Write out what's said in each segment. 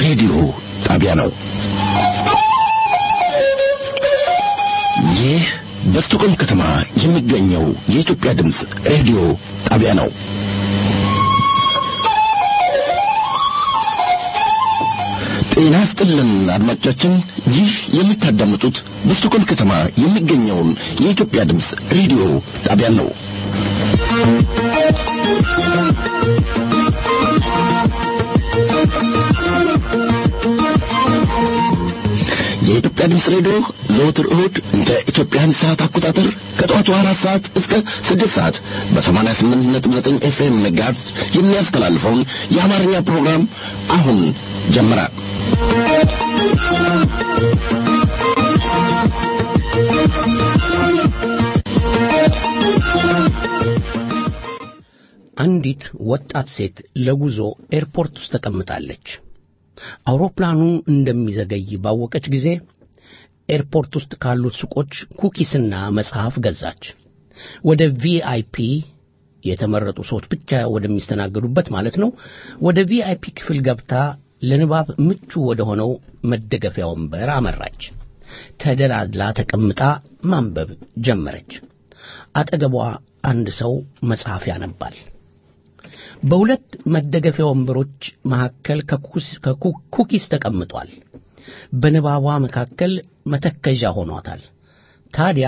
ሬዲዮ ጣቢያ ነው። ይህ በስቶኮልም ከተማ የሚገኘው የኢትዮጵያ ድምፅ ሬዲዮ ጣቢያ ነው። ጤና ስጥልን አድማጮቻችን፣ ይህ የምታዳምጡት በስቶኮልም ከተማ የሚገኘውን የኢትዮጵያ ድምፅ ሬዲዮ ጣቢያ ነው። የኢትዮጵያ ድምፅ ሬዲዮ ዘወትር እሁድ እንደ ኢትዮጵያን ሰዓት አቆጣጠር ከጠዋቱ አራት ሰዓት እስከ ስድስት ሰዓት በሰማንያ ስምንት ነጥብ ዘጠኝ ኤፍኤም ሜጋሄርዝ የሚያስተላልፈውን የአማርኛ ፕሮግራም አሁን ጀመረ። አንዲት ወጣት ሴት ለጉዞ ኤርፖርት ውስጥ ተቀምጣለች። አውሮፕላኑ እንደሚዘገይ ባወቀች ጊዜ ኤርፖርት ውስጥ ካሉት ሱቆች ኩኪስና መጽሐፍ ገዛች። ወደ ቪአይፒ የተመረጡ ሰዎች ብቻ ወደሚስተናገዱበት ማለት ነው። ወደ ቪአይፒ ክፍል ገብታ ለንባብ ምቹ ወደ ሆነው መደገፊያ ወንበር አመራች። ተደላድላ ተቀምጣ ማንበብ ጀመረች። አጠገቧ አንድ ሰው መጽሐፍ ያነባል። በሁለት መደገፊያ ወንበሮች መካከል ኩኪስ ተቀምጧል። በንባቧ መካከል መተከዣ ሆኗታል። ታዲያ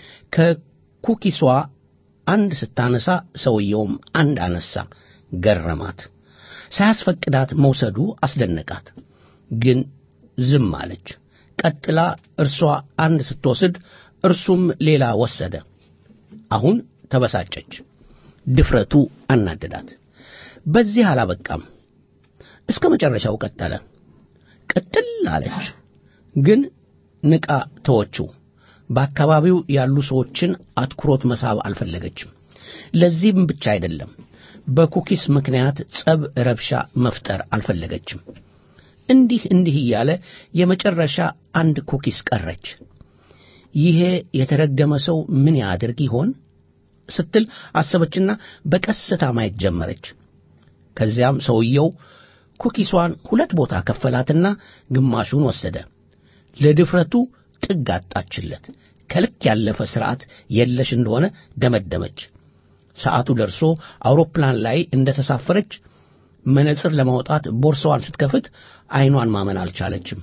ከኩኪሷ አንድ ስታነሳ ሰውየውም አንድ አነሳ። ገረማት። ሳያስፈቅዳት መውሰዱ አስደነቃት። ግን ዝም አለች። ቀጥላ እርሷ አንድ ስትወስድ እርሱም ሌላ ወሰደ። አሁን ተበሳጨች። ድፍረቱ አናደዳት። በዚህ አላበቃም። እስከ መጨረሻው ቀጠለ። ቅጥል አለች፣ ግን ንቃ ተወችው። በአካባቢው ያሉ ሰዎችን አትኩሮት መሳብ አልፈለገችም። ለዚህም ብቻ አይደለም፣ በኩኪስ ምክንያት ጸብ፣ ረብሻ መፍጠር አልፈለገችም። እንዲህ እንዲህ እያለ የመጨረሻ አንድ ኩኪስ ቀረች። ይሄ የተረገመ ሰው ምን ያድርግ ይሆን ስትል አሰበችና በቀስታ ማየት ጀመረች። ከዚያም ሰውየው ኩኪሷን ሁለት ቦታ ከፈላትና ግማሹን ወሰደ። ለድፍረቱ ጥግ አጣችለት። ከልክ ያለፈ ሥርዓት የለሽ እንደሆነ ደመደመች። ሰዓቱ ደርሶ አውሮፕላን ላይ እንደ ተሳፈረች መነጽር ለማውጣት ቦርሳዋን ስትከፍት ዐይኗን ማመን አልቻለችም።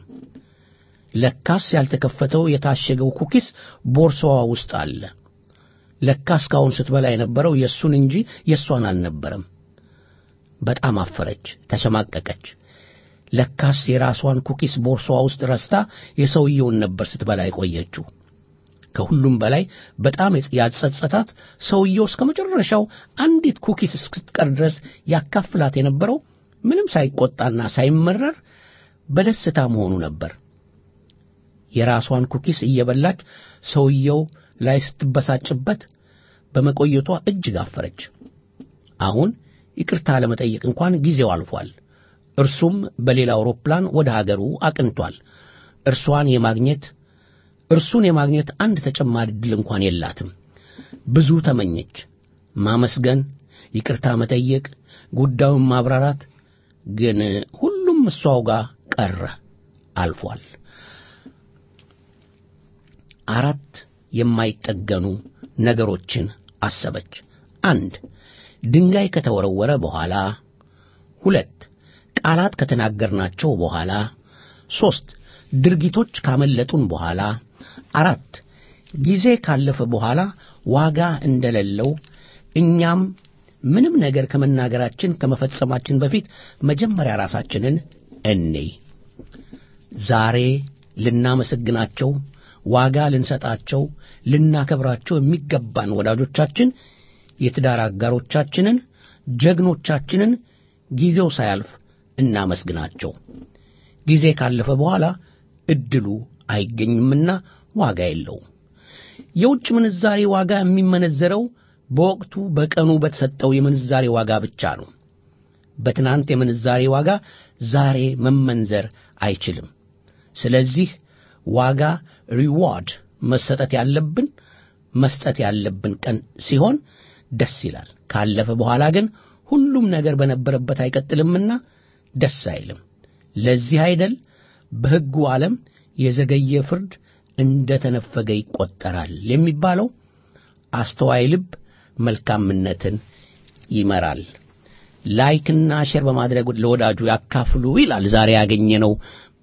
ለካስ ያልተከፈተው የታሸገው ኩኪስ ቦርሳዋ ውስጥ አለ። ለካ እስካሁን ስትበላ የነበረው የእሱን እንጂ የእሷን አልነበረም። በጣም አፈረች፣ ተሸማቀቀች። ለካስ የራሷን ኩኪስ ቦርሳዋ ውስጥ ረስታ የሰውየውን ነበር ስትበላ የቆየችው። ከሁሉም በላይ በጣም ያጸጸታት ሰውየው እስከ መጨረሻው አንዲት ኩኪስ እስክትቀር ድረስ ያካፍላት የነበረው ምንም ሳይቆጣና ሳይመረር በደስታ መሆኑ ነበር። የራሷን ኩኪስ እየበላች ሰውየው ላይ ስትበሳጭበት በመቆየቷ እጅግ አፈረች። አሁን ይቅርታ ለመጠየቅ እንኳን ጊዜው አልፏል። እርሱም በሌላ አውሮፕላን ወደ ሀገሩ አቅንቷል። እርሷን የማግኘት እርሱን የማግኘት አንድ ተጨማሪ ዕድል እንኳን የላትም። ብዙ ተመኘች። ማመስገን፣ ይቅርታ መጠየቅ፣ ጉዳዩን ማብራራት፣ ግን ሁሉም እሷው ጋር ቀረ፣ አልፏል። አራት የማይጠገኑ ነገሮችን አሰበች። አንድ ድንጋይ ከተወረወረ በኋላ፣ ሁለት ቃላት ከተናገርናቸው በኋላ፣ ሦስት ድርጊቶች ካመለጡን በኋላ፣ አራት ጊዜ ካለፈ በኋላ ዋጋ እንደሌለው እኛም ምንም ነገር ከመናገራችን ከመፈጸማችን በፊት መጀመሪያ ራሳችንን እንይ። ዛሬ ልናመሰግናቸው ዋጋ ልንሰጣቸው ልናከብራቸው የሚገባን ወዳጆቻችን፣ የትዳር አጋሮቻችንን፣ ጀግኖቻችንን ጊዜው ሳያልፍ እናመስግናቸው። ጊዜ ካለፈ በኋላ ዕድሉ አይገኝምና ዋጋ የለውም። የውጭ ምንዛሬ ዋጋ የሚመነዘረው በወቅቱ በቀኑ በተሰጠው የምንዛሬ ዋጋ ብቻ ነው። በትናንት የምንዛሬ ዋጋ ዛሬ መመንዘር አይችልም። ስለዚህ ዋጋ ሪዋርድ መሰጠት ያለብን መስጠት ያለብን ቀን ሲሆን ደስ ይላል። ካለፈ በኋላ ግን ሁሉም ነገር በነበረበት አይቀጥልምና ደስ አይልም። ለዚህ አይደል በሕጉ ዓለም የዘገየ ፍርድ እንደ ተነፈገ ይቆጠራል የሚባለው። አስተዋይ ልብ መልካምነትን ይመራል። ላይክና ሼር በማድረግ ለወዳጁ ያካፍሉ ይላል። ዛሬ ያገኘነው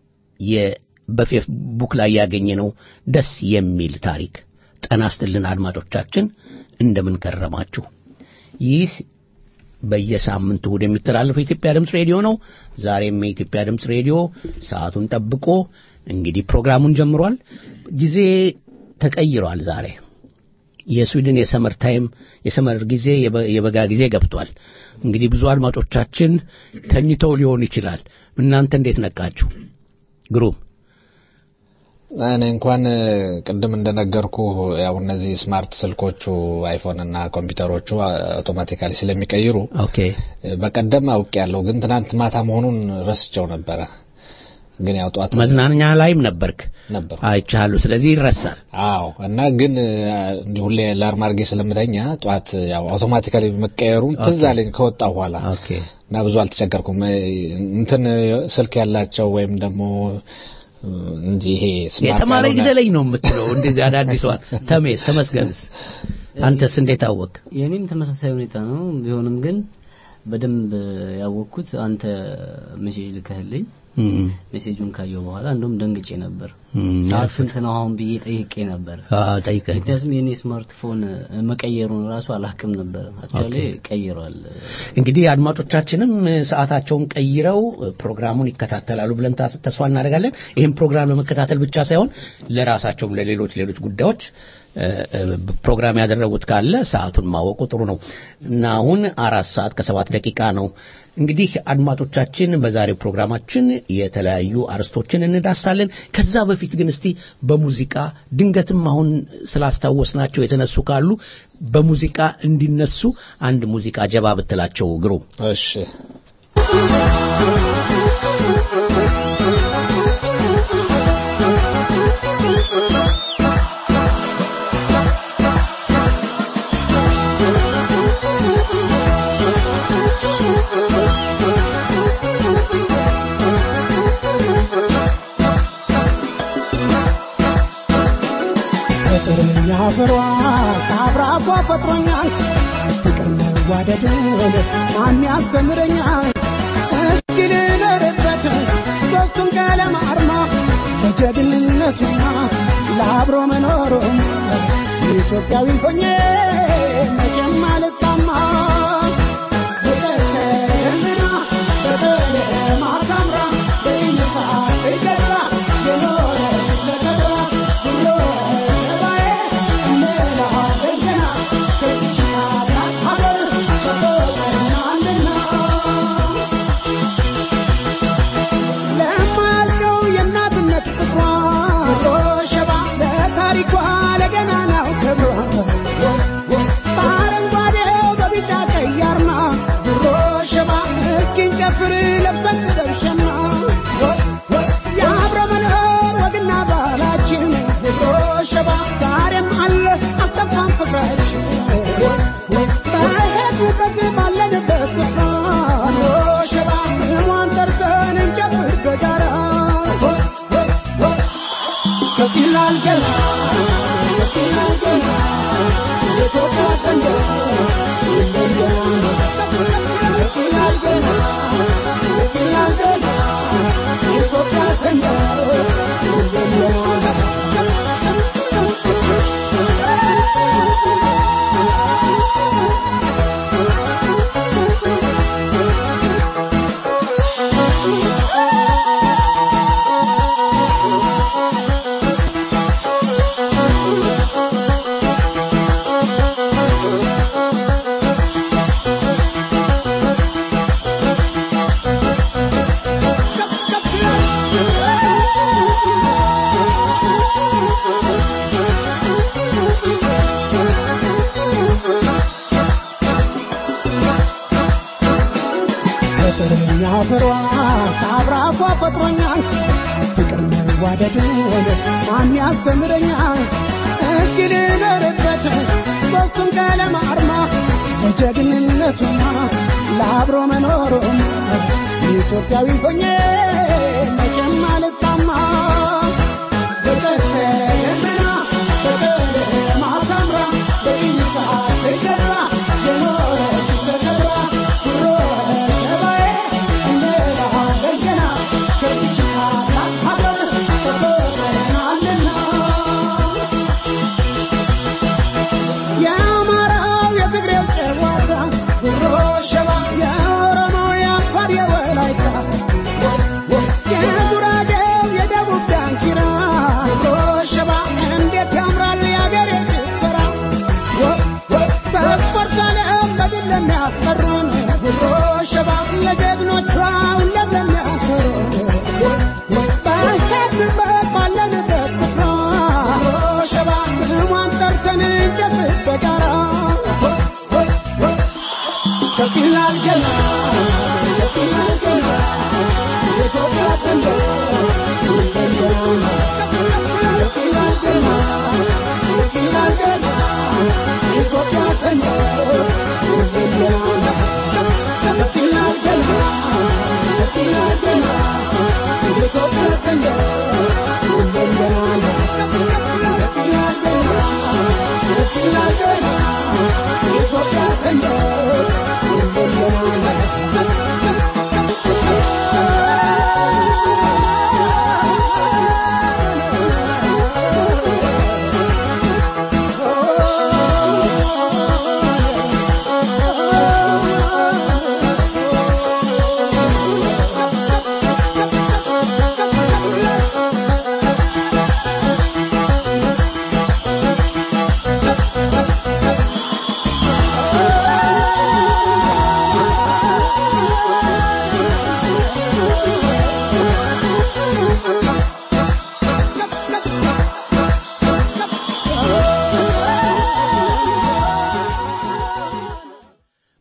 በፌስቡክ ላይ ያገኘነው ደስ የሚል ታሪክ። ጤና ይስጥልን አድማጮቻችን፣ እንደምን ከረማችሁ? ይህ በየሳምንቱ እሑድ የሚተላለፈው የኢትዮጵያ ድምፅ ሬዲዮ ነው። ዛሬም የኢትዮጵያ ድምፅ ሬዲዮ ሰዓቱን ጠብቆ እንግዲህ ፕሮግራሙን ጀምሯል። ጊዜ ተቀይሯል። ዛሬ የስዊድን የሰመር ታይም የሰመር ጊዜ የበጋ ጊዜ ገብቷል። እንግዲህ ብዙ አድማጮቻችን ተኝተው ሊሆን ይችላል። እናንተ እንዴት ነቃችሁ? ግሩም እኔ እንኳን ቅድም እንደነገርኩ ያው እነዚህ ስማርት ስልኮቹ አይፎን እና ኮምፒውተሮቹ አውቶማቲካሊ ስለሚቀይሩ ኦኬ በቀደም አውቅ ያለው ግን ትናንት ማታ መሆኑን ረስቸው ነበረ። ግን ያው ጠዋት መዝናኛ ላይም ነበርክ ነበር አይቻሉ። ስለዚህ ይረሳል። አዎ እና ግን እንዲህ ሁሌ ላርም አድርጌ ስለምተኛ ጠዋት ያው አውቶማቲካሊ መቀየሩን ትዝ አለኝ ከወጣሁ በኋላ ኦኬ እና ብዙ አልተቸገርኩም። እንትን ስልክ ያላቸው ወይም ደግሞ እንዲህ ይሄ ስማርት የተማረ ያልሆነ- ግደለኝ ነው የምትለው እንደዚህ አዳዲሷን ተሜስ ተመስገንስ አንተስ እንዴት አወቅ? የኔም ተመሳሳይ ሁኔታ ነው። ቢሆንም ግን በደንብ ያወቅኩት አንተ ሜሴጅ ልከህልኝ ሜሴጁን ካየው በኋላ እንደውም ደንግጬ ነበር። ሰዓት ስንት ነው አሁን ብዬ ጠይቄ ነበር። ጠይቀኝ ምክንያቱም የኔ ስማርትፎን መቀየሩን ራሱ አላክም ነበር። አክቹዋሊ ቀይሯል። እንግዲህ አድማጮቻችንም ሰዓታቸውን ቀይረው ፕሮግራሙን ይከታተላሉ ብለን ታስ- ተስፋ እናደርጋለን። ይህም ፕሮግራም ለመከታተል ብቻ ሳይሆን ለራሳቸውም ለሌሎች ሌሎች ጉዳዮች እ፣ እ፣ ፕሮግራም ያደረጉት ካለ ሰዓቱን ማወቁ ጥሩ ነው እና አሁን አራት ሰዓት ከሰባት ደቂቃ ነው። እንግዲህ አድማጮቻችን በዛሬው ፕሮግራማችን የተለያዩ አርስቶችን እንዳሳለን። ከዛ በፊት ግን እስቲ በሙዚቃ ድንገትም አሁን ስላስታወስናቸው የተነሱ ካሉ በሙዚቃ እንዲነሱ አንድ ሙዚቃ ጀባ ብትላቸው ግሩም እሺ ፍቅርኛ ፍሯ ከአብራኳ ፈጥሮኛል ፍቅር መዋደድን ማን ያስተምረኛል እስኪ ልኖርበት ሦስቱን ቀለም አርማ ለጀግንነቱና ለአብሮ መኖሩም ኢትዮጵያዊ ሆኜ መቼም አልጣማ በቀሰምና በቀለም አሳምራ በይነሳ ትገዛ የኖረች ተከብራ ብሎ ሰባዬ እምላለሁ ከዚች ናት ሀገር ሰጥቶናልና ለማልቀው የእናትነት ፍቅሯ ሸባ ለታሪኳ ለገናናው ክብሯ በአረንጓዴው በቢጫ ቀይ አርማ ድሮ ሸባ እስኪን ጨፍር ለብሰን ደርሸና የአብረ መኖር ወግና ባህላችን ድሮ ሸባ ዛሬም አለ አልጠፋም ፍቅራችን በሄድንበት ባለንበት ስፍራ ድሮ ሸባ ስሟን ጠርተን እንጨፍር በጋራ ከፍ ይላል ገና ከፍ ይላል ገና የኢትዮጵያ ሰንደቅ ይለያል ከፍ ይላል ገና ከፍ ይላል ገና የኢትዮጵያ ሰንደቅ ፍቅርኛ ፍሯ ከአብራኳ ፈጥሮኛል ፍቅር መዋደድን ማን ያስተምረኛል እስኪ ልኖርበት ሦስቱን ቀለም አርማ ለጀግንነቱና ለአብሮ መኖሩም ኢትዮጵያዊ ሆኜ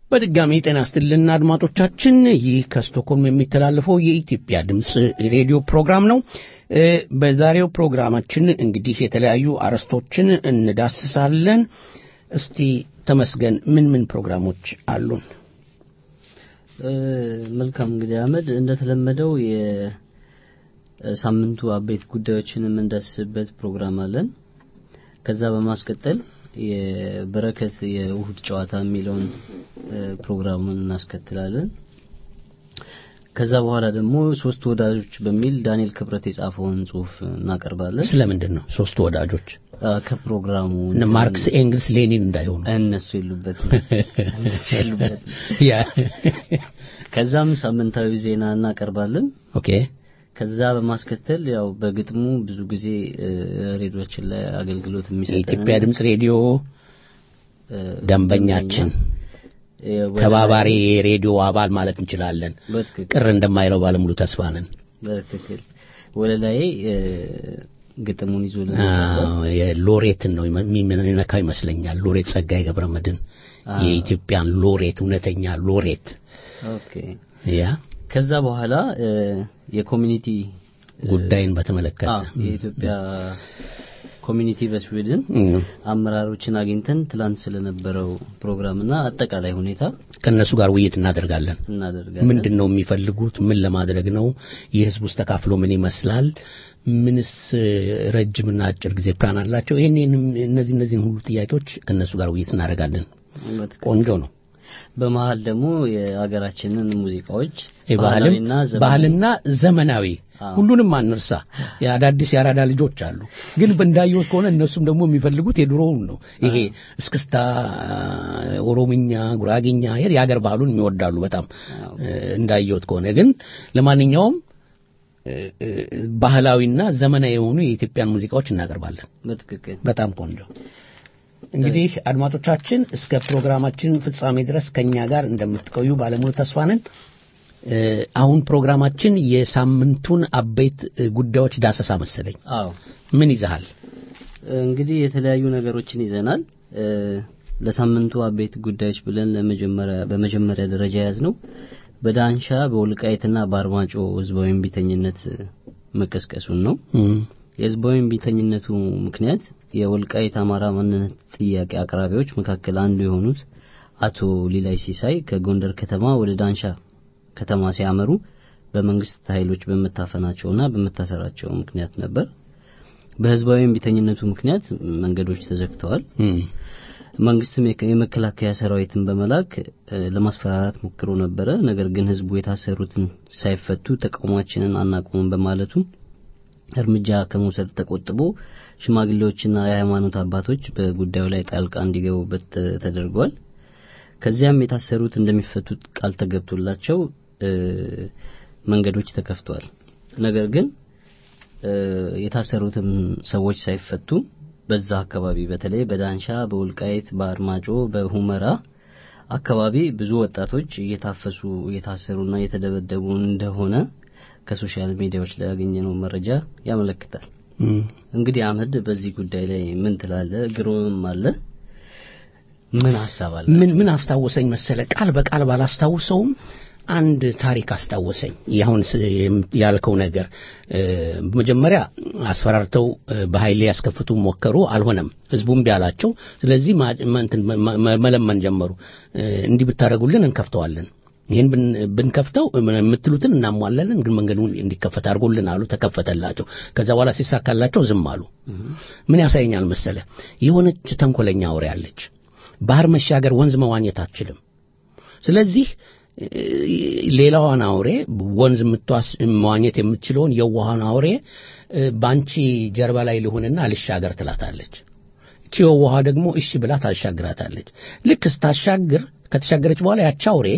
በድጋሚ ጤና ይስጥልን አድማጮቻችን። ይህ ከስቶኮልም የሚተላለፈው የኢትዮጵያ ድምፅ ሬዲዮ ፕሮግራም ነው። እ፣ በዛሬው ፕሮግራማችን እንግዲህ የተለያዩ አርዕስቶችን እንዳስሳለን። እስቲ ተመስገን ምን ምን ፕሮግራሞች አሉን? እ፣ መልካም እንግዲህ አህመድ እንደተለመደው የሳምንቱ አበይት ጉዳዮችን የምንዳስስበት ፕሮግራም አለን። ከዛ በማስቀጠል የበረከት የእሁድ ጨዋታ የሚለውን እ፣ ፕሮግራሙን እናስከትላለን። ከዛ በኋላ ደግሞ ሶስት ወዳጆች በሚል ዳንኤል ክብረት የጻፈውን ጽሁፍ እናቀርባለን። ስለምንድን ነው ሶስቱ ወዳጆች? አ፣ ከፕሮግራሙ እነ ማርክስ፣ ኤንግልስ፣ ሌኒን እንዳይሆኑ እነሱ የሉበትም እነሱ የሉበትም። ያ ከዛም ሳምንታዊ ዜና እናቀርባለን። ኦኬ ከዛ በማስከተል ያው በግጥሙ ብዙ ጊዜ እ፣ ሬዲዮችን ላይ አገልግሎት የሚሰጠን የኢትዮጵያ ድምፅ ሬዲዮ ደንበኛችን እ፣ ወደ- ተባባሪ የሬዲዮ አባል ማለት እንችላለን። በትክክል ቅር እንደማይለው ባለሙሉ ተስፋ ነን። በትክክል ወለላይ እ፣ ግጥሙን ይዞልን አዎ፣ የሎሬትን ነው የሚነካው ይመስለኛል። ሎሬት ጸጋዬ ገብረ መድኅን አዎ። የኢትዮጵያን ሎሬት እውነተኛ ሎሬት ኦኬ ያ ከዛ በኋላ እ፣ የኮሚኒቲ ጉዳይን በተመለከተ አ፣ የኢትዮጵያ ኮሚኒቲ በስዊድን እም፣ አመራሮችን አግኝተን ትላንት ስለነበረው ፕሮግራምና አጠቃላይ ሁኔታ ከእነሱ ጋር ውይይት እናደርጋለን። እናደርጋለን። ምንድን ነው የሚፈልጉት? ምን ለማድረግ ነው? የህዝብ ውስጥ ተካፍሎ ምን ይመስላል? ምንስ እ፣ ረጅምና አጭር ጊዜ ፕላን አላቸው? ይህን እነዚህ እነዚህን ሁሉ ጥያቄዎች ከእነሱ ጋር ውይይት እናደርጋለን። በትክክል። ቆንጆ ነው። በመሀል ደግሞ የሀገራችንን ሙዚቃዎች ባህልም ባህላዊና ዘመናዊ ባህልና ዘመናዊ አዎ። ሁሉንም አንርሳ። የአዳዲስ የአራዳ ልጆች አሉ፣ ግን እንዳየሁት ከሆነ እነሱም ደግሞ የሚፈልጉት የድሮውን ነው። ይሄ እስክስታ፣ ኦሮምኛ፣ ጉራጌኛ ይሄ የሀገር ባህሉን የሚወዳሉ በጣም አዎ። እ፣ እንዳየሁት ከሆነ ግን ለማንኛውም እ፣ እ፣ ባህላዊና ዘመናዊ የሆኑ የኢትዮጵያን ሙዚቃዎች እናቀርባለን። በትክክል በጣም ቆንጆ። እንግዲህ አድማጮቻችን እስከ ፕሮግራማችን ፍጻሜ ድረስ ከኛ ጋር እንደምትቆዩ ባለሙሉ ተስፋ ነን። እ፣ አሁን ፕሮግራማችን የሳምንቱን አበይት እ፣ ጉዳዮች ዳሰሳ መሰለኝ። አዎ ምን ይዘሃል? እንግዲህ የተለያዩ ነገሮችን ይዘናል። እ፣ ለሳምንቱ አበይት ጉዳዮች ብለን ለመጀመሪያ በመጀመሪያ ደረጃ ያዝ ነው በዳንሻ በወልቃይትና በአርማጮ ህዝባዊ እምቢተኝነት መቀስቀሱን ነው። እም፣ የህዝባዊ እምቢተኝነቱ ምክንያት የወልቃይት አማራ ማንነት ጥያቄ አቅራቢዎች መካከል አንዱ የሆኑት አቶ ሊላይ ሲሳይ ከጎንደር ከተማ ወደ ዳንሻ ከተማ ሲያመሩ በመንግስት ኃይሎች በመታፈናቸውና በመታሰራቸው ምክንያት ነበር። በህዝባዊ እምቢተኝነቱ ምክንያት መንገዶች ተዘግተዋል። እም፣ መንግስትም የከ- የመከላከያ ሰራዊትን በመላክ እ፣ ለማስፈራራት ሞክሮ ነበረ። ነገር ግን ህዝቡ የታሰሩትን ሳይፈቱ ተቃውሟችንን አናቁምም በማለቱ እርምጃ ከመውሰድ ተቆጥቦ ሽማግሌዎችና የሃይማኖት አባቶች በጉዳዩ ላይ ጣልቃ እንዲገቡበት ተ- ተደርጓል። ከዚያም የታሰሩት እንደሚፈቱት ቃል ተገብቶላቸው እ፣ መንገዶች ተከፍተዋል። ነገር ግን እ፣ የታሰሩትም ሰዎች ሳይፈቱ በዛ አካባቢ በተለይ በዳንሻ፣ በወልቃይት፣ በአርማጮ፣ በሁመራ አካባቢ ብዙ ወጣቶች እየታፈሱ እየታሰሩና እየተደበደቡ እንደሆነ ከሶሻል ሚዲያዎች ላይ ያገኘነው መረጃ ያመለክታል። እም። እንግዲህ አህመድ በዚህ ጉዳይ ላይ ምን ትላለህ? ግሩምም አለ ምን ሀሳብ አለ? ምን ምን አስታወሰኝ መሰለ ቃል በቃል ባላስታውሰውም አንድ ታሪክ አስታወሰኝ። ያሁን ስ- የም- ያልከው ነገር እ፣ መጀመሪያ አስፈራርተው እ፣ በኃይል ያስከፍቱ ሞከሩ፣ አልሆነም። ህዝቡም ቢያላቸው፣ ስለዚህ ማ- ማ- እንትን መ- መ- መለመን ጀመሩ። እ፣ እንዲህ ብታደርጉልን እንከፍተዋለን ይህን ብን- ብንከፍተው የምትሉትን እናሟላለን፣ ግን መንገዱን እንዲከፈት አድርጎልን አሉ። ተከፈተላቸው። ከዛ በኋላ ሲሳካላቸው ዝም አሉ። ምን ያሳየኛል መሰለ የሆነች ተንኮለኛ አውሬ አለች። ባህር መሻገር ወንዝ መዋኘት አትችልም። ስለዚህ እ፣ ሌላዋን አውሬ ወንዝ የምትዋስ መዋኘት የምትችለውን የዋሃን አውሬ እ፣ በአንቺ ጀርባ ላይ ልሁንና ልሻገር ትላታለች። እቺ የዋሃ ደግሞ እሺ ብላ ታሻግራታለች። ልክ ስታሻግር ከተሻገረች በኋላ ያቺ አውሬ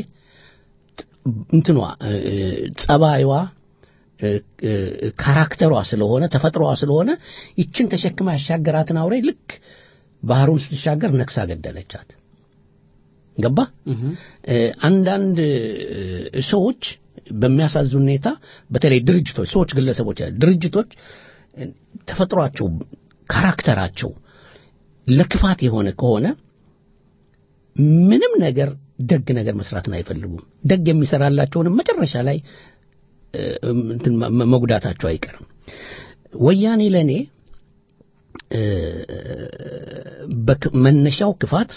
እንትኗ እ፣ ጸባይዋ እ፣ እ፣ ካራክተሯ ስለሆነ ተፈጥሮዋ ስለሆነ ይችን ተሸክማ ያሻገራትን አውሬ ልክ ባህሩን ስትሻገር ነክሳ ገደለቻት። ገባ? እ፣ አንዳንድ እ፣ ሰዎች በሚያሳዝን ሁኔታ በተለይ ድርጅቶች፣ ሰዎች፣ ግለሰቦች፣ ድርጅቶች እ፣ ተፈጥሯቸው ካራክተራቸው ለክፋት የሆነ ከሆነ ምንም ነገር ደግ ነገር መስራትን አይፈልጉም። ደግ የሚሰራላቸውንም መጨረሻ ላይ እንትን መጉዳታቸው አይቀርም። ወያኔ ለእኔ መነሻው ክፋት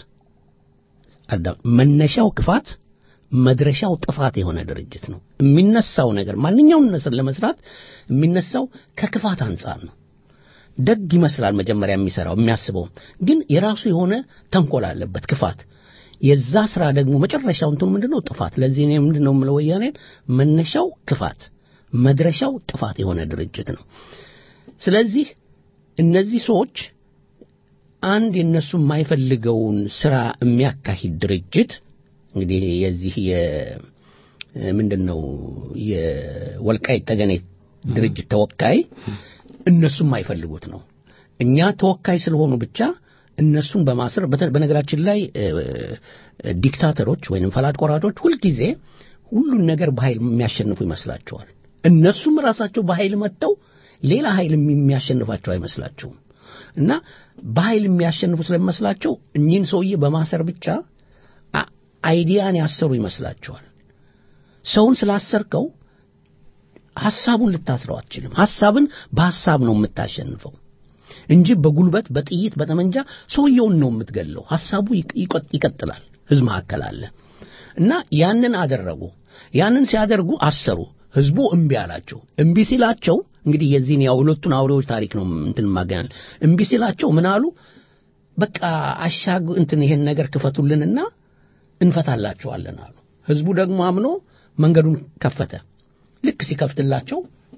መነሻው ክፋት መድረሻው ጥፋት የሆነ ድርጅት ነው። የሚነሳው ነገር ማንኛውን ነገር ለመስራት የሚነሳው ከክፋት አንጻር ነው። ደግ ይመስላል መጀመሪያ የሚሰራው የሚያስበው፣ ግን የራሱ የሆነ ተንኮል አለበት ክፋት። የዛ ስራ ደግሞ መጨረሻው እንትኑ ምንድነው? ጥፋት። ለዚህ እኔ ምንድነው የምለው ወያኔን መነሻው ክፋት መድረሻው ጥፋት የሆነ ድርጅት ነው። ስለዚህ እነዚህ ሰዎች አንድ የነሱ የማይፈልገውን ስራ የሚያካሂድ ድርጅት እንግዲህ የዚህ ምንድን ነው የወልቃይት ጠገኔ ድርጅት ተወካይ እነሱ የማይፈልጉት ነው። እኛ ተወካይ ስለሆኑ ብቻ እነሱን በማሰር በነገራችን ላይ ዲክታተሮች ወይም ፈላጭ ቆራጮች ሁልጊዜ ሁሉን ነገር በኃይል የሚያሸንፉ ይመስላቸዋል። እነሱም ራሳቸው በኃይል መጥተው ሌላ ኃይል የሚያሸንፋቸው አይመስላቸውም። እና በኃይል የሚያሸንፉ ስለሚመስላቸው እኚህን ሰውዬ በማሰር ብቻ አይዲያን ያሰሩ ይመስላቸዋል። ሰውን ስላሰርከው ሐሳቡን ልታስረው አትችልም። ሐሳብን በሐሳብ ነው የምታሸንፈው እንጂ በጉልበት በጥይት በጠመንጃ ሰውየውን ነው የምትገለው። ሐሳቡ ይቀጥላል። ህዝብ መካከል አለ እና ያንን አደረጉ። ያንን ሲያደርጉ አሰሩ። ህዝቡ እምቢ አላቸው። እምቢ ሲላቸው እንግዲህ የዚህን ያው ሁለቱን አውሬዎች ታሪክ ነው እንትን ማገናል። እምቢ ሲላቸው ምን አሉ? በቃ አሻግ እንትን ይሄን ነገር ክፈቱልንና እንፈታላቸዋለን አሉ። ህዝቡ ደግሞ አምኖ መንገዱን ከፈተ። ልክ ሲከፍትላቸው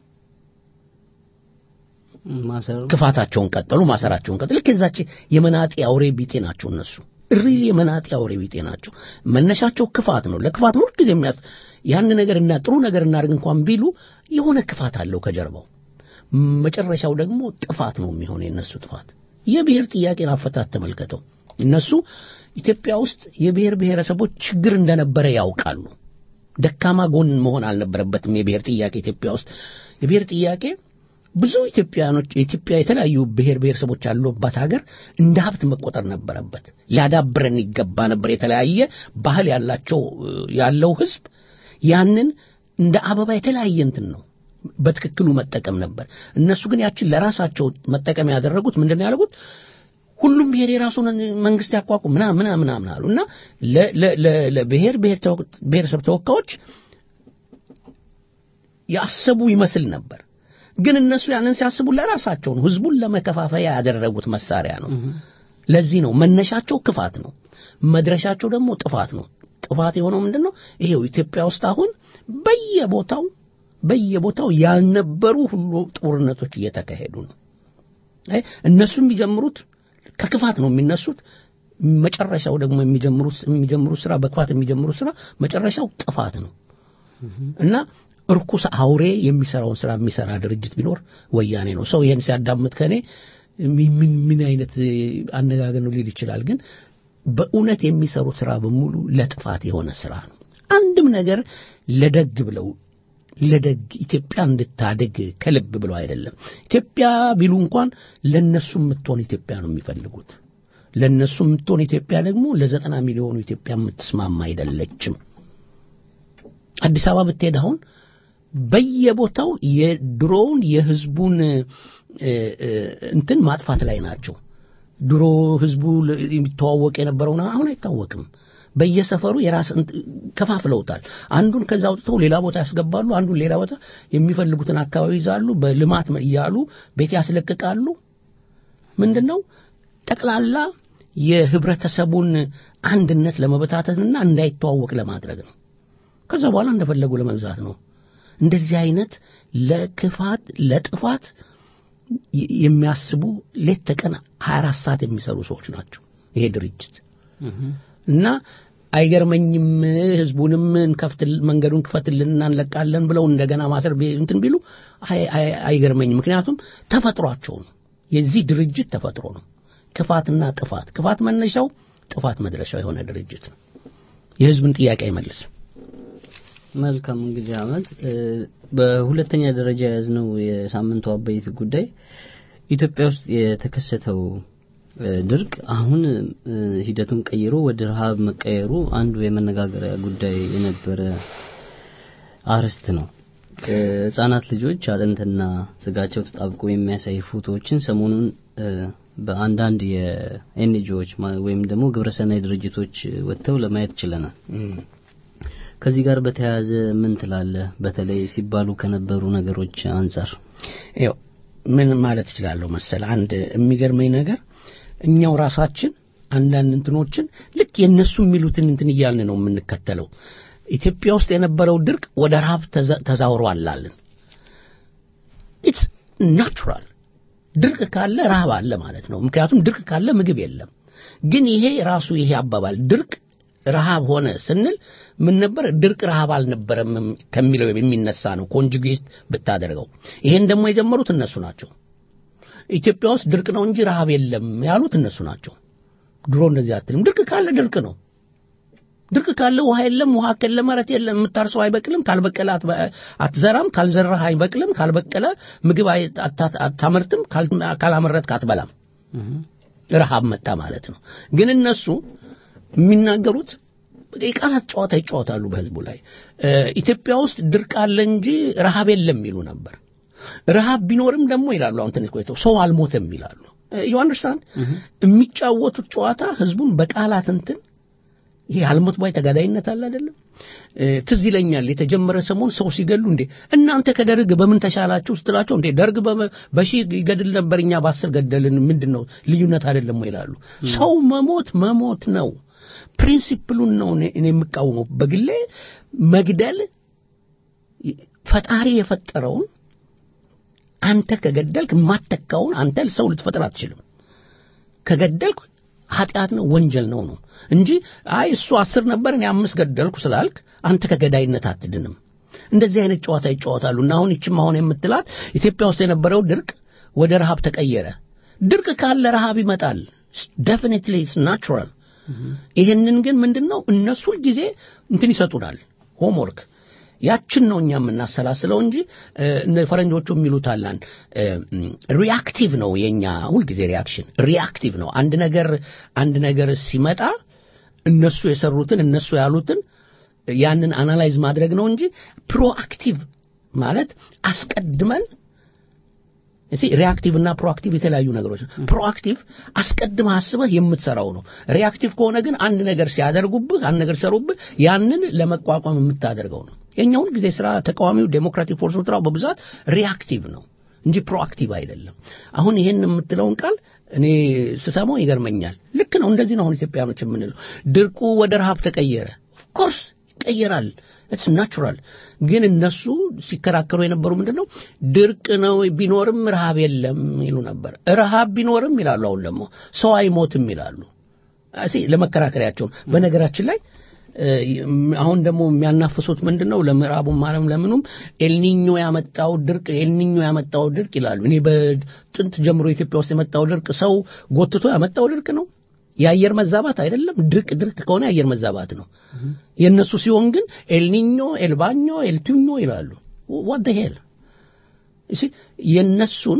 ክፋታቸውን ቀጠሉ፣ ማሰራቸውን ቀጠሉ። ልክ የዛች የመናጤ አውሬ ቢጤ ናቸው እነሱ ሪል የመናጤ አውሬ ቢጤ ናቸው። መነሻቸው ክፋት ነው። ለክፋት ነው ሁልጊዜ የሚያስ ያን ነገር እና ጥሩ ነገር እናድርግ እንኳን ቢሉ የሆነ ክፋት አለው ከጀርባው። መጨረሻው ደግሞ ጥፋት ነው የሚሆነ የነሱ ጥፋት። የብሔር ጥያቄን አፈታት ተመልከተው። እነሱ ኢትዮጵያ ውስጥ የብሔር ብሔረሰቦች ችግር እንደነበረ ያውቃሉ። ደካማ ጎን መሆን አልነበረበትም የብሔር ጥያቄ ኢትዮጵያ ውስጥ የብሔር ጥያቄ ብዙ ኢትዮጵያኖች የኢትዮጵያ የተለያዩ ብሔር ብሔረሰቦች ያሉባት ሀገር እንደ ሀብት መቆጠር ነበረበት። ሊያዳብረን ይገባ ነበር። የተለያየ ባህል ያላቸው ያለው ህዝብ ያንን እንደ አበባ የተለያየ እንትን ነው በትክክሉ መጠቀም ነበር። እነሱ ግን ያችን ለራሳቸው መጠቀም ያደረጉት ምንድን ነው ያደረጉት? ሁሉም ብሔር የራሱን መንግስት ያቋቁም ምናምን ምናምን ምናምን አሉ እና ለብሔር ብሔረሰብ ተወካዮች ያሰቡ ይመስል ነበር። ግን እነሱ ያንን ሲያስቡ ለራሳቸው ነው፣ ህዝቡን ለመከፋፈያ ያደረጉት መሳሪያ ነው። ለዚህ ነው መነሻቸው ክፋት ነው፣ መድረሻቸው ደግሞ ጥፋት ነው። ጥፋት የሆነው ምንድን ነው? ይሄው ኢትዮጵያ ውስጥ አሁን በየቦታው በየቦታው ያልነበሩ ሁሉ ጦርነቶች እየተካሄዱ ነው። እነሱ የሚጀምሩት ከክፋት ነው የሚነሱት። መጨረሻው ደግሞ የሚጀምሩት የሚጀምሩት ስራ በክፋት የሚጀምሩት ስራ መጨረሻው ጥፋት ነው እና እርኩስ አውሬ የሚሰራውን ስራ የሚሰራ ድርጅት ቢኖር ወያኔ ነው። ሰው ይሄን ሲያዳምጥ ከኔ ምን ምን አይነት አነጋገር ነው ሊል ይችላል። ግን በእውነት የሚሰሩት ስራ በሙሉ ለጥፋት የሆነ ስራ ነው። አንድም ነገር ለደግ ብለው ለደግ ኢትዮጵያ እንድታደግ ከልብ ብለው አይደለም። ኢትዮጵያ ቢሉ እንኳን ለነሱ የምትሆን ኢትዮጵያ ነው የሚፈልጉት። ለነሱ የምትሆን ኢትዮጵያ ደግሞ ለዘጠና ሚሊዮኑ ኢትዮጵያ የምትስማማ አይደለችም። አዲስ አበባ ብትሄድ አሁን በየቦታው የድሮውን የህዝቡን እንትን ማጥፋት ላይ ናቸው። ድሮ ህዝቡ የሚተዋወቅ የነበረውን አሁን አይታወቅም። በየሰፈሩ የራስ ከፋፍለውታል። አንዱን ከዛ አውጥተው ሌላ ቦታ ያስገባሉ። አንዱን ሌላ ቦታ የሚፈልጉትን አካባቢ ይዛሉ። በልማት እያሉ ቤት ያስለቅቃሉ። ምንድን ነው ጠቅላላ የህብረተሰቡን አንድነት ለመበታተንና እንዳይተዋወቅ ለማድረግ ነው። ከዛ በኋላ እንደፈለጉ ለመግዛት ነው። እንደዚህ አይነት ለክፋት ለጥፋት የሚያስቡ ሌት ተቀን 24 ሰዓት የሚሰሩ ሰዎች ናቸው ይሄ ድርጅት እና አይገርመኝም ህዝቡንም እንከፍት መንገዱን ክፈትልንና እንለቃለን ብለው እንደገና ማሰር እንትን ቢሉ አይገርመኝም ምክንያቱም ተፈጥሯቸው ነው የዚህ ድርጅት ተፈጥሮ ነው ክፋትና ጥፋት ክፋት መነሻው ጥፋት መድረሻው የሆነ ድርጅት ነው የህዝብን ጥያቄ አይመልስም መልካም እንግዲህ አመት በሁለተኛ ደረጃ የያዝነው የሳምንቱ አበይት ጉዳይ ኢትዮጵያ ውስጥ የተከሰተው ድርቅ አሁን ሂደቱን ቀይሮ ወደ ረሃብ መቀየሩ አንዱ የመነጋገሪያ ጉዳይ የነበረ አርዕስት ነው። ህጻናት ልጆች አጥንትና ስጋቸው ተጣብቆ የሚያሳይ ፎቶዎችን ሰሞኑን በአንዳንድ የኤንጂኦዎች ወይም ደግሞ ግብረሰናይ ድርጅቶች ወጥተው ለማየት ችለናል። ከዚህ ጋር በተያያዘ ምን ትላለህ? በተለይ ሲባሉ ከነበሩ ነገሮች አንጻር ያው ምን ማለት እችላለሁ መሰል አንድ የሚገርመኝ ነገር እኛው ራሳችን አንዳንድ እንትኖችን ልክ የእነሱ የሚሉትን እንትን እያልን ነው የምንከተለው። ኢትዮጵያ ውስጥ የነበረው ድርቅ ወደ ረሃብ ተዛውሯል አልን። ኢትስ ናቹራል። ድርቅ ካለ ረሃብ አለ ማለት ነው። ምክንያቱም ድርቅ ካለ ምግብ የለም። ግን ይሄ ራሱ ይሄ አባባል ድርቅ ረሃብ ሆነ ስንል ምን ነበር? ድርቅ ረሃብ አልነበረም ከሚለው የሚነሳ ነው ኮንጁጌት ብታደርገው። ይሄን ደግሞ የጀመሩት እነሱ ናቸው። ኢትዮጵያ ውስጥ ድርቅ ነው እንጂ ረሃብ የለም ያሉት እነሱ ናቸው። ድሮ እንደዚህ አትልም። ድርቅ ካለ ድርቅ ነው። ድርቅ ካለ ውሃ የለም፣ ውሃ ከለ መሬት የለም። የምታርሰው አይበቅልም፣ ካልበቀለ አትዘራም፣ ካልዘራህ አይበቅልም፣ ካልበቀለ ምግብ አታመርትም፣ ካላመረትክ አትበላም። ረሃብ መጣ ማለት ነው። ግን እነሱ የሚናገሩት የቃላት ጨዋታ ይጫወታሉ በህዝቡ ላይ። ኢትዮጵያ ውስጥ ድርቅ አለ እንጂ ረሃብ የለም ይሉ ነበር። ረሃብ ቢኖርም ደግሞ ይላሉ አሁን ትንሽ ቆይተው ሰው አልሞተም ይላሉ። ዩ አንደርስታንድ የሚጫወቱት ጨዋታ ህዝቡን በቃላት እንትን ይሄ አልሞት ባይ ተጋዳይነት አለ አይደለም። ትዝ ይለኛል የተጀመረ ሰሞን ሰው ሲገሉ እንዴ እናንተ ከደርግ በምን ተሻላችሁ ስትላቸው እንዴ ደርግ በሺህ ይገድል ነበር እኛ በአስር ገደልን ምንድን ነው ልዩነት አይደለም ይላሉ። ሰው መሞት መሞት ነው። ፕሪንሲፕሉን ነው እኔ የምቃወመው። በግሌ መግደል ፈጣሪ የፈጠረውን አንተ ከገደልክ የማተካውን አንተ ሰው ልትፈጥር አትችልም። ከገደልክ ኃጢአት ነው፣ ወንጀል ነው ነው እንጂ አይ እሱ አስር ነበር እኔ አምስት ገደልኩ ስላልክ አንተ ከገዳይነት አትድንም። እንደዚህ አይነት ጨዋታ ይጫወታሉ እና አሁን ይችም አሁን የምትላት ኢትዮጵያ ውስጥ የነበረው ድርቅ ወደ ረሃብ ተቀየረ። ድርቅ ካለ ረሃብ ይመጣል። ዴፊኒትሊ ኢትስ ናቹራል። ይህንን ግን ምንድን ነው እነሱ ጊዜ እንትን ይሰጡናል ሆምወርክ ያችን ነው እኛ የምናሰላስለው እንጂ ፈረንጆቹ የሚሉት አላን ሪአክቲቭ ነው የኛ ሁልጊዜ ሪአክሽን ሪአክቲቭ ነው አንድ ነገር አንድ ነገር ሲመጣ እነሱ የሰሩትን እነሱ ያሉትን ያንን አናላይዝ ማድረግ ነው እንጂ ፕሮአክቲቭ ማለት አስቀድመን እሺ ሪአክቲቭ እና ፕሮአክቲቭ የተለያዩ ነገሮች ነው። ፕሮአክቲቭ አስቀድመህ አስበህ የምትሰራው ነው። ሪአክቲቭ ከሆነ ግን አንድ ነገር ሲያደርጉብህ፣ አንድ ነገር ሲሰሩብህ ያንን ለመቋቋም የምታደርገው ነው። የኛ ሁል ጊዜ ስራ ተቃዋሚው ዴሞክራቲክ ፎርስ ስራው በብዛት ሪአክቲቭ ነው እንጂ ፕሮአክቲቭ አይደለም። አሁን ይሄን የምትለውን ቃል እኔ ስሰማው ይገርመኛል። ልክ ነው። እንደዚህ ነው አሁን ኢትዮጵያኖች የምንለው። ድርቁ ወደ ረሃብ ተቀየረ። ኦፍኮርስ ይቀየራል። ኢትስ ናቹራል። ግን እነሱ ሲከራከሩ የነበሩ ምንድን ነው ድርቅ ነው ቢኖርም ረሃብ የለም ይሉ ነበር። ረሃብ ቢኖርም ይላሉ። አሁን ደግሞ ሰው አይሞትም ይላሉ። እሺ ለመከራከሪያቸው በነገራችን ላይ አሁን ደግሞ የሚያናፍሱት ምንድን ነው? ለምዕራቡም ዓለም ለምኑም ኤልኒኞ ያመጣው ድርቅ ኤልኒኞ ያመጣው ድርቅ ይላሉ። እኔ በጥንት ጀምሮ ኢትዮጵያ ውስጥ የመጣው ድርቅ ሰው ጎትቶ ያመጣው ድርቅ ነው። የአየር መዛባት አይደለም። ድርቅ ድርቅ ከሆነ የአየር መዛባት ነው። የእነሱ ሲሆን ግን ኤልኒኞ፣ ኤልባኞ፣ ኤልቱኞ ይላሉ። ዋት ሄል እሺ የእነሱን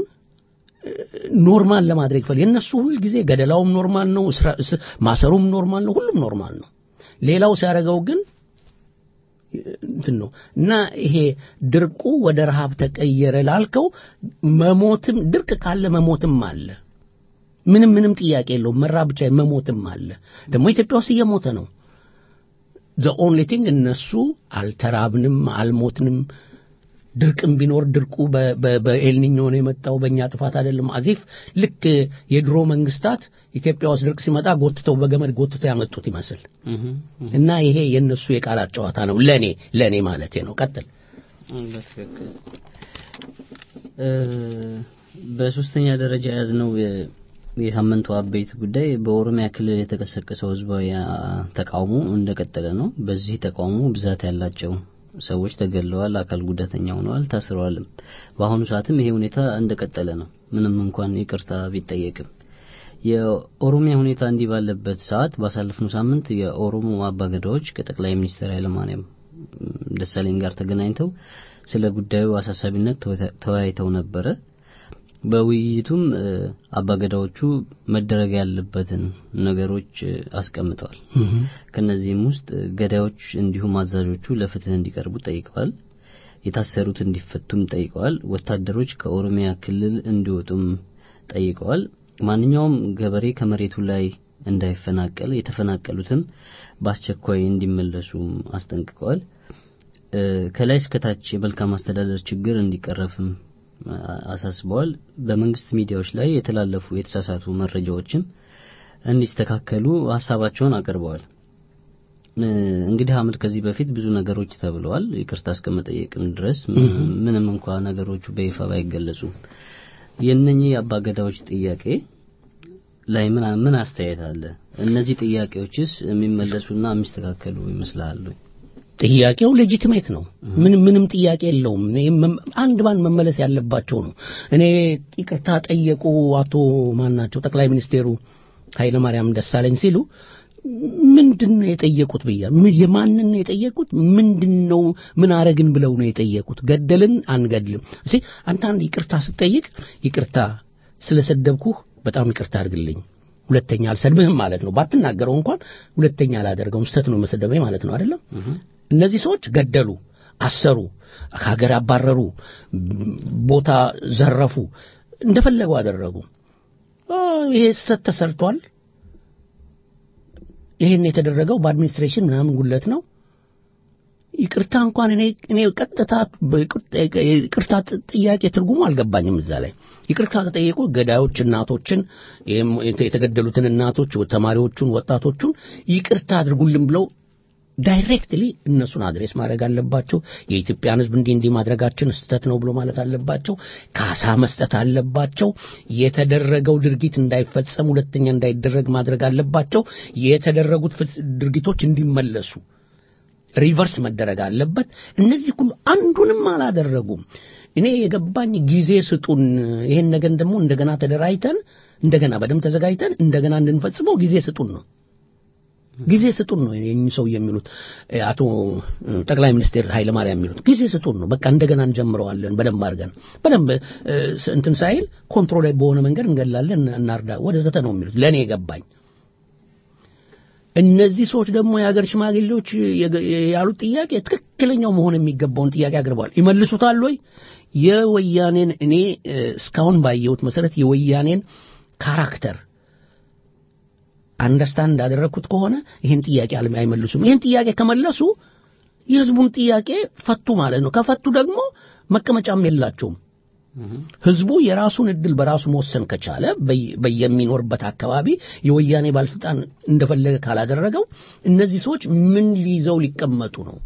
ኖርማል ለማድረግ ይፈል የእነሱ ሁል ጊዜ ገደላውም ኖርማል ነው፣ ማሰሩም ኖርማል ነው፣ ሁሉም ኖርማል ነው። ሌላው ሲያደርገው ግን እንትን ነው እና ይሄ ድርቁ ወደ ረሃብ ተቀየረ ላልከው መሞትም ድርቅ ካለ መሞትም አለ። ምንም ምንም ጥያቄ የለውም። መራብ ብቻ መሞትም አለ። ደግሞ ኢትዮጵያ ውስጥ እየሞተ ነው። ዘ ኦንሊ ቲንግ እነሱ አልተራብንም፣ አልሞትንም። ድርቅም ቢኖር ድርቁ በኤልኒኞ ነው የመጣው በእኛ ጥፋት አይደለም። አዚፍ ልክ የድሮ መንግስታት ኢትዮጵያ ውስጥ ድርቅ ሲመጣ ጎትተው በገመድ ጎትተው ያመጡት ይመስል እና ይሄ የእነሱ የቃላት ጨዋታ ነው። ለእኔ ለእኔ ማለቴ ነው። ቀጥል። በሶስተኛ ደረጃ የያዝነው የሳምንቱ አበይት ጉዳይ በኦሮሚያ ክልል የተቀሰቀሰው ህዝባዊ ተቃውሞ እንደቀጠለ ነው። በዚህ ተቃውሞ ብዛት ያላቸው ሰዎች ተገድለዋል፣ አካል ጉዳተኛ ሆነዋል፣ ታስረዋልም። በአሁኑ ሰዓትም ይሄ ሁኔታ እንደቀጠለ ነው፣ ምንም እንኳን ይቅርታ ቢጠየቅም። የኦሮሚያ ሁኔታ እንዲህ ባለበት ሰዓት ባሳለፍነው ሳምንት የኦሮሞ አባገዳዎች ከጠቅላይ ሚኒስትር ኃይለማርያም ደሳለኝ ጋር ተገናኝተው ስለ ጉዳዩ አሳሳቢነት ተወያይተው ነበረ። በውይይቱም አባገዳዎቹ መደረግ ያለበትን ነገሮች አስቀምጠዋል። ከነዚህም ውስጥ ገዳዮች እንዲሁም አዛዦቹ ለፍትህ እንዲቀርቡ ጠይቀዋል። የታሰሩት እንዲፈቱም ጠይቀዋል። ወታደሮች ከኦሮሚያ ክልል እንዲወጡም ጠይቀዋል። ማንኛውም ገበሬ ከመሬቱ ላይ እንዳይፈናቀል፣ የተፈናቀሉትም በአስቸኳይ እንዲመለሱም አስጠንቅቀዋል። ከላይ እስከታች የመልካም አስተዳደር ችግር እንዲቀረፍም አሳስበዋል። በመንግስት ሚዲያዎች ላይ የተላለፉ የተሳሳቱ መረጃዎችም እንዲስተካከሉ ሀሳባቸውን አቅርበዋል። እንግዲህ አህመድ ከዚህ በፊት ብዙ ነገሮች ተብለዋል፣ ይቅርታ እስከ መጠየቅም ድረስ ምንም እንኳ ነገሮቹ በይፋ ባይገለጹም የእነኚህ የአባገዳዎች ጥያቄ ላይ ምን ምን አስተያየት አለ? እነዚህ ጥያቄዎችስ የሚመለሱና የሚስተካከሉ ይመስላሉ? ጥያቄው ሌጂቲሜት ነው። ምንም ምንም ጥያቄ የለውም። አንድ ባንድ መመለስ ያለባቸው ነው። እኔ ይቅርታ ጠየቁ አቶ ማናቸው ጠቅላይ ሚኒስቴሩ ኃይለ ማርያም ደሳለኝ ሲሉ ምንድን ነው የጠየቁት ብያ የማንን ነው የጠየቁት? ምንድን ነው ምን አረግን ብለው ነው የጠየቁት? ገደልን አንገድልም። እሺ አንተ አንድ ይቅርታ ስትጠይቅ ይቅርታ ስለሰደብኩህ በጣም ይቅርታ አድርግልኝ ሁለተኛ አልሰድብህም ማለት ነው። ባትናገረው እንኳን ሁለተኛ አላደርገውም ስተት ነው መሰደበኝ ማለት ነው አይደለም። እነዚህ ሰዎች ገደሉ፣ አሰሩ፣ ከሀገር አባረሩ፣ ቦታ ዘረፉ፣ እንደፈለጉ አደረጉ። ይሄ ስተት ተሰርቷል። ይሄን የተደረገው በአድሚኒስትሬሽን ምናምን ጉለት ነው። ይቅርታ እንኳን እኔ እኔ ቀጥታ ይቅርታ ጥያቄ ትርጉሙ አልገባኝም። እዛ ላይ ይቅርታ ከጠየቁ ገዳዮች እናቶችን የተገደሉትን እናቶች፣ ተማሪዎቹን፣ ወጣቶቹን ይቅርታ አድርጉልን ብለው ዳይሬክትሊ እነሱን አድሬስ ማድረግ አለባቸው። የኢትዮጵያን ሕዝብ እንዲህ እንዲህ ማድረጋችን ስህተት ነው ብሎ ማለት አለባቸው። ካሳ መስጠት አለባቸው። የተደረገው ድርጊት እንዳይፈጸም ሁለተኛ እንዳይደረግ ማድረግ አለባቸው። የተደረጉት ድርጊቶች እንዲመለሱ ሪቨርስ መደረግ አለበት። እነዚህ ሁሉ አንዱንም አላደረጉም። እኔ የገባኝ ጊዜ ስጡን፣ ይሄን ነገር ደግሞ እንደገና ተደራጅተን እንደገና በደንብ ተዘጋጅተን እንደገና እንድንፈጽመው ጊዜ ስጡን ነው ጊዜ ስጡን ነው የእኚህ ሰው የሚሉት አቶ ጠቅላይ ሚኒስትር ኃይለ ማርያም የሚሉት ጊዜ ስጡን ነው። በቃ እንደገና እንጀምረዋለን በደንብ አድርገን በደንብ እንትን ሳይል ኮንትሮል በሆነ መንገድ እንገላለን፣ እናርዳ ወደ ዘተ ነው የሚሉት ለእኔ የገባኝ። እነዚህ ሰዎች ደግሞ የሀገር ሽማግሌዎች ያሉት ጥያቄ ትክክለኛው መሆን የሚገባውን ጥያቄ አቅርበዋል። ይመልሱታል ወይ? የወያኔን እኔ እስካሁን ባየሁት መሰረት የወያኔን ካራክተር አንደርስታንድ እንዳደረግኩት ከሆነ ይህን ጥያቄ አይመልሱም። ይህን ጥያቄ ከመለሱ የህዝቡን ጥያቄ ፈቱ ማለት ነው። ከፈቱ ደግሞ መቀመጫም የላቸውም። ህዝቡ የራሱን እድል በራሱ መወሰን ከቻለ በየሚኖርበት አካባቢ የወያኔ ባለስልጣን እንደፈለገ ካላደረገው እነዚህ ሰዎች ምን ሊይዘው ሊቀመጡ ነው?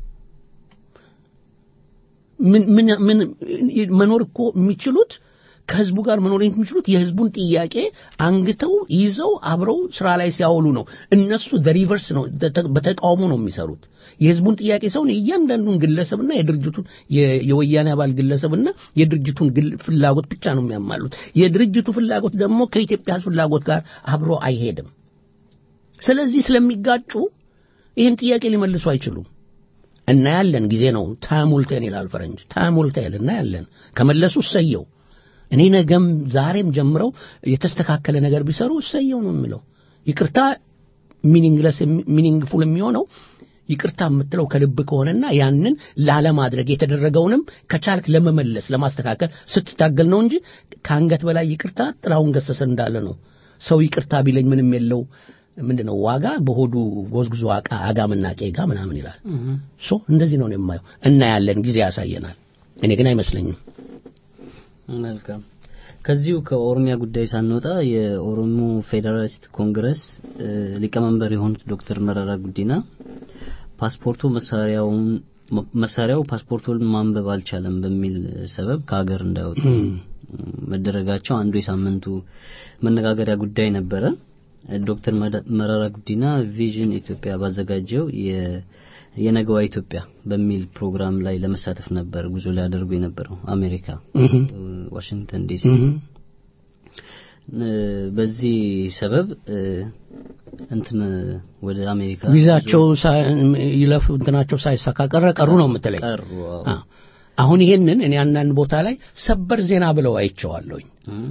ምን መኖር እኮ የሚችሉት ከህዝቡ ጋር መኖር የሚችሉት የህዝቡን ጥያቄ አንግተው ይዘው አብረው ስራ ላይ ሲያውሉ ነው። እነሱ ሪቨርስ ነው፣ በተቃውሞ ነው የሚሰሩት። የህዝቡን ጥያቄ ሳይሆን የእያንዳንዱን ግለሰብና የድርጅቱን የወያኔ አባል ግለሰብና የድርጅቱን ፍላጎት ብቻ ነው የሚያማሉት። የድርጅቱ ፍላጎት ደግሞ ከኢትዮጵያ ህዝብ ፍላጎት ጋር አብሮ አይሄድም። ስለዚህ ስለሚጋጩ ይህን ጥያቄ ሊመልሱ አይችሉም። እናያለን፣ ጊዜ ነው። ታይም ዊል ቴል ይላል ፈረንጅ። ታይም ዊል ቴል እናያለን። ከመለሱ እሰየው። እኔ ነገም ዛሬም ጀምረው የተስተካከለ ነገር ቢሰሩ እሰየው ነው የምለው። ይቅርታ ሚኒንግለስ ሚኒንግፉል የሚሆነው ይቅርታ የምትለው ከልብ ከሆነና ያንን ላለማድረግ የተደረገውንም ከቻልክ ለመመለስ ለማስተካከል ስትታገል ነው እንጂ ከአንገት በላይ ይቅርታ ጥላሁን ገሰሰ እንዳለ ነው። ሰው ይቅርታ ቢለኝ ምንም የለው ምንድን ነው ዋጋ በሆዱ ጎዝጉዞ አቃ አጋምና ቄጋ ምናምን ይላል። ሶ እንደዚህ ነው የማየው። እናያለን፣ ጊዜ ያሳየናል። እኔ ግን አይመስለኝም። መልካም። ከዚሁ ከኦሮሚያ ጉዳይ ሳንወጣ የኦሮሞ ፌዴራሊስት ኮንግረስ ሊቀመንበር የሆኑት ዶክተር መረራ ጉዲና ፓስፖርቱ መሳሪያውን መሳሪያው ፓስፖርቱን ማንበብ አልቻለም በሚል ሰበብ ከሀገር እንዳይወጡ መደረጋቸው አንዱ የሳምንቱ መነጋገሪያ ጉዳይ ነበረ። ዶክተር መረራ ጉዲና ቪዥን ኢትዮጵያ ባዘጋጀው የነገዋ ኢትዮጵያ በሚል ፕሮግራም ላይ ለመሳተፍ ነበር ጉዞ ሊያደርጉ የነበረው አሜሪካ ዋሽንግተን ዲሲ። በዚህ ሰበብ እንትን ወደ አሜሪካ ቪዛቸው ይለፍ እንትናቸው ሳይሳካ ቀረ ቀሩ ነው የምትለኝ? ቀሩ። አሁን ይሄንን እኔ አንዳንድ ቦታ ላይ ሰበር ዜና ብለው አይቼዋለሁኝ።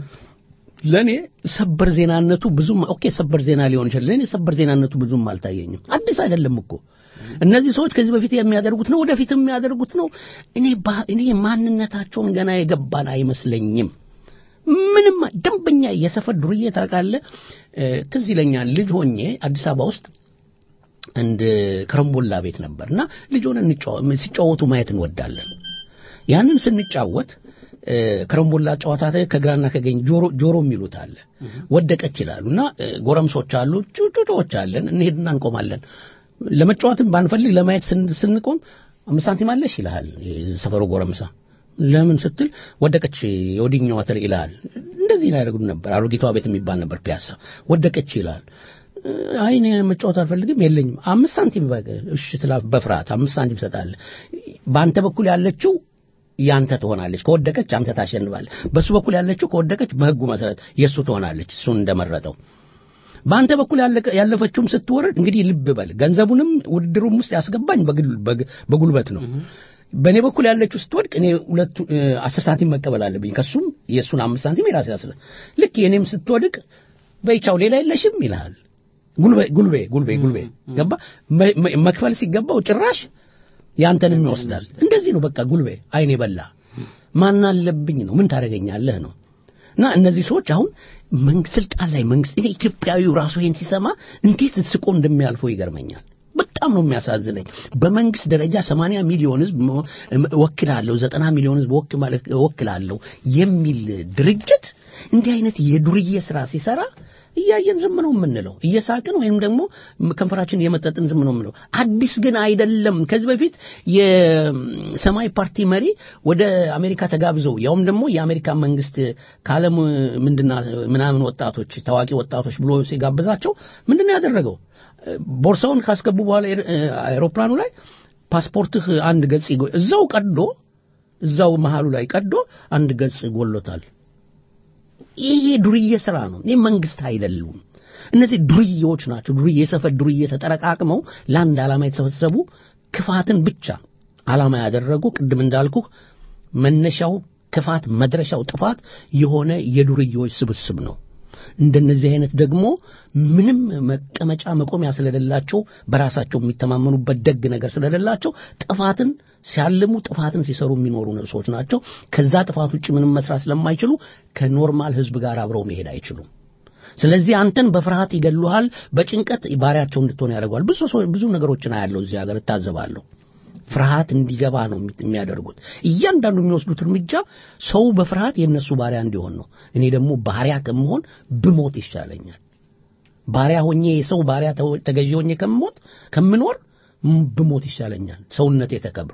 ለእኔ ሰበር ዜናነቱ ብዙም ኦኬ ሰበር ዜና ሊሆን ይችላል። ለእኔ ሰበር ዜናነቱ ብዙም አልታየኝም። አዲስ አይደለም እኮ እነዚህ ሰዎች ከዚህ በፊት የሚያደርጉት ነው፣ ወደፊት የሚያደርጉት ነው። እኔ ባ- እኔ ማንነታቸውን ገና የገባን አይመስለኝም። ምንም ደንበኛ የሰፈር ዱርዬ ታውቃለህ። እ፣ ትዝ ይለኛል ልጅ ሆኜ አዲስ አበባ ውስጥ አንድ ከረምቦላ ቤት ነበር እና ልጅ ሆነን እንጫወ- ሲጫወቱ ማየት እንወዳለን። ያንን ስንጫወት እ፣ ከረምቦላ ጨዋታ ላይ ከግራና ከቀኝ ጆሮ ጆሮ የሚሉት አለ ወደቀች ይላሉ እና እ፣ ጎረምሶች አሉ ጩጩጮዎች አለን እንሄድና እንቆማለን ለመጫወትም ባንፈልግ ለማየት ስን- ስንቆም አምስት ሳንቲም አለሽ ይልሃል የሰፈሩ ጎረምሳ ለምን ስትል ወደቀች የወዲኛዋ ትል ይልሃል እንደዚህ ያደርጉ ነበር አሮጊቷ ቤት የሚባል ነበር ፒያሳ ወደቀች ይልሃል አይ እኔ መጫወት አልፈልግም የለኝም አምስት ሳንቲም በቃ እሺ ትላ በፍርሃት አምስት ሳንቲም ትሰጣለህ በአንተ በኩል ያለችው ያንተ ትሆናለች ከወደቀች አንተ ታሸንፋለህ በሱ በኩል ያለችው ከወደቀች በህጉ መሰረት የእሱ ትሆናለች እሱን እንደመረጠው በአንተ በኩል ያለቀ- ያለፈችውም ስትወርድ እንግዲህ ልብ በል ገንዘቡንም ውድድሩም ውስጥ ያስገባኝ በግል- በግ- በጉልበት ነው በእኔ በኩል ያለችው ስትወድቅ እኔ ሁለቱ እ፣ አስር ሳንቲም መቀበል አለብኝ ከሱም የእሱን አምስት ሳንቲም የራሴ አስር ልክ የእኔም ስትወድቅ በይቻው ሌላ የለሽም ይልሃል ጉልቤ ጉልቤ ጉልቤ ጉልቤ ገባ መ- መ- መክፈል ሲገባው ጭራሽ ያንተንም ይወስዳል እንደዚህ ነው በቃ ጉልቤ አይኔ በላ ማን አለብኝ ነው ምን ታደርገኛለህ ነው እና እነዚህ ሰዎች አሁን መንግስት ስልጣን ላይ መንግስት እኔ ኢትዮጵያዊው ራሱ ይሄን ሲሰማ እንዴት ስቆ እንደሚያልፈው ይገርመኛል በጣም ነው የሚያሳዝነኝ በመንግስት ደረጃ 80 ሚሊዮን ህዝብ መ- እወክላለሁ 90 ሚሊዮን ህዝብ እወክ- ማለት እወክላለሁ የሚል ድርጅት እንዲህ አይነት የዱርዬ ስራ ሲሰራ እያየን ዝም ነው የምንለው እየሳቅን ወይም ደግሞ ከንፈራችን እየመጠጥን ዝም ነው የምንለው አዲስ ግን አይደለም ከዚህ በፊት የሰማይ ፓርቲ መሪ ወደ አሜሪካ ተጋብዘው ያውም ደግሞ የአሜሪካ መንግስት ከዓለም ምንድና ምናምን ወጣቶች ታዋቂ ወጣቶች ብሎ ሲጋብዛቸው ምንድነው ያደረገው ቦርሳውን ካስገቡ በኋላ ኤር- አውሮፕላኑ ላይ ፓስፖርትህ አንድ ገጽ ይጎ- እዛው ቀዶ እዛው መሃሉ ላይ ቀዶ አንድ ገጽ ጎሎታል ይሄ ዱርዬ ስራ ነው። ይህ መንግስት አይደሉም። እነዚህ ዱርዬዎች ናቸው። ዱርዬ የሰፈር ዱርዬ ተጠረቃቅመው ለአንድ ዓላማ የተሰበሰቡ ክፋትን ብቻ ዓላማ ያደረጉ ቅድም እንዳልኩህ መነሻው ክፋት መድረሻው ጥፋት የሆነ የዱርዬዎች ስብስብ ነው። እንደነዚህ አይነት ደግሞ ምንም መቀመጫ መቆሚያ ስለሌላቸው በራሳቸው የሚተማመኑበት ደግ ነገር ስለሌላቸው ጥፋትን ሲያልሙ ጥፋትን ሲሰሩ የሚኖሩ ሰዎች ናቸው። ከዛ ጥፋት ውጭ ምንም መስራት ስለማይችሉ ከኖርማል ህዝብ ጋር አብረው መሄድ አይችሉም። ስለዚህ አንተን በፍርሃት ይገሉሃል፣ በጭንቀት ባሪያቸው እንድትሆን ያደርገዋል። ብዙ ሰው ብዙ ነገሮችን አያለው እዚህ ሀገር እታዘባለሁ። ፍርሃት እንዲገባ ነው የሚ- የሚያደርጉት። እያንዳንዱ የሚወስዱት እርምጃ ሰው በፍርሃት የእነሱ ባሪያ እንዲሆን ነው። እኔ ደግሞ ባሪያ ከመሆን ብሞት ይሻለኛል። ባሪያ ሆኜ የሰው ባሪያ ተው- ተገዢ ሆኜ ከምሞት ከምኖር ም- ብሞት ይሻለኛል። ሰውነቴ ተከብሮ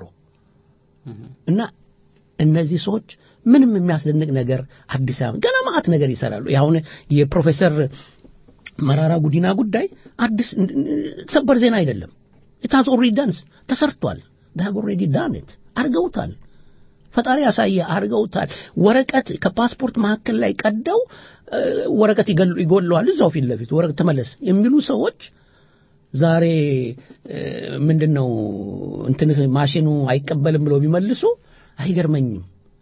እና እነዚህ ሰዎች ምንም የሚያስደንቅ ነገር አዲስ አበባ ገና ማአት ነገር ይሰራሉ። አሁን የፕሮፌሰር መራራ ጉዲና ጉዳይ አዲስ ሰበር ዜና አይደለም። ኢታዝ ኦልሬዲ ዳንስ ተሰርቷል። ዳግ ኦልሬዲ ዳንት አርገውታል። ፈጣሪ ያሳየ አርገውታል። ወረቀት ከፓስፖርት መካከል ላይ ቀደው እ፣ ወረቀት ይገሉ- ይጎለዋል። እዛው ፊት ለፊት ወረቀት ተመለስ የሚሉ ሰዎች ዛሬ እ፣ ምንድነው እንትንህ ማሽኑ አይቀበልም ብለው ቢመልሱ አይገርመኝም።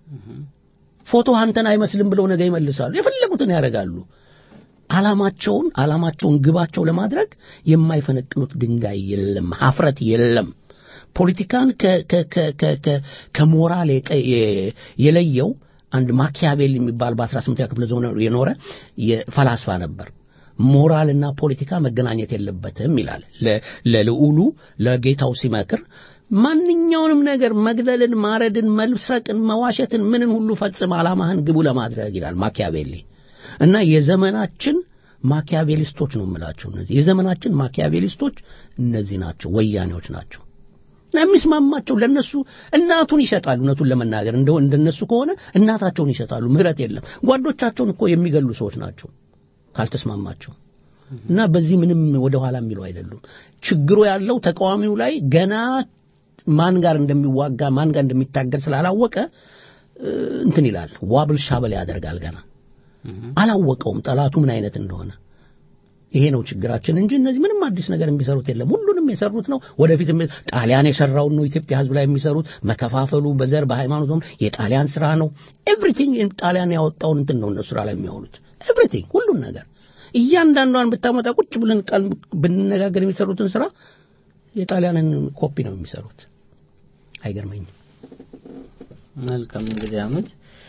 ፎቶ አንተን አይመስልም ብለው ነገ ይመልሳሉ። የፈለጉትን ያደርጋሉ። ዓላማቸውን ዓላማቸውን ግባቸው ለማድረግ የማይፈነቅሉት ድንጋይ የለም፣ ሀፍረት የለም። ፖለቲካን ከ- ከ- ከ- ከ- ከ- ከሞራል የቀ- የ- የለየው አንድ ማኪያቬል የሚባል በ18ኛ ክፍለ ዘመን የኖረ የፈላስፋ ነበር። ሞራልና ፖለቲካ መገናኘት የለበትም ይላል። ለ- ለልዑሉ ለጌታው ሲመክር ማንኛውንም ነገር መግደልን፣ ማረድን፣ መስረቅን፣ መዋሸትን ምንን ሁሉ ፈጽም ዓላማህን ግቡ ለማድረግ ይላል ማኪያቬሊ እና የዘመናችን ማኪያቬሊስቶች ነው የምላቸው። እነዚህ የዘመናችን ማኪያቬሊስቶች እነዚህ ናቸው፣ ወያኔዎች ናቸው። እና የሚስማማቸው ለነሱ እናቱን ይሸጣሉ። እውነቱን ለመናገር እንደው እንደነሱ ከሆነ እናታቸውን ይሸጣሉ። ምህረት የለም። ጓዶቻቸውን እኮ የሚገሉ ሰዎች ናቸው ካልተስማማቸው እና በዚህ ምንም ወደ ኋላ የሚሉ አይደሉም። ችግሩ ያለው ተቃዋሚው ላይ ገና ማን ጋር እንደሚዋጋ ማን ጋር እንደሚታገል ስላላወቀ እ፣ እንትን ይላል ዋብል ሻበል ያደርጋል። ገና አላወቀውም ጠላቱ ምን አይነት እንደሆነ ይሄ ነው ችግራችን እንጂ እነዚህ ምንም አዲስ ነገር የሚሰሩት የለም። ሁሉንም የሰሩት ነው። ወደፊት ጣሊያን የሰራውን ነው ኢትዮጵያ ሕዝብ ላይ የሚሰሩት። መከፋፈሉ በዘር በሃይማኖት ነው የጣሊያን ስራ ነው። ኤቭሪቲንግ ጣሊያን ያወጣውን እንትን ነው እነሱ ስራ ላይ የሚያውሉት ኤቭሪቲንግ፣ ሁሉን ነገር እያንዳንዷን ብታመጣ ቁጭ ብለን ቃል ብንነጋገር የሚሰሩትን ስራ የጣሊያንን ኮፒ ነው የሚሰሩት። አይገርመኝም። መልካም እንግዲህ አመት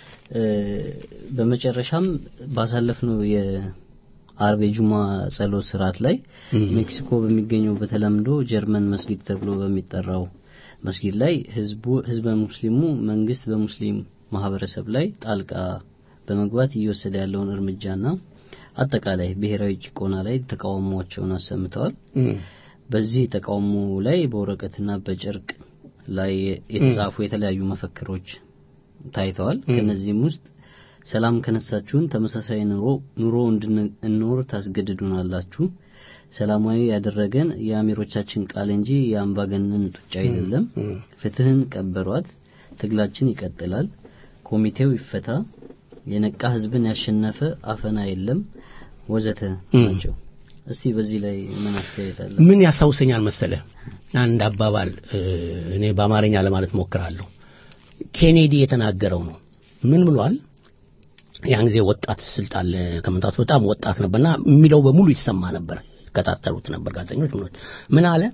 በመጨረሻም ባሳለፍነው የአርብ የጁማ ጸሎት ስርዓት ላይ ሜክሲኮ በሚገኘው በተለምዶ ጀርመን መስጊድ ተብሎ በሚጠራው መስጊድ ላይ ህዝቡ ህዝበ ሙስሊሙ መንግስት በሙስሊም ማህበረሰብ ላይ ጣልቃ በመግባት እየወሰደ ያለውን እርምጃና አጠቃላይ ብሔራዊ ጭቆና ላይ ተቃውሟቸውን አሰምተዋል። በዚህ ተቃውሞ ላይ በወረቀትና በጨርቅ ላይ የተጻፉ የተለያዩ መፈክሮች ታይተዋል። ከነዚህም ውስጥ ሰላም ከነሳችሁን ተመሳሳይ ኑሮ ኑሮ እንድንኖር ታስገድዱናላችሁ። ሰላማዊ ያደረገን የአሚሮቻችን ቃል እንጂ የአምባገነን ጡጫ አይደለም። ፍትህን ቀበሯት። ትግላችን ይቀጥላል። ኮሚቴው ይፈታ። የነቃ ህዝብን ያሸነፈ አፈና የለም ወዘተ ናቸው። እስቲ በዚህ ላይ ምን አስተያየት አለ? ምን ያስታውሰኛል መሰለ አንድ አባባል እኔ በአማርኛ ለማለት ሞክራለሁ። ኬኔዲ የተናገረው ነው። ምን ብሏል? ያን ጊዜ ወጣት ስልጣን ከመምጣቱ በጣም ወጣት ነበርና የሚለው በሙሉ ይሰማ ነበር፣ ይከታተሉት ነበር ጋዜጠኞች። ምኖች ምን አለ?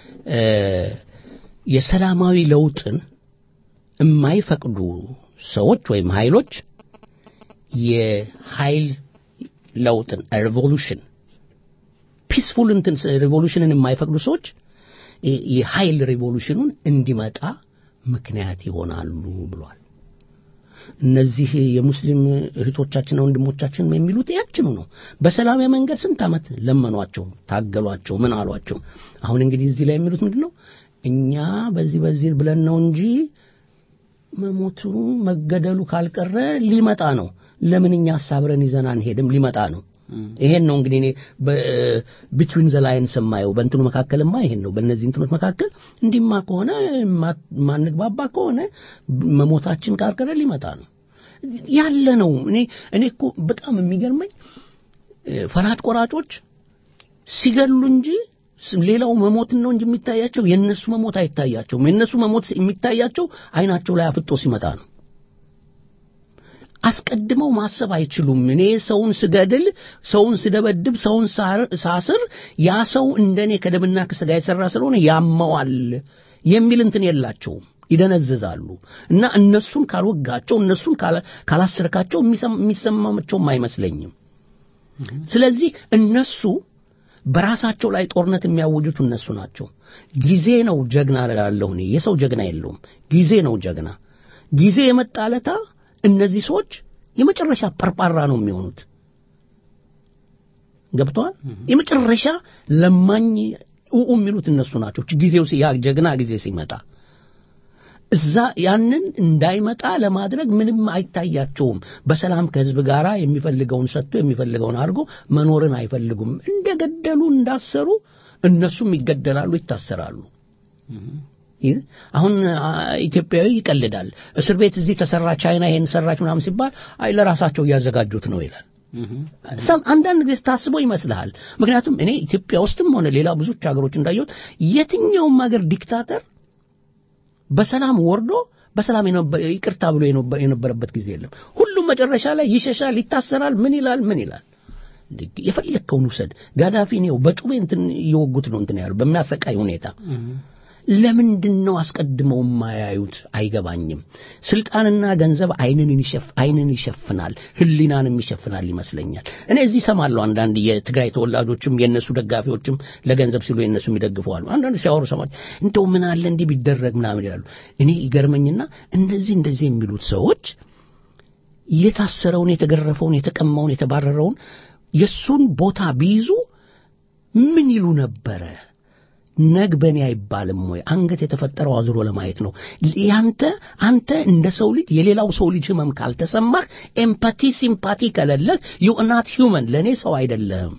የሰላማዊ ለውጥን የማይፈቅዱ ሰዎች ወይም ኃይሎች የኃይል ለውጥን ሬቮሉሽን ፒስፉል እንትን ሬቮሉሽንን የማይፈቅዱ ሰዎች የኃይል ሬቮሉሽኑን እንዲመጣ ምክንያት ይሆናሉ ብሏል። እነዚህ የሙስሊም እህቶቻችንና ወንድሞቻችን የሚሉት ያችኑ ነው። በሰላማዊ መንገድ ስንት ዓመት ለመኗቸው፣ ታገሏቸው፣ ምን አሏቸው። አሁን እንግዲህ እዚህ ላይ የሚሉት ምንድን ነው? እኛ በዚህ በዚህ ብለን ነው እንጂ መሞቱ መገደሉ ካልቀረ ሊመጣ ነው። ለምን እኛ አሳብረን ይዘን አንሄድም? ሊመጣ ነው። ይሄን ነው እንግዲህ እኔ ቢትዊን ዘ ላይንስ የማየው በእንትኑ መካከልማ ይሄን ነው። በእነዚህ እንትኖች መካከል እንዲማ ከሆነ ማንግባባ ከሆነ መሞታችን ካልቀረ ሊመጣ ነው ያለ ነው። እኔ እኔ እኮ በጣም የሚገርመኝ ፈላጭ ቆራጮች ሲገሉ እንጂ ሌላው መሞትን ነው እንጂ የሚታያቸው የእነሱ መሞት አይታያቸውም። የእነሱ መሞት የሚታያቸው አይናቸው ላይ አፍጦ ሲመጣ ነው። አስቀድመው ማሰብ አይችሉም። እኔ ሰውን ስገድል፣ ሰውን ስደበድብ፣ ሰውን ሳስር ያ ሰው እንደኔ ከደምና ከስጋ የተሰራ ስለሆነ ያመዋል የሚል እንትን የላቸውም። ይደነዝዛሉ። እና እነሱን ካልወጋቸው፣ እነሱን ካላስርካቸው የሚሰማቸውም አይመስለኝም። ስለዚህ እነሱ በራሳቸው ላይ ጦርነት የሚያውጁት እነሱ ናቸው። ጊዜ ነው ጀግና እላለሁ እኔ። የሰው ጀግና የለውም። ጊዜ ነው ጀግና። ጊዜ የመጣ ለታ እነዚህ ሰዎች የመጨረሻ ፐርጳራ ነው የሚሆኑት። ገብተዋል። የመጨረሻ ለማኝ ኡኡ የሚሉት እነሱ ናቸው። ጊዜው ያ ጀግና ጊዜ ሲመጣ እዛ ያንን እንዳይመጣ ለማድረግ ምንም አይታያቸውም። በሰላም ከህዝብ ጋር የሚፈልገውን ሰጥቶ የሚፈልገውን አድርጎ መኖርን አይፈልጉም። እንደገደሉ እንዳሰሩ እነሱም ይገደላሉ፣ ይታሰራሉ። አሁን ኢትዮጵያዊ ይቀልዳል። እስር ቤት እዚህ ተሰራ፣ ቻይና ይሄን ሰራች ምናምን ሲባል አይ ለራሳቸው እያዘጋጁት ነው ይላል። አንዳንድ ጊዜ ታስበው ይመስልሃል። ምክንያቱም እኔ ኢትዮጵያ ውስጥም ሆነ ሌላ ብዙዎች ሀገሮች እንዳየሁት የትኛውም ሀገር ዲክታተር በሰላም ወርዶ በሰላም ይቅርታ ብሎ የነበረበት ጊዜ የለም። ሁሉም መጨረሻ ላይ ይሸሻል፣ ይታሰራል። ምን ይላል ምን ይላል። የፈለግከውን ውሰድ። ጋዳፊ ነው በጩቤ እንትን እየወጉት ነው እንትን ያሉ በሚያሰቃይ ሁኔታ ለምንድን ነው አስቀድመው የማያዩት? አይገባኝም። ስልጣንና ገንዘብ አይንን ይሸፍናል፣ ህሊናንም ይሸፍናል ይመስለኛል። እኔ እዚህ ሰማለሁ አንዳንድ የትግራይ ተወላጆችም የእነሱ ደጋፊዎችም ለገንዘብ ሲሉ የእነሱ ይደግፈዋሉ። አንዳንድ ሲያወሩ ሰማች እንደው ምን አለ እንዲህ ቢደረግ ምናምን ይላሉ። እኔ ይገርመኝና እነዚህ እንደዚህ የሚሉት ሰዎች የታሰረውን፣ የተገረፈውን፣ የተቀማውን፣ የተባረረውን የእሱን ቦታ ቢይዙ ምን ይሉ ነበረ? ነግ በእኔ አይባልም ወይ? አንገት የተፈጠረው አዙሮ ለማየት ነው። ያንተ አንተ እንደ ሰው ልጅ የሌላው ሰው ልጅ ህመም ካልተሰማህ፣ ኤምፓቲ ሲምፓቲ ከሌለህ ዩናት ሂውመን ለእኔ ሰው አይደለም።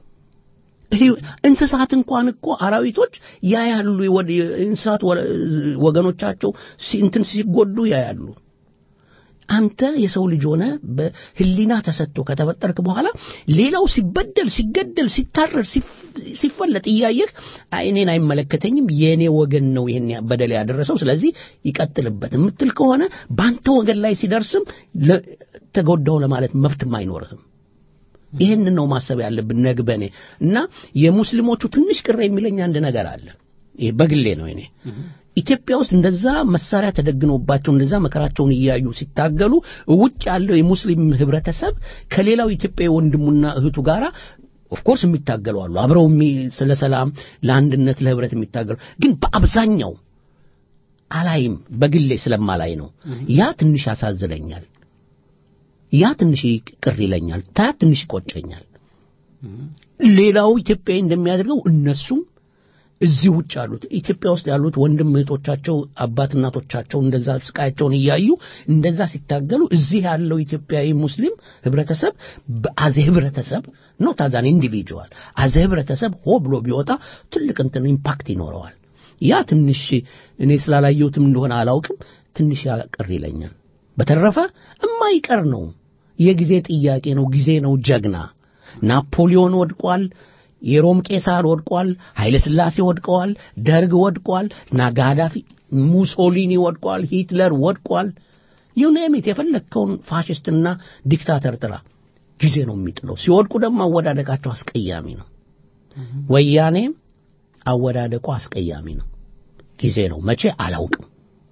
እንስሳት እንኳን እኮ አራዊቶች ያያሉ። እንስሳት ወገኖቻቸው እንትን ሲጎዱ ያያሉ። አንተ የሰው ልጅ ሆነ በህሊና ተሰጥቶ ከተፈጠርክ በኋላ ሌላው ሲበደል፣ ሲገደል፣ ሲታረድ፣ ሲፈለጥ እያየህ እኔን አይመለከተኝም የእኔ ወገን ነው ይህን በደል ያደረሰው ስለዚህ ይቀጥልበት የምትል ከሆነ በአንተ ወገን ላይ ሲደርስም ተጎዳው ለማለት መብትም አይኖርህም። ይህንን ነው ማሰብ ያለብን ነግበኔ እና የሙስሊሞቹ ትንሽ ቅር የሚለኝ አንድ ነገር አለ። ይሄ በግሌ ነው እኔ ኢትዮጵያ ውስጥ እንደዛ መሳሪያ ተደግኖባቸው እንደዛ መከራቸውን እያዩ ሲታገሉ ውጭ ያለው የሙስሊም ህብረተሰብ ከሌላው ኢትዮጵያዊ ወንድሙና እህቱ ጋር ኦፍኮርስ የሚታገሉ አሉ። አብረው ስለ ሰላም፣ ለአንድነት፣ ለህብረት የሚታገሉ ግን በአብዛኛው አላይም። በግሌ ስለማላይ ነው። ያ ትንሽ ያሳዝነኛል። ያ ትንሽ ቅር ይለኛል። ታ ትንሽ ይቆጨኛል። ሌላው ኢትዮጵያዊ እንደሚያደርገው እነሱም እዚህ ውጭ ያሉት ኢትዮጵያ ውስጥ ያሉት ወንድም እህቶቻቸው አባት እናቶቻቸው እንደዛ ስቃያቸውን እያዩ እንደዛ ሲታገሉ እዚህ ያለው ኢትዮጵያዊ ሙስሊም ህብረተሰብ አዘ ህብረተሰብ ኖት አዛን ኢንዲቪጁዋል አዘ ህብረተሰብ ሆ ብሎ ቢወጣ ትልቅ እንትን ኢምፓክት ይኖረዋል። ያ ትንሽ እኔ ስላላየሁትም እንደሆነ አላውቅም፣ ትንሽ ያቅር ይለኛል። በተረፈ እማይቀር ነው። የጊዜ ጥያቄ ነው። ጊዜ ነው። ጀግና ናፖሊዮን ወድቋል። የሮም ቄሳር ወድቋል። ኃይለ ሥላሴ ወድቀዋል። ደርግ ወድቋል። ናጋዳፊ ሙሶሊኒ ወድቋል። ሂትለር ወድቋል። ዩኔሚት የፈለግከውን ፋሽስትና ዲክታተር ጥራ፣ ጊዜ ነው የሚጥለው። ሲወድቁ ደግሞ አወዳደቃቸው አስቀያሚ ነው። ወያኔም አወዳደቁ አስቀያሚ ነው። ጊዜ ነው መቼ አላውቅም።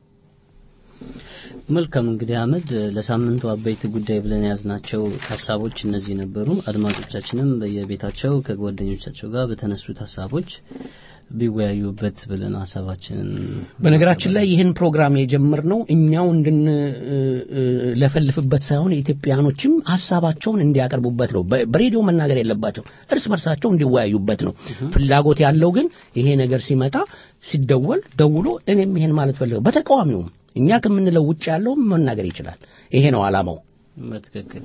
መልካም እንግዲህ አህመድ ለሳምንቱ አበይት ጉዳይ ብለን የያዝናቸው ሀሳቦች እነዚህ ነበሩ። አድማጮቻችንም በየቤታቸው ከጓደኞቻቸው ጋር በተነሱት ሀሳቦች ቢወያዩበት ብለን ሀሳባችንን በነገራችን ላይ ይህን ፕሮግራም የጀመርነው እኛው እንድንለፈልፍበት ሳይሆን ኢትዮጵያኖችም ሀሳባቸውን እንዲያቀርቡበት ነው። በሬዲዮ መናገር የለባቸው እርስ በርሳቸው እንዲወያዩበት ነው። ፍላጎት ያለው ግን ይሄ ነገር ሲመጣ ሲደወል ደውሎ እኔም ይሄን ማለት ፈልገው በተቃዋሚውም እኛ ከምንለው ውጭ ያለው መናገር ይችላል። ይሄ ነው ዓላማው። በትክክል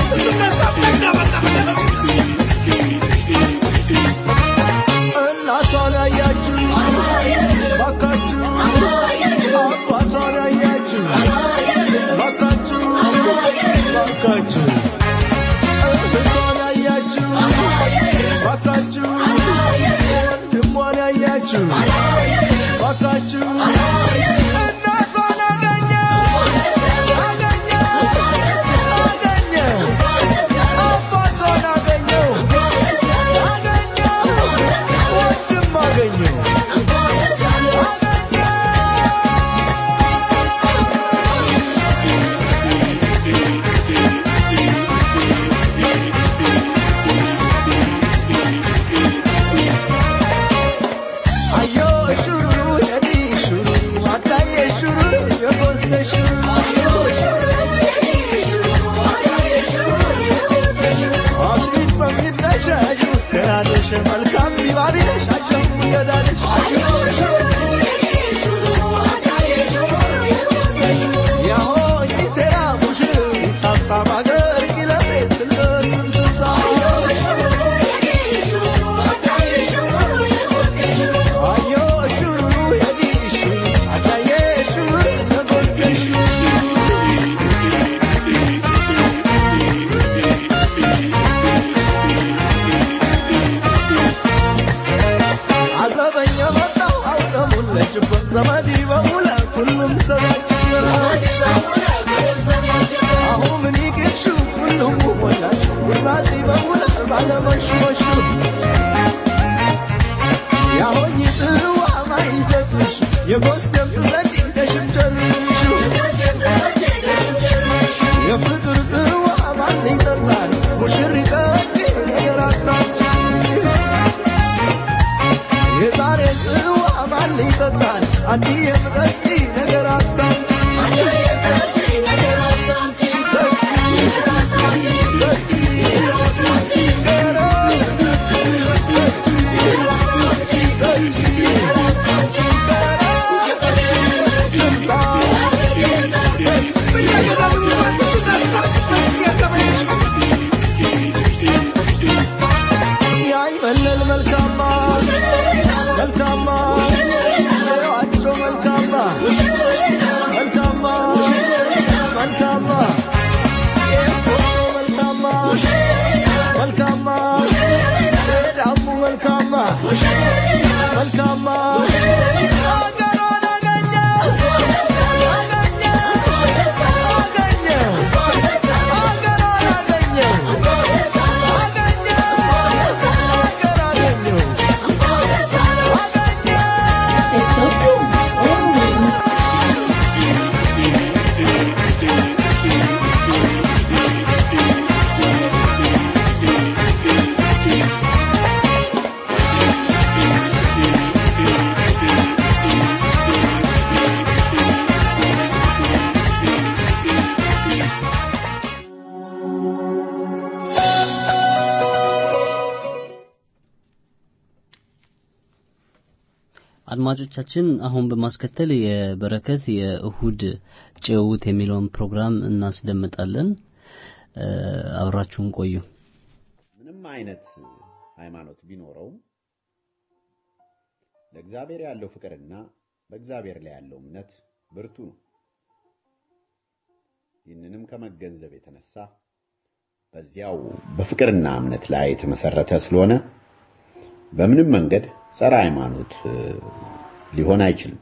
እናት ያለበት ዘመድ በሙላ ሁሉም ሰባችን አሁን ምን ይቅርሹ ሁሉም ሞላች ውራጭ በሙላ ባለመሽመሹ ያሆኝ ጽዋ ማይሰጥሽ የጎስደም ጥለሽ ደሽምጨርሹ የፍቅር ጽዋ ማን ይጠጣል ሙሽሪት ነገር አታምጪ የዛሬ ጽዋ ማን ይጠጣል አንዲ የምጠጪ ነገር አታምጪ ያይመለል መልካማ መልካማ ያቸው መልካማ መልካማ መልካማ ኤርፎ መልካማ መልካማ ዳሙ መልካማ መልካማ አገሯን አገኘ አገኘ አገኘ አገሯን አገኘ አድማጮቻችን አሁን በማስከተል የበረከት የእሁድ ጭውውት የሚለውን ፕሮግራም እናስደምጣለን። እ፣ አብራችሁን ቆዩ። ምንም አይነት ሃይማኖት ቢኖረውም ለእግዚአብሔር ያለው ፍቅርና በእግዚአብሔር ላይ ያለው እምነት ብርቱ ነው። ይህንንም ከመገንዘብ የተነሳ በዚያው በፍቅርና እምነት ላይ የተመሰረተ ስለሆነ በምንም መንገድ ጸረ ሃይማኖት እ፣ ሊሆን አይችልም።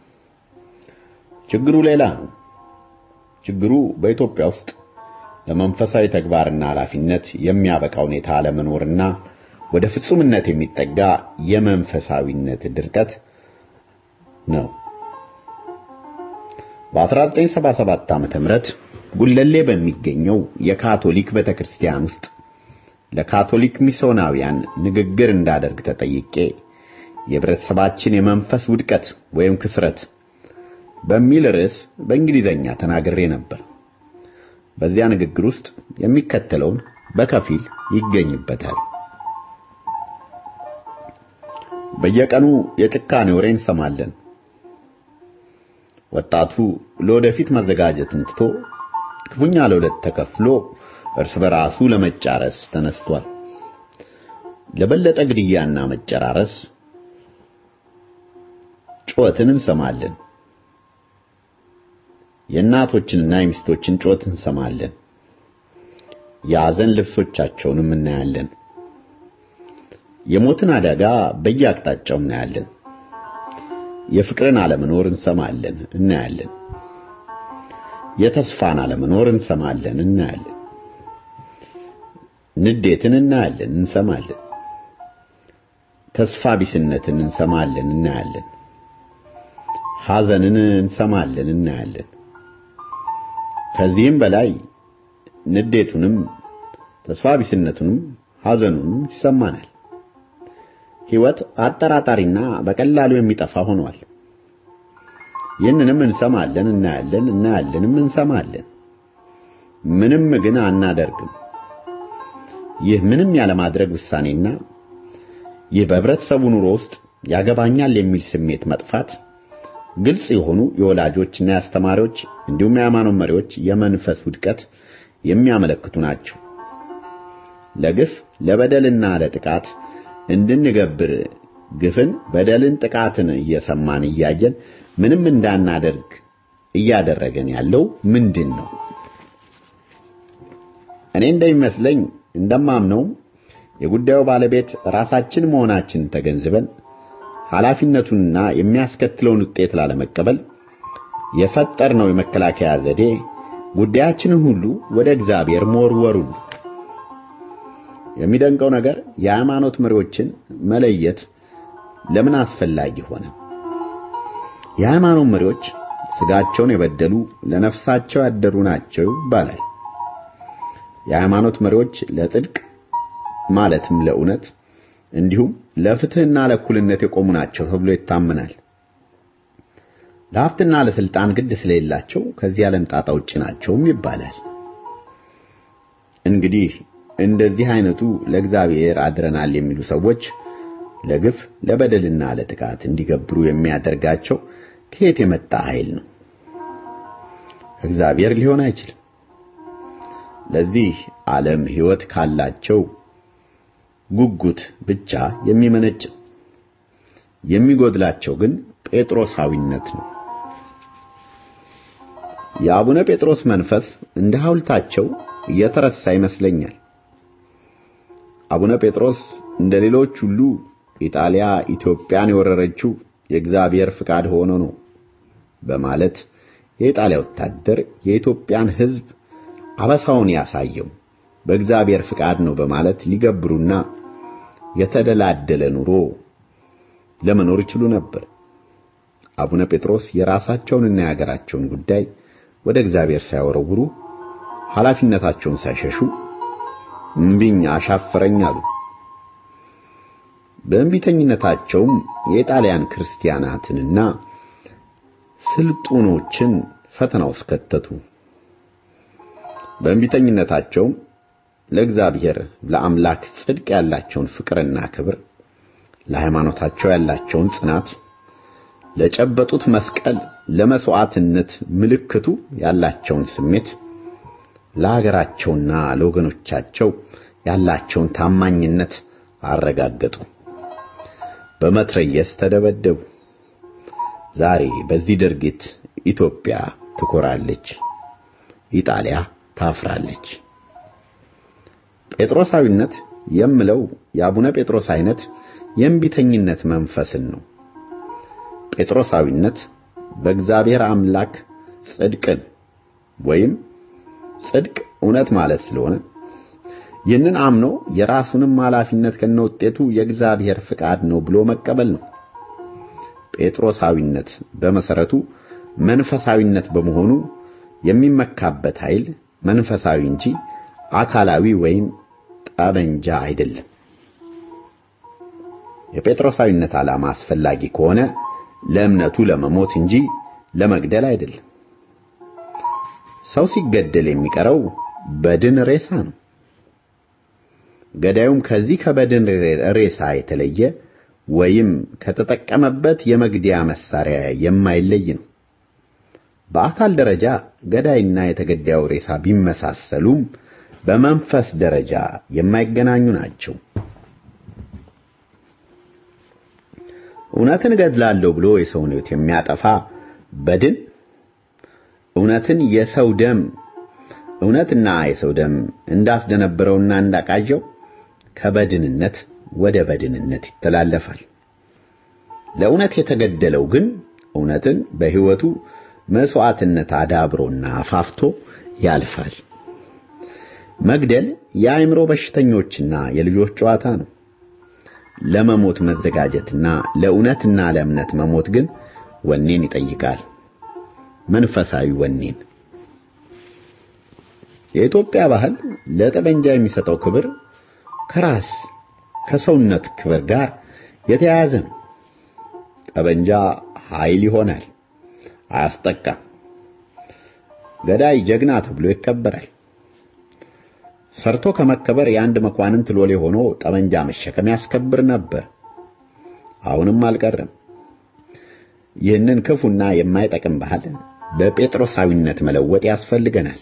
ችግሩ ሌላ ነው። ችግሩ በኢትዮጵያ ውስጥ ለመንፈሳዊ ተግባርና ኃላፊነት የሚያበቃ ሁኔታ አለመኖርና ወደ ፍጹምነት የሚጠጋ የመንፈሳዊነት ድርቀት ነው። በ1977 ዓመተ ምህረት ጉለሌ በሚገኘው የካቶሊክ ቤተክርስቲያን ውስጥ ለካቶሊክ ሚስዮናውያን ንግግር እንዳደርግ ተጠይቄ የህብረተሰባችን የመንፈስ ውድቀት ወይም ክስረት በሚል ርዕስ በእንግሊዘኛ ተናግሬ ነበር። በዚያ ንግግር ውስጥ የሚከተለውን በከፊል ይገኝበታል። በየቀኑ የጭካኔ ወሬ እንሰማለን። ወጣቱ ለወደፊት መዘጋጀትን ትቶ ክፉኛ ለሁለት ተከፍሎ እርስ በራሱ ለመጫረስ ተነስቷል። ለበለጠ ግድያና መጨራረስ ጩኸትን እንሰማለን። የእናቶችንና የሚስቶችን ጩኸት እንሰማለን። የሐዘን ልብሶቻቸውንም እናያለን። የሞትን አደጋ በየአቅጣጫው እናያለን። የፍቅርን አለመኖር እንሰማለን፣ እናያለን። የተስፋን አለመኖር እንሰማለን፣ እናያለን። ንዴትን እናያለን፣ እንሰማለን። ተስፋ ቢስነትን እንሰማለን፣ እናያለን። ሐዘንን እንሰማለን፣ እናያለን። ከዚህም በላይ ንዴቱንም ተስፋ ቢስነቱንም ሐዘኑንም ይሰማናል። ሕይወት አጠራጣሪና በቀላሉ የሚጠፋ ሆኗል። ይህንንም እንሰማለን፣ እናያለን፣ እናያለንም እንሰማለን። ምንም ግን አናደርግም። ይህ ምንም ያለማድረግ ውሳኔና ይህ በህብረተሰቡ ኑሮ ውስጥ ያገባኛል የሚል ስሜት መጥፋት ግልጽ የሆኑ የወላጆችና የአስተማሪዎች እንዲሁም የሃይማኖት መሪዎች የመንፈስ ውድቀት የሚያመለክቱ ናቸው። ለግፍ ለበደልና ለጥቃት እንድንገብር ግፍን፣ በደልን፣ ጥቃትን እየሰማን እያየን ምንም እንዳናደርግ እያደረገን ያለው ምንድን ነው? እኔ እንደሚመስለኝ እንደማምነው የጉዳዩ ባለቤት ራሳችን መሆናችንን ተገንዝበን ኃላፊነቱንና የሚያስከትለውን ውጤት ላለመቀበል የፈጠርነው የመከላከያ ዘዴ ጉዳያችንን ሁሉ ወደ እግዚአብሔር መወርወሩን። የሚደንቀው ነገር የሃይማኖት መሪዎችን መለየት ለምን አስፈላጊ ሆነ? የሃይማኖት መሪዎች ስጋቸውን የበደሉ ለነፍሳቸው ያደሩ ናቸው ይባላል። የሃይማኖት መሪዎች ለጽድቅ ማለትም ለእውነት እንዲሁም ለፍትህና ለእኩልነት የቆሙ ናቸው ተብሎ ይታመናል። ለሀብትና ለስልጣን ግድ ስለሌላቸው ከዚህ ዓለም ጣጣ ውጭ ናቸውም ይባላል። እንግዲህ እንደዚህ አይነቱ ለእግዚአብሔር አድረናል የሚሉ ሰዎች ለግፍ ለበደልና ለጥቃት እንዲገብሩ የሚያደርጋቸው ከየት የመጣ ኃይል ነው? እግዚአብሔር ሊሆን አይችልም። ለዚህ ዓለም ሕይወት ካላቸው ጉጉት ብቻ የሚመነጭ የሚጎድላቸው ግን ጴጥሮሳዊነት ነው። የአቡነ ጴጥሮስ መንፈስ እንደ ሐውልታቸው እየተረሳ ይመስለኛል። አቡነ ጴጥሮስ እንደ ሌሎች ሁሉ ኢጣሊያ ኢትዮጵያን የወረረችው የእግዚአብሔር ፍቃድ ሆኖ ነው በማለት የኢጣሊያ ወታደር የኢትዮጵያን ሕዝብ አበሳውን ያሳየው በእግዚአብሔር ፍቃድ ነው በማለት ሊገብሩና የተደላደለ ኑሮ ለመኖር ይችሉ ነበር። አቡነ ጴጥሮስ የራሳቸውንና የሀገራቸውን ጉዳይ ወደ እግዚአብሔር ሳይወረውሩ ኃላፊነታቸውን ሳይሸሹ እምቢኝ አሻፈረኝ አሉ። በእንቢተኝነታቸውም የጣሊያን ክርስቲያናትንና ስልጡኖችን ፈተና ውስጥ ከተቱ። በእንቢተኝነታቸውም ለእግዚአብሔር ለአምላክ ጽድቅ ያላቸውን ፍቅርና ክብር፣ ለሃይማኖታቸው ያላቸውን ጽናት፣ ለጨበጡት መስቀል ለመስዋዕትነት ምልክቱ ያላቸውን ስሜት፣ ለሀገራቸውና ለወገኖቻቸው ያላቸውን ታማኝነት አረጋገጡ። በመትረየስ ተደበደቡ። ዛሬ በዚህ ድርጊት ኢትዮጵያ ትኮራለች፣ ኢጣሊያ ታፍራለች። ጴጥሮሳዊነት የምለው የአቡነ ጴጥሮስ አይነት የእምቢተኝነት መንፈስን ነው። ጴጥሮሳዊነት በእግዚአብሔር አምላክ ጽድቅን ወይም ጽድቅ እውነት ማለት ስለሆነ ይህንን አምኖ የራሱንም ኃላፊነት ከነውጤቱ የእግዚአብሔር ፍቃድ ነው ብሎ መቀበል ነው። ጴጥሮሳዊነት በመሰረቱ መንፈሳዊነት በመሆኑ የሚመካበት ኃይል መንፈሳዊ እንጂ አካላዊ ወይም ጠበንጃ አይደለም። የጴጥሮሳዊነት ዓላማ አስፈላጊ ከሆነ ለእምነቱ ለመሞት እንጂ ለመግደል አይደለም። ሰው ሲገደል የሚቀረው በድን ሬሳ ነው። ገዳዩም ከዚህ ከበድን ሬሳ የተለየ ወይም ከተጠቀመበት የመግደያ መሳሪያ የማይለይ ነው። በአካል ደረጃ ገዳይና የተገዳዩ ሬሳ ቢመሳሰሉም በመንፈስ ደረጃ የማይገናኙ ናቸው። እውነትን እገድላለሁ ብሎ የሰውን ሕይወት የሚያጠፋ በድን እውነትን የሰው ደም እውነትና የሰው ደም እንዳስደነበረውና እንዳቃዠው ከበድንነት ወደ በድንነት ይተላለፋል። ለእውነት የተገደለው ግን እውነትን በሕይወቱ መስዋዕትነት አዳብሮና አፋፍቶ ያልፋል። መግደል የአእምሮ በሽተኞችና የልጆች ጨዋታ ነው። ለመሞት መዘጋጀትና ለእውነትና ለእምነት መሞት ግን ወኔን ይጠይቃል። መንፈሳዊ ወኔን። የኢትዮጵያ ባህል ለጠመንጃ የሚሰጠው ክብር ከራስ ከሰውነት ክብር ጋር የተያያዘ ነው። ጠመንጃ ኃይል ይሆናል፣ አያስጠቃም። ገዳይ ጀግና ተብሎ ይከበራል። ሰርቶ ከመከበር የአንድ መኳንንት ሎሌ ሆኖ ጠመንጃ መሸከም ያስከብር ነበር። አሁንም አልቀረም። ይህንን ክፉና የማይጠቅም ባህል በጴጥሮሳዊነት መለወጥ ያስፈልገናል።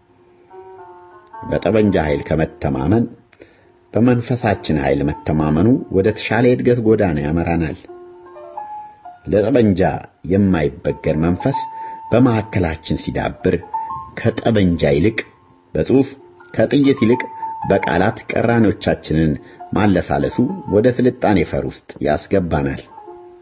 በጠመንጃ ኃይል ከመተማመን በመንፈሳችን ኃይል መተማመኑ ወደ ተሻለ የእድገት ጎዳና ያመራናል። ለጠመንጃ የማይበገር መንፈስ በመካከላችን ሲዳብር ከጠመንጃ ይልቅ በጽሑፍ ከጥይት ይልቅ በቃላት ቀራኔዎቻችንን ማለሳለሱ ወደ ስልጣኔ ፈር ውስጥ ያስገባናል።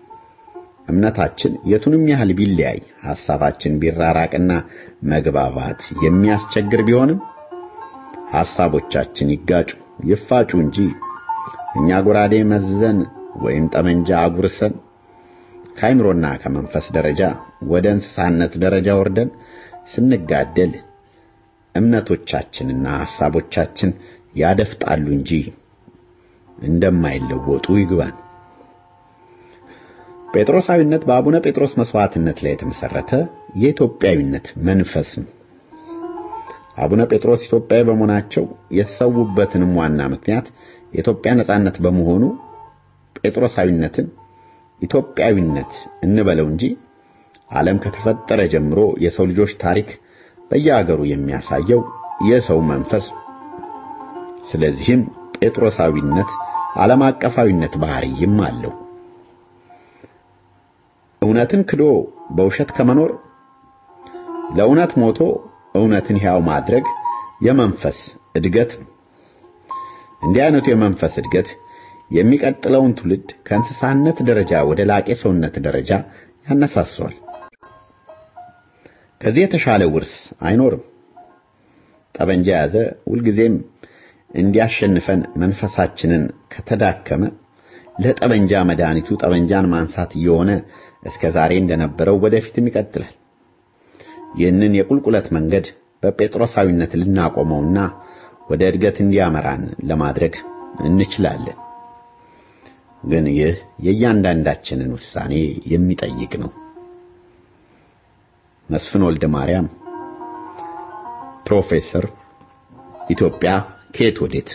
እምነታችን የቱንም ያህል ቢለያይ ሐሳባችን ቢራራቅና መግባባት የሚያስቸግር ቢሆንም ሐሳቦቻችን ይጋጩ ይፋጩ እንጂ እኛ ጎራዴ መዘን ወይም ጠመንጃ አጉርሰን ከአይምሮና ከመንፈስ ደረጃ ወደ እንስሳነት ደረጃ ወርደን ስንጋደል እምነቶቻችንና ሐሳቦቻችን ያደፍጣሉ እንጂ እንደማይለወጡ ይግባን። ጴጥሮሳዊነት በአቡነ ጴጥሮስ መስዋዕትነት ላይ የተመሰረተ የኢትዮጵያዊነት መንፈስ ነው። አቡነ ጴጥሮስ ኢትዮጵያዊ በመሆናቸው የተሰዉበትንም ዋና ምክንያት የኢትዮጵያ ነጻነት በመሆኑ ጴጥሮሳዊነትን ኢትዮጵያዊነት እንበለው እንጂ ዓለም ከተፈጠረ ጀምሮ የሰው ልጆች ታሪክ በየአገሩ የሚያሳየው የሰው መንፈስ ስለዚህም ጴጥሮሳዊነት ዓለም አቀፋዊነት ባህሪይም አለው። እውነትን ክዶ በውሸት ከመኖር ለእውነት ሞቶ እውነትን ሕያው ማድረግ የመንፈስ እድገት ነው። እንዲህ አይነቱ የመንፈስ እድገት የሚቀጥለውን ትውልድ ከእንስሳነት ደረጃ ወደ ላቄ ሰውነት ደረጃ ያነሳሰዋል። ከዚህ የተሻለ ውርስ አይኖርም። ጠበንጃ ያዘ ሁልጊዜም እንዲያሸንፈን መንፈሳችንን ከተዳከመ ለጠበንጃ መድኃኒቱ ጠበንጃን ማንሳት እየሆነ እስከ ዛሬ እንደነበረው ወደፊትም ይቀጥላል። ይህንን የቁልቁለት መንገድ በጴጥሮሳዊነት ልናቆመውና ወደ እድገት እንዲያመራን ለማድረግ እንችላለን። ግን ይህ የእያንዳንዳችንን ውሳኔ የሚጠይቅ ነው። መስፍን ወልደ ማርያም ፕሮፌሰር ኢትዮጵያ ከየት ወዴት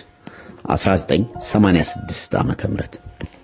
1986 ዓመተ ምህረት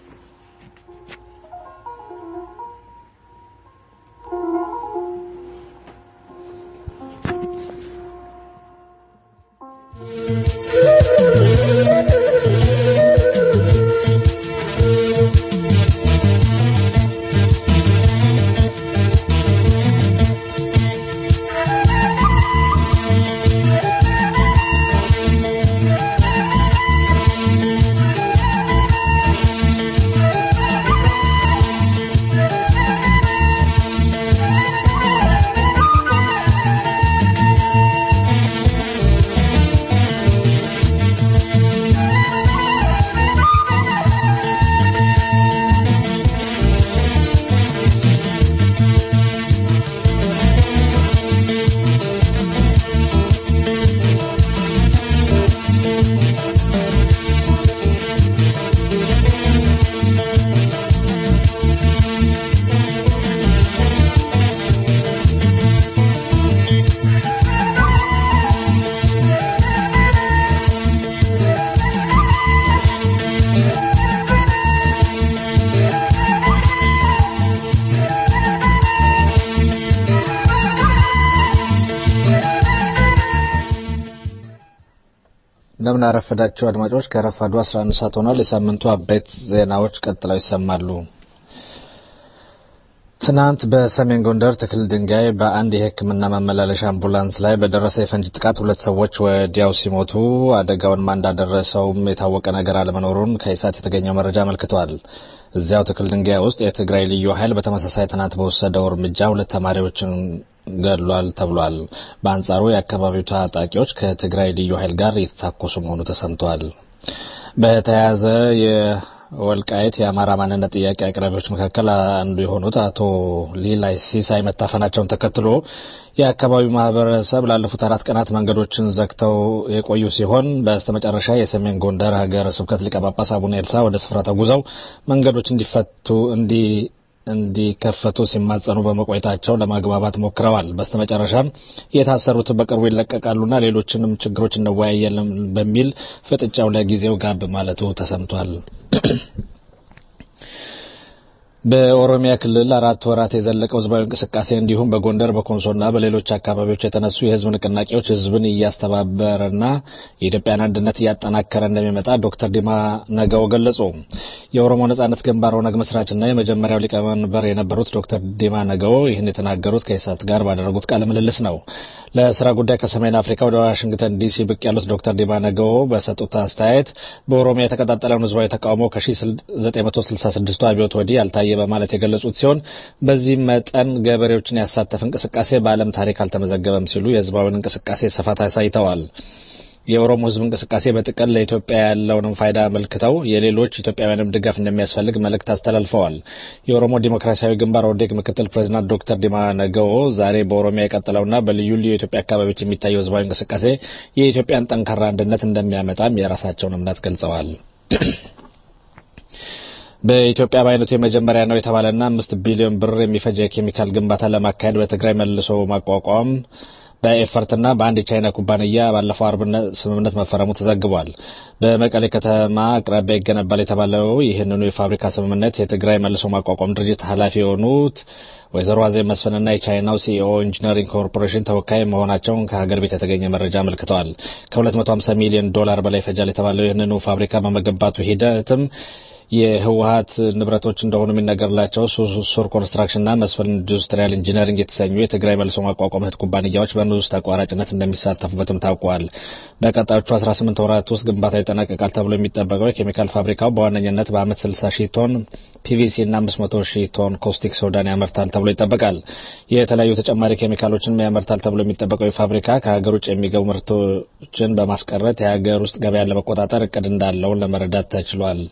እንደምን አረፈዳችሁ አድማጮች። ከረፋዱ 11 ሰዓት ሆኗል። የሳምንቱ አበይት ዜናዎች ቀጥለው ይሰማሉ። ትናንት በሰሜን ጎንደር ትክል ድንጋይ በአንድ የሕክምና ማመላለሻ አምቡላንስ ላይ በደረሰ የፈንጅ ጥቃት ሁለት ሰዎች ወዲያው ሲሞቱ አደጋውን ማን እንዳደረሰውም የታወቀ ነገር አለመኖሩን ከኢሳት የተገኘው መረጃ አመልክቷል። እዚያው ትክል ድንጋይ ውስጥ የትግራይ ልዩ ኃይል በተመሳሳይ ትናንት በወሰደው እርምጃ ሁለት ተማሪዎችን ገድሏል ተብሏል። በአንጻሩ የአካባቢው ታጣቂዎች ከትግራይ ልዩ ኃይል ጋር እየተታኮሱ መሆኑ ተሰምቷል። በተያያዘ የወልቃይት የአማራ ማንነት ጥያቄ አቅራቢዎች መካከል አንዱ የሆኑት አቶ ሊላይ ሲሳይ መታፈናቸውን ተከትሎ የአካባቢው ማህበረሰብ ላለፉት አራት ቀናት መንገዶችን ዘግተው የቆዩ ሲሆን በስተመጨረሻ የሰሜን ጎንደር ሀገረ ስብከት ሊቀ ጳጳስ አቡነ ኤልሳ ወደ ስፍራ ተጉዘው መንገዶች እንዲፈቱ እንዲ እንዲከፈቱ ሲማጸኑ በመቆየታቸው ለማግባባት ሞክረዋል። በስተመጨረሻም የታሰሩትን በቅርቡ ይለቀቃሉና ሌሎችንም ችግሮች እንወያያለን በሚል ፍጥጫው ለጊዜው ጋብ ማለቱ ተሰምቷል። በኦሮሚያ ክልል አራት ወራት የዘለቀው ህዝባዊ እንቅስቃሴ እንዲሁም በጎንደር በኮንሶና በሌሎች አካባቢዎች የተነሱ የህዝብ ንቅናቄዎች ህዝብን እያስተባበረና የኢትዮጵያን አንድነት እያጠናከረ እንደሚመጣ ዶክተር ዲማ ነገው ገለጹ። የኦሮሞ ነጻነት ግንባር ኦነግ መስራችና የመጀመሪያው ሊቀመንበር የነበሩት ዶክተር ዲማ ነገው ይህን የተናገሩት ከኢሳት ጋር ባደረጉት ቃለ ምልልስ ነው። ለስራ ጉዳይ ከሰሜን አፍሪካ ወደ ዋሽንግተን ዲሲ ብቅ ያሉት ዶክተር ዲማ ነገው በሰጡት አስተያየት በኦሮሚያ የተቀጣጠለውን ህዝባዊ ተቃውሞ ከ1966 አብዮት ወዲህ ያልታየ ታየ በማለት የገለጹት ሲሆን በዚህ መጠን ገበሬዎችን ያሳተፍ እንቅስቃሴ በዓለም ታሪክ አልተመዘገበም ሲሉ የህዝባዊን እንቅስቃሴ ስፋት አሳይተዋል። የኦሮሞ ህዝብ እንቅስቃሴ በጥቅል ለኢትዮጵያ ያለውንም ፋይዳ አመልክተው የሌሎች ኢትዮጵያውያንም ድጋፍ እንደሚያስፈልግ መልእክት አስተላልፈዋል። የኦሮሞ ዲሞክራሲያዊ ግንባር ኦዴግ ምክትል ፕሬዚዳንት ዶክተር ዲማ ነገዎ ዛሬ በኦሮሚያ የቀጠለውና በልዩ ልዩ የኢትዮጵያ አካባቢዎች የሚታየው ህዝባዊ እንቅስቃሴ የኢትዮጵያን ጠንካራ አንድነት እንደሚያመጣም የራሳቸውን እምነት ገልጸዋል። በኢትዮጵያ በአይነቱ የመጀመሪያ ነው የተባለና አምስት ቢሊዮን ብር የሚፈጅ የኬሚካል ግንባታ ለማካሄድ በትግራይ መልሶ ማቋቋም በኤፈርትና በአንድ የቻይና ኩባንያ ባለፈው አርብ ስምምነት መፈረሙ ተዘግቧል። በመቀሌ ከተማ አቅራቢያ ይገነባል የተባለው ይህንኑ የፋብሪካ ስምምነት የትግራይ መልሶ ማቋቋም ድርጅት ኃላፊ የሆኑት ወይዘሮ አዜብ መስፍንና የቻይናው ሲኢኦ ኢንጂነሪንግ ኮርፖሬሽን ተወካይ መሆናቸውን ከሀገር ቤት የተገኘ መረጃ አመልክተዋል። ከ250 ሚሊዮን ዶላር በላይ ይፈጃል የተባለው ይህንኑ ፋብሪካ በመገንባቱ ሂደትም የህወሀት ንብረቶች እንደሆኑ የሚነገርላቸው ሱር ኮንስትራክሽንና መስፍን ኢንዱስትሪያል ኢንጂነሪንግ የተሰኙ የትግራይ መልሶ ማቋቋም እህት ኩባንያዎች በንዑስ ተቋራጭነት እንደሚሳተፉበትም ታውቋል። በቀጣዮቹ 18 ወራት ውስጥ ግንባታው ይጠናቀቃል ተብሎ የሚጠበቀው የኬሚካል ፋብሪካው በዋነኝነት በአመት 60 ሺህ ቶን ፒቪሲ እና 500 ሺህ ቶን ኮስቲክ ሶዳን ያመርታል ተብሎ ይጠበቃል። የተለያዩ ተጨማሪ ኬሚካሎችን ያመርታል ተብሎ የሚጠበቀው ፋብሪካ ከሀገር ውጭ የሚገቡ ምርቶችን በማስቀረት የሀገር ውስጥ ገበያን ለመቆጣጠር እቅድ እንዳለው ለመረዳት ተችሏል።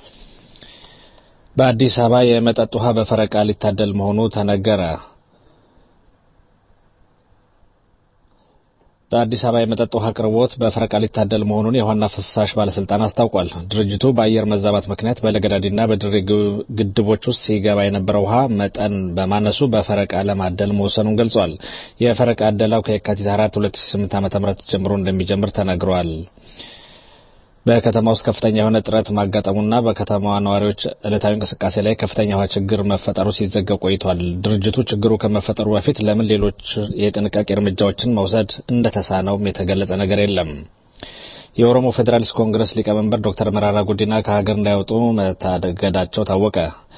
በአዲስ አበባ የመጠጥ ውሃ በፈረቃ ሊታደል መሆኑ ተነገረ። በአዲስ አበባ የመጠጥ ውሃ አቅርቦት በፈረቃ ሊታደል መሆኑን የውሃና ፍሳሽ ባለስልጣን አስታውቋል። ድርጅቱ በአየር መዛባት ምክንያት በለገዳዲና በድሬ ግድቦች ውስጥ ሲገባ የነበረው ውሃ መጠን በማነሱ በፈረቃ ለማደል መወሰኑን ገልጿል። የፈረቃ አደላው ከየካቲት 4 2008 ዓ.ም ጀምሮ እንደሚጀምር ተነግሯል። በከተማ ውስጥ ከፍተኛ የሆነ ጥረት ማጋጠሙና በከተማዋ ነዋሪዎች ዕለታዊ እንቅስቃሴ ላይ ከፍተኛ ውሃ ችግር መፈጠሩ ሲዘገብ ቆይቷል። ድርጅቱ ችግሩ ከመፈጠሩ በፊት ለምን ሌሎች የጥንቃቄ እርምጃዎችን መውሰድ እንደተሳነውም የተገለጸ ነገር የለም። የኦሮሞ ፌዴራሊስት ኮንግረስ ሊቀመንበር ዶክተር መራራ ጉዲና ከሀገር እንዳይወጡ መታገዳቸው ታወቀ።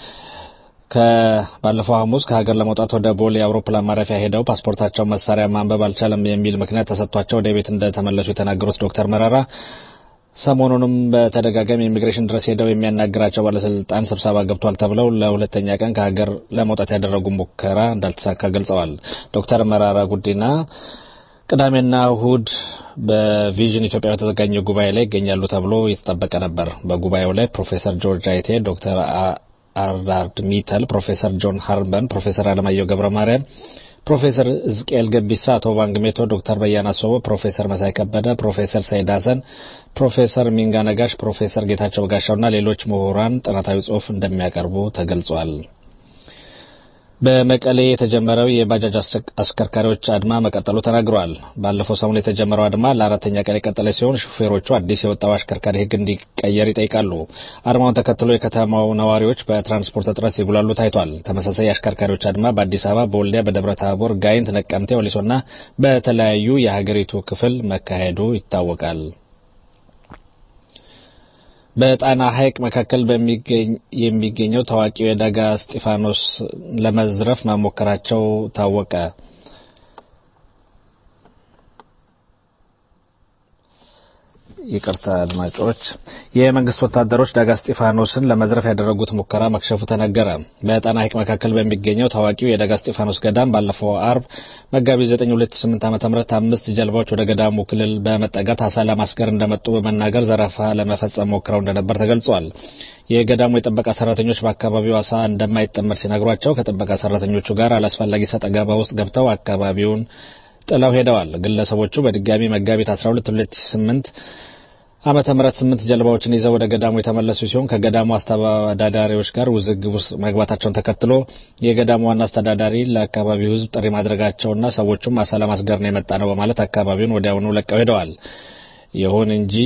ከባለፈው ሐሙስ ከሀገር ለመውጣት ወደ ቦሌ አውሮፕላን ማረፊያ ሄደው ፓስፖርታቸው መሳሪያ ማንበብ አልቻለም የሚል ምክንያት ተሰጥቷቸው ወደ ቤት እንደተመለሱ የተናገሩት ዶክተር መራራ ሰሞኑንም በተደጋጋሚ ኢሚግሬሽን ድረስ ሄደው የሚያናግራቸው ባለስልጣን ስብሰባ ገብቷል ተብለው ለሁለተኛ ቀን ከሀገር ለመውጣት ያደረጉ ሙከራ እንዳልተሳካ ገልጸዋል። ዶክተር መራራ ጉዲና ቅዳሜና እሁድ በቪዥን ኢትዮጵያ በተዘጋጀው ጉባኤ ላይ ይገኛሉ ተብሎ የተጠበቀ ነበር። በጉባኤው ላይ ፕሮፌሰር ጆርጅ አይቴ፣ ዶክተር አርዳርድ ሚተል፣ ፕሮፌሰር ጆን ሃርበን፣ ፕሮፌሰር አለማየሁ ገብረ ማርያም ፕሮፌሰር እዝቅኤል ገቢሳ፣ አቶ ባንግሜቶ፣ ዶክተር በያና ሶቦ፣ ፕሮፌሰር መሳይ ከበደ፣ ፕሮፌሰር ሰይድ ሀሰን፣ ፕሮፌሰር ሚንጋ ነጋሽ፣ ፕሮፌሰር ጌታቸው በጋሻውና ሌሎች ምሁራን ጥናታዊ ጽሑፍ እንደሚያቀርቡ ተገልጿል። በመቀሌ የተጀመረው የባጃጅ አሽከርካሪዎች አድማ መቀጠሉ ተናግረዋል። ባለፈው ሰሞን የተጀመረው አድማ ለአራተኛ ቀን የቀጠለ ሲሆን ሹፌሮቹ አዲስ የወጣው አሽከርካሪ ሕግ እንዲቀየር ይጠይቃሉ። አድማውን ተከትሎ የከተማው ነዋሪዎች በትራንስፖርት እጥረት ሲጉላሉ ታይቷል። ተመሳሳይ የአሽከርካሪዎች አድማ በአዲስ አበባ፣ በወልዲያ፣ በደብረ ታቦር፣ ጋይንት፣ ነቀምቴ፣ ወሊሶና በተለያዩ የሀገሪቱ ክፍል መካሄዱ ይታወቃል። በጣና ሐይቅ መካከል የሚገኘው ታዋቂው የደጋ እስጢፋኖስ ለመዝረፍ መሞከራቸው ታወቀ። ይቅርታ አድማጮች፣ የመንግስት ወታደሮች ዳጋ እስጢፋኖስን ለመዝረፍ ያደረጉት ሙከራ መክሸፉ ተነገረ። በጣና ሐይቅ መካከል በሚገኘው ታዋቂው የዳጋ እስጢፋኖስ ገዳም ባለፈው አርብ መጋቢት 9 2008 ዓ.ም አምስት ጀልባዎች ወደ ገዳሙ ክልል በመጠጋት አሳ ለማስገር እንደመጡ በመናገር ዘረፋ ለመፈጸም ሞክረው እንደነበር ተገልጿል። የገዳሙ የጥበቃ ሰራተኞች በአካባቢው አሳ እንደማይጠመድ ሲነግሯቸው ከጥበቃ ሰራተኞቹ ጋር አላስፈላጊ ሰጥ አገባ ውስጥ ገብተው አካባቢውን ጥለው ሄደዋል። ግለሰቦቹ በድጋሚ መጋቢት 12 2008 ዓመተ ምህረት ስምንት ጀልባዎችን ይዘው ወደ ገዳሙ የተመለሱ ሲሆን ከገዳሙ አስተዳዳሪዎች ጋር ውዝግብ ውስጥ መግባታቸውን ተከትሎ የገዳሙ ዋና አስተዳዳሪ ለአካባቢው ሕዝብ ጥሪ ማድረጋቸውና ሰዎቹም አሳ ለማስገር ነው የመጣ ነው በማለት አካባቢውን ወዲያውኑ ለቀው ሄደዋል። ይሁን እንጂ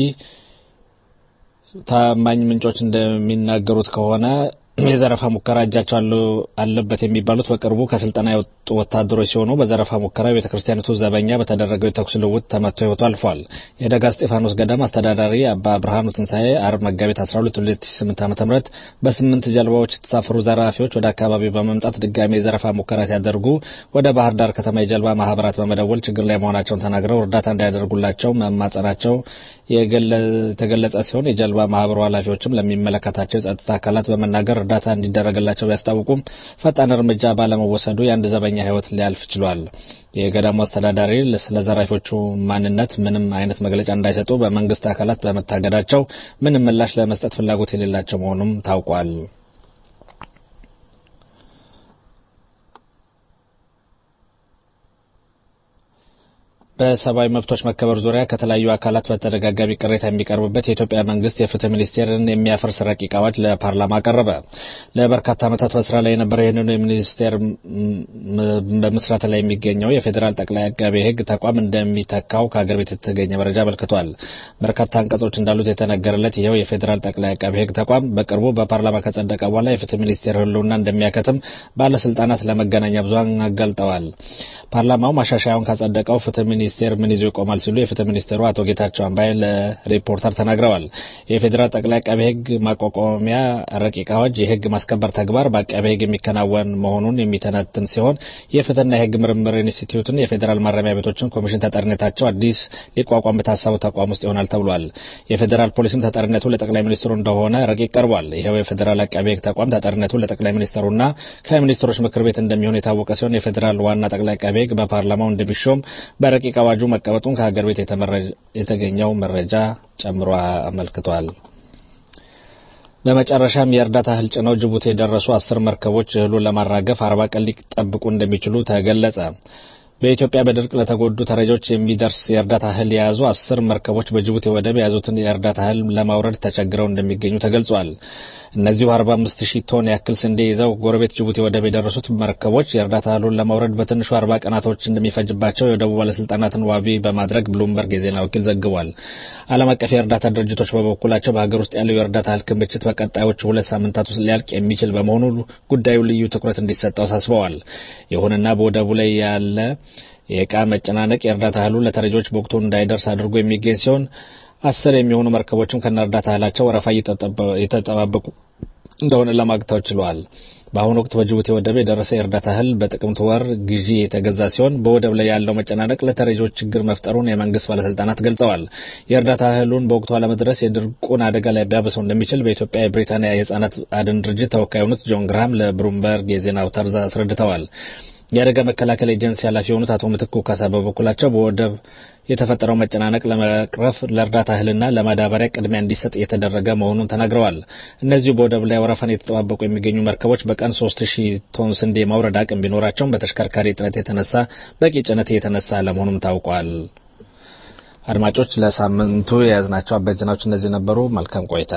ታማኝ ምንጮች እንደሚናገሩት ከሆነ የዘረፋ ሙከራ እጃቸው አለበት የሚባሉት በቅርቡ ከስልጠና የወጡ ወታደሮች ሲሆኑ በዘረፋ ሙከራ ቤተ ክርስቲያኒቱ ዘበኛ በተደረገው የተኩስ ልውውጥ ተመቶ ህይወቱ አልፏል። የደጋ እስጢፋኖስ ገዳም አስተዳዳሪ አባ ብርሃኑ ትንሣኤ አርብ መጋቢት 12 2008 ዓ.ም በስምንት ጀልባዎች የተሳፈሩ ዘራፊዎች ወደ አካባቢው በመምጣት ድጋሚ የዘረፋ ሙከራ ሲያደርጉ ወደ ባህር ዳር ከተማ የጀልባ ማህበራት በመደወል ችግር ላይ መሆናቸውን ተናግረው እርዳታ እንዲያደርጉላቸው መማጸናቸው የተገለጸ ሲሆን የጀልባ ማህበሩ ኃላፊዎችም ለሚመለከታቸው የጸጥታ አካላት በመናገር እርዳታ እንዲደረግላቸው ቢያስታውቁም ፈጣን እርምጃ ባለመወሰዱ የአንድ ዘበኛ ሕይወት ሊያልፍ ችሏል። የገዳሙ አስተዳዳሪ ስለ ዘራፊዎቹ ማንነት ምንም አይነት መግለጫ እንዳይሰጡ በመንግስት አካላት በመታገዳቸው ምንም ምላሽ ለመስጠት ፍላጎት የሌላቸው መሆኑም ታውቋል። በሰብአዊ መብቶች መከበር ዙሪያ ከተለያዩ አካላት በተደጋጋሚ ቅሬታ የሚቀርብበት የኢትዮጵያ መንግስት የፍትህ ሚኒስቴርን የሚያፈርስ ረቂቅ አዋጅ ለፓርላማ ቀረበ። ለበርካታ ዓመታት በስራ ላይ የነበረው ይህንኑ የሚኒስቴር በምስረታ ላይ የሚገኘው የፌዴራል ጠቅላይ አቃቤ ሕግ ተቋም እንደሚተካው ከሀገር ቤት የተገኘ መረጃ አመልክቷል። በርካታ አንቀጾች እንዳሉት የተነገረለት ይኸው የፌዴራል ጠቅላይ አቃቤ ሕግ ተቋም በቅርቡ በፓርላማ ከጸደቀ በኋላ የፍትህ ሚኒስቴር ህልውና እንደሚያከትም ባለስልጣናት ለመገናኛ ብዙኃን አጋልጠዋል። ፓርላማው ማሻሻያውን ካጸደቀው ፍትህ ሚኒስቴር ምን ይዞ ይቆማል ሲሉ የፍትህ ሚኒስቴሩ አቶ ጌታቸው አምባይ ለሪፖርተር ተናግረዋል። የፌዴራል ጠቅላይ አቃቤ ሕግ ማቋቋሚያ ረቂቅ አዋጅ የህግ ማስከበር ተግባር በአቃቤ ሕግ የሚከናወን መሆኑን የሚተነትን ሲሆን የፍትህና የህግ ምርምር ኢንስቲትዩትን፣ የፌዴራል ማረሚያ ቤቶችን ኮሚሽን ተጠሪነታቸው አዲስ ሊቋቋም በታሰበው ተቋም ውስጥ ይሆናል ተብሏል። የፌዴራል ፖሊስም ተጠሪነቱ ለጠቅላይ ሚኒስትሩ እንደሆነ ረቂቅ ቀርቧል። ይኸው የፌዴራል አቃቤ ሕግ ተቋም ተጠሪነቱ ለጠቅላይ ሚኒስትሩና ከሚኒስትሮች ምክር ቤት እንደሚሆን የታወቀ ሲሆን የፌዴራል ዋና ጠቅላይ አቃቤ ሕግ በፓርላማው እንደሚሾም በረቂቅ አዋጁ መቀመጡን ከሀገር ቤት የተገኘው መረጃ ጨምሮ አመልክቷል። በመጨረሻም የእርዳታ እህል ጭነው ጅቡቲ የደረሱ አስር መርከቦች እህሉን ለማራገፍ አርባ ቀን ሊጠብቁ እንደሚችሉ ተገለጸ። በኢትዮጵያ በድርቅ ለተጎዱ ተረጂዎች የሚደርስ የእርዳታ እህል የያዙ አስር መርከቦች በጅቡቲ ወደብ የያዙትን የእርዳታ እህል ለማውረድ ተቸግረው እንደሚገኙ ተገልጿል። እነዚሁ 45 ሺህ ቶን ያክል ስንዴ ይዘው ጎረቤት ጅቡቲ ወደብ የደረሱት መርከቦች የእርዳታ እህሉን ለማውረድ በትንሹ 40 ቀናቶች እንደሚፈጅባቸው የወደቡ ባለስልጣናትን ዋቢ በማድረግ ብሉምበርግ የዜና ወኪል ዘግቧል። ዓለም አቀፍ የእርዳታ ድርጅቶች በበኩላቸው በሀገር ውስጥ ያለው የእርዳታ እህል ክምችት በቀጣዮቹ ሁለት ሳምንታት ውስጥ ሊያልቅ የሚችል በመሆኑ ጉዳዩ ልዩ ትኩረት እንዲሰጠው አሳስበዋል። ይሁንና በወደቡ ላይ ያለ የዕቃ መጨናነቅ የእርዳታ እህሉ ለተረጂዎች በወቅቱ እንዳይደርስ አድርጎ የሚገኝ ሲሆን አስር የሚሆኑ መርከቦችም ከነ እርዳታ እህላቸው ወረፋ እየተጠባበቁ እንደሆነ ለማግታው ችለዋል። በአሁኑ ወቅት በጅቡቲ ወደብ የደረሰ የእርዳታ እህል በጥቅምት ወር ግዢ የተገዛ ሲሆን በወደብ ላይ ያለው መጨናነቅ ለተረጂዎች ችግር መፍጠሩን የመንግስት ባለስልጣናት ገልጸዋል። የእርዳታ እህሉን በወቅቱ አለመድረስ የድርቁን አደጋ ላይ ቢያበሰው እንደሚችል በኢትዮጵያ የብሪታንያ የህጻናት አድን ድርጅት ተወካይ የሆኑት ጆን ግራሃም ለብሉምበርግ የዜና አውታር አስረድተዋል። የአደጋ መከላከል ኤጀንሲ ኃላፊ የሆኑት አቶ ምትኩ ካሳ በበኩላቸው በወደብ የተፈጠረው መጨናነቅ ለመቅረፍ ለእርዳታ እህልና ለማዳበሪያ ቅድሚያ እንዲሰጥ እየተደረገ መሆኑን ተናግረዋል። እነዚሁ በወደብ ላይ ወረፋን የተጠባበቁ የሚገኙ መርከቦች በቀን ሶስት ሺህ ቶን ስንዴ ማውረድ አቅም ቢኖራቸውም በተሽከርካሪ እጥረት የተነሳ በቂ ጭነት እየተነሳ ለመሆኑም ታውቋል። አድማጮች፣ ለሳምንቱ የያዝናቸው አበይት ዜናዎች እነዚህ ነበሩ። መልካም ቆይታ።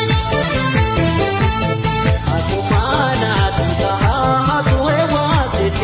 Aku mana tu tahu, aku ewa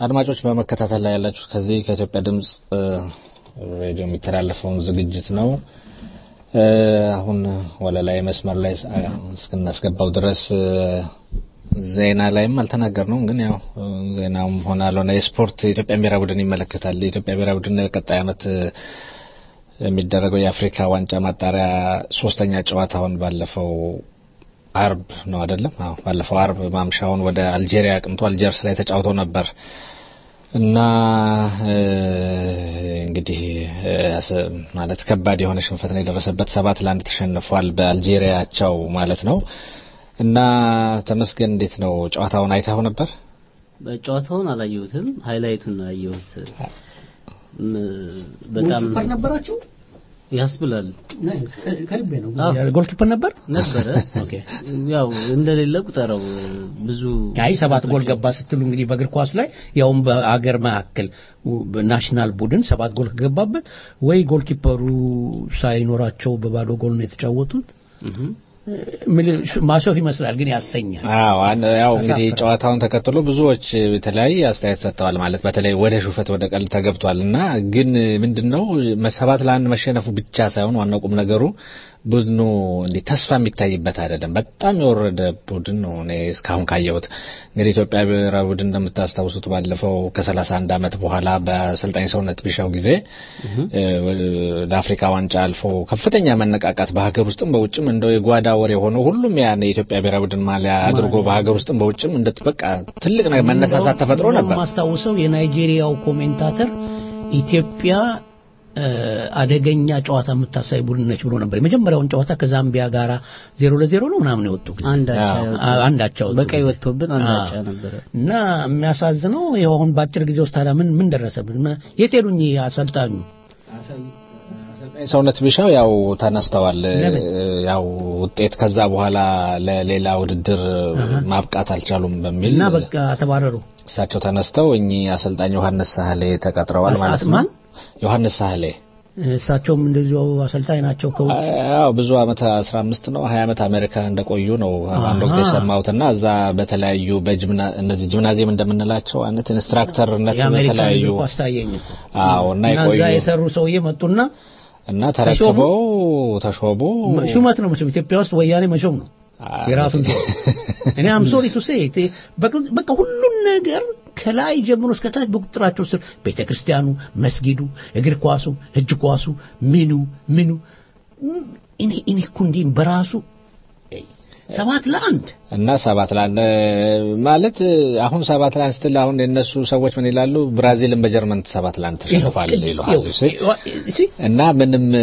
አድማጮች በመከታተል ላይ ያላችሁ ከዚህ ከኢትዮጵያ ድምጽ እ፣ ሬዲዮ የሚተላለፈውን ዝግጅት ነው። እ፣ አሁን ወደ ላይ መስመር ላይ እ፣ እስክናስገባው ድረስ እ፣ ዜና ላይም አልተናገርነውም፣ ግን ያው እ፣ ዜናውም ሆነ አልሆነ የስፖርት የኢትዮጵያ ብሔራዊ ቡድን ይመለከታል። የኢትዮጵያ ብሔራዊ ቡድን ቀጣይ ዓመት እ፣ የሚደረገው የአፍሪካ ዋንጫ ማጣሪያ ሶስተኛ ጨዋታውን ባለፈው አርብ ነው አይደለም? አዎ ባለፈው አርብ ማምሻውን ወደ አልጄሪያ አቅንቶ አልጀርስ ላይ ተጫውተው ነበር እና እ፣ እንግዲህ እ፣ አስ- ማለት ከባድ የሆነ ሽንፈት ነው የደረሰበት። ሰባት ለአንድ ተሸንፏል በአልጄሪያቸው ማለት ነው። እና ተመስገን እንዴት ነው ጨዋታውን አይተኸው ነበር? በጨዋታውን አላየሁትም፣ ሃይላይቱን ነው ያየሁት። ም፣ በጣም ጎልኪፐር ነበራችሁ? ያስብላል ናይስ፣ ከ- ከልቤ ነው። አዎ። ጎልኪፐር ነበር? ነበረ። ኦኬ። ያው እንደሌለ ቁጠረው ብዙ አይ ሰባት ጎል ገባ ስትሉ እንግዲህ በእግር ኳስ ላይ ያውም በአገር መካከል በናሽናል ቡድን ሰባት ጎል ከገባበት ወይ ጎልኪፐሩ ሳይኖራቸው በባዶ ጎል ነው የተጫወቱት። እህ ምል- ማሾፍ ይመስላል ግን ያሰኛል። አዎ አን- ያው እንግዲህ አሳፍረው። ጨዋታውን ተከትሎ ብዙዎች የተለያየ አስተያየት ሰጥተዋል። ማለት በተለይ ወደ ሹፈት ወደ ቀልድ ተገብቷል እና ግን ምንድነው ሰባት ለአንድ መሸነፉ ብቻ ሳይሆን ዋናው ቁም ነገሩ ቡድኑ እንዲህ ተስፋ የሚታይበት አይደለም። በጣም የወረደ ቡድን ነው እኔ እስካሁን ካየሁት። እንግዲህ ኢትዮጵያ ብሔራዊ ቡድን እንደምታስታውሱት ባለፈው ከ31 ዓመት በኋላ በአሰልጣኝ ሰውነት ቢሻው ጊዜ እ፣ ለአፍሪካ ዋንጫ አልፎ ከፍተኛ መነቃቃት በሀገር ውስጥም በውጭም እንደው የጓዳ ወሬ የሆነው ሁሉም ያን የኢትዮጵያ ብሔራዊ ቡድን ማሊያ አድርጎ በሀገር ውስጥም በውጭም እንደ በቃ ትልቅ ነገር መነሳሳት ተፈጥሮ ነበር። ማስታውሰው የናይጄሪያው ኮሜንታተር ኢትዮጵያ እ፣ አደገኛ ጨዋታ የምታሳይ ቡድን ነች ብሎ ነበር። የመጀመሪያውን ጨዋታ ከዛምቢያ ጋራ ዜሮ ለዜሮ ነው ምናምን የወጡ ጊዜ አንድ አቻ አዎ። ያወጡ- አ- አንድ አቻ ወጡ። በቀይ ወጥቶብን አንድ አዎ። አቻ ነበረ። እና የሚያሳዝነው ይኸው አሁን በአጭር ጊዜ ውስጥ ታዲያ ምን ምን ደረሰብን? ምን- የት ሄዱኝ አሰልጣኙ? ሰውነት ቢሻው ያው ተነስተዋል። ለምን? ያው ውጤት ከዛ በኋላ ለሌላ ውድድር ማብቃት አልቻሉም በሚል እና በቃ ተባረሩ። እሳቸው ተነስተው እኚህ አሰልጣኝ ዮሐንስ ሳህሌ ተቀጥረዋል አስ- ማለት አስ- ነው። ማን? ዮሐንስ ሳህሌ እሳቸውም እንደዚሁ አሰልጣኝ ናቸው ከውጭ ያው ብዙ አመት 15 ነው 20 አመት አሜሪካ እንደቆዩ ነው አንድ ወቅት አሃ። የሰማሁትና እዛ በተለያዩ በጅምና እነዚህ ጂምናዚየም እንደምንላቸው አይነት ኢንስትራክተርነት የአሜሪካን በተለያዩ እግር ኳስ ታየኝ እኮ። አዎ እና እና እዛ የቆዩ የሰሩ ሰውዬ መጡና እና ተረክበው ተሾሙ። ሹመት ነው መቼም ኢትዮጵያ ውስጥ ወያኔ መሾም ነው አ- የራሱን ሰው እኔ አም ሶሪ ቱ ሴ በቃ ሁሉን ነገር ከላይ ጀምሮ እስከ ታች በቁጥጥራቸው ስር ቤተ ክርስቲያኑ፣ መስጊዱ፣ እግር ኳሱ፣ እጅ ኳሱ፣ ምኑ ምኑ ም- እኔ እኔ እኮ እንዲህ በራሱ እ፣ ሰባት ለአንድ እና ሰባት ለአንድ ማለት አሁን ሰባት ለአንድ ስትል አሁን የነሱ ሰዎች ምን ይላሉ? ብራዚልን በጀርመን ሰባት ለአንድ ተሸንፏል ይሉሃል። እሺ። እሺ እና ምንም እ፣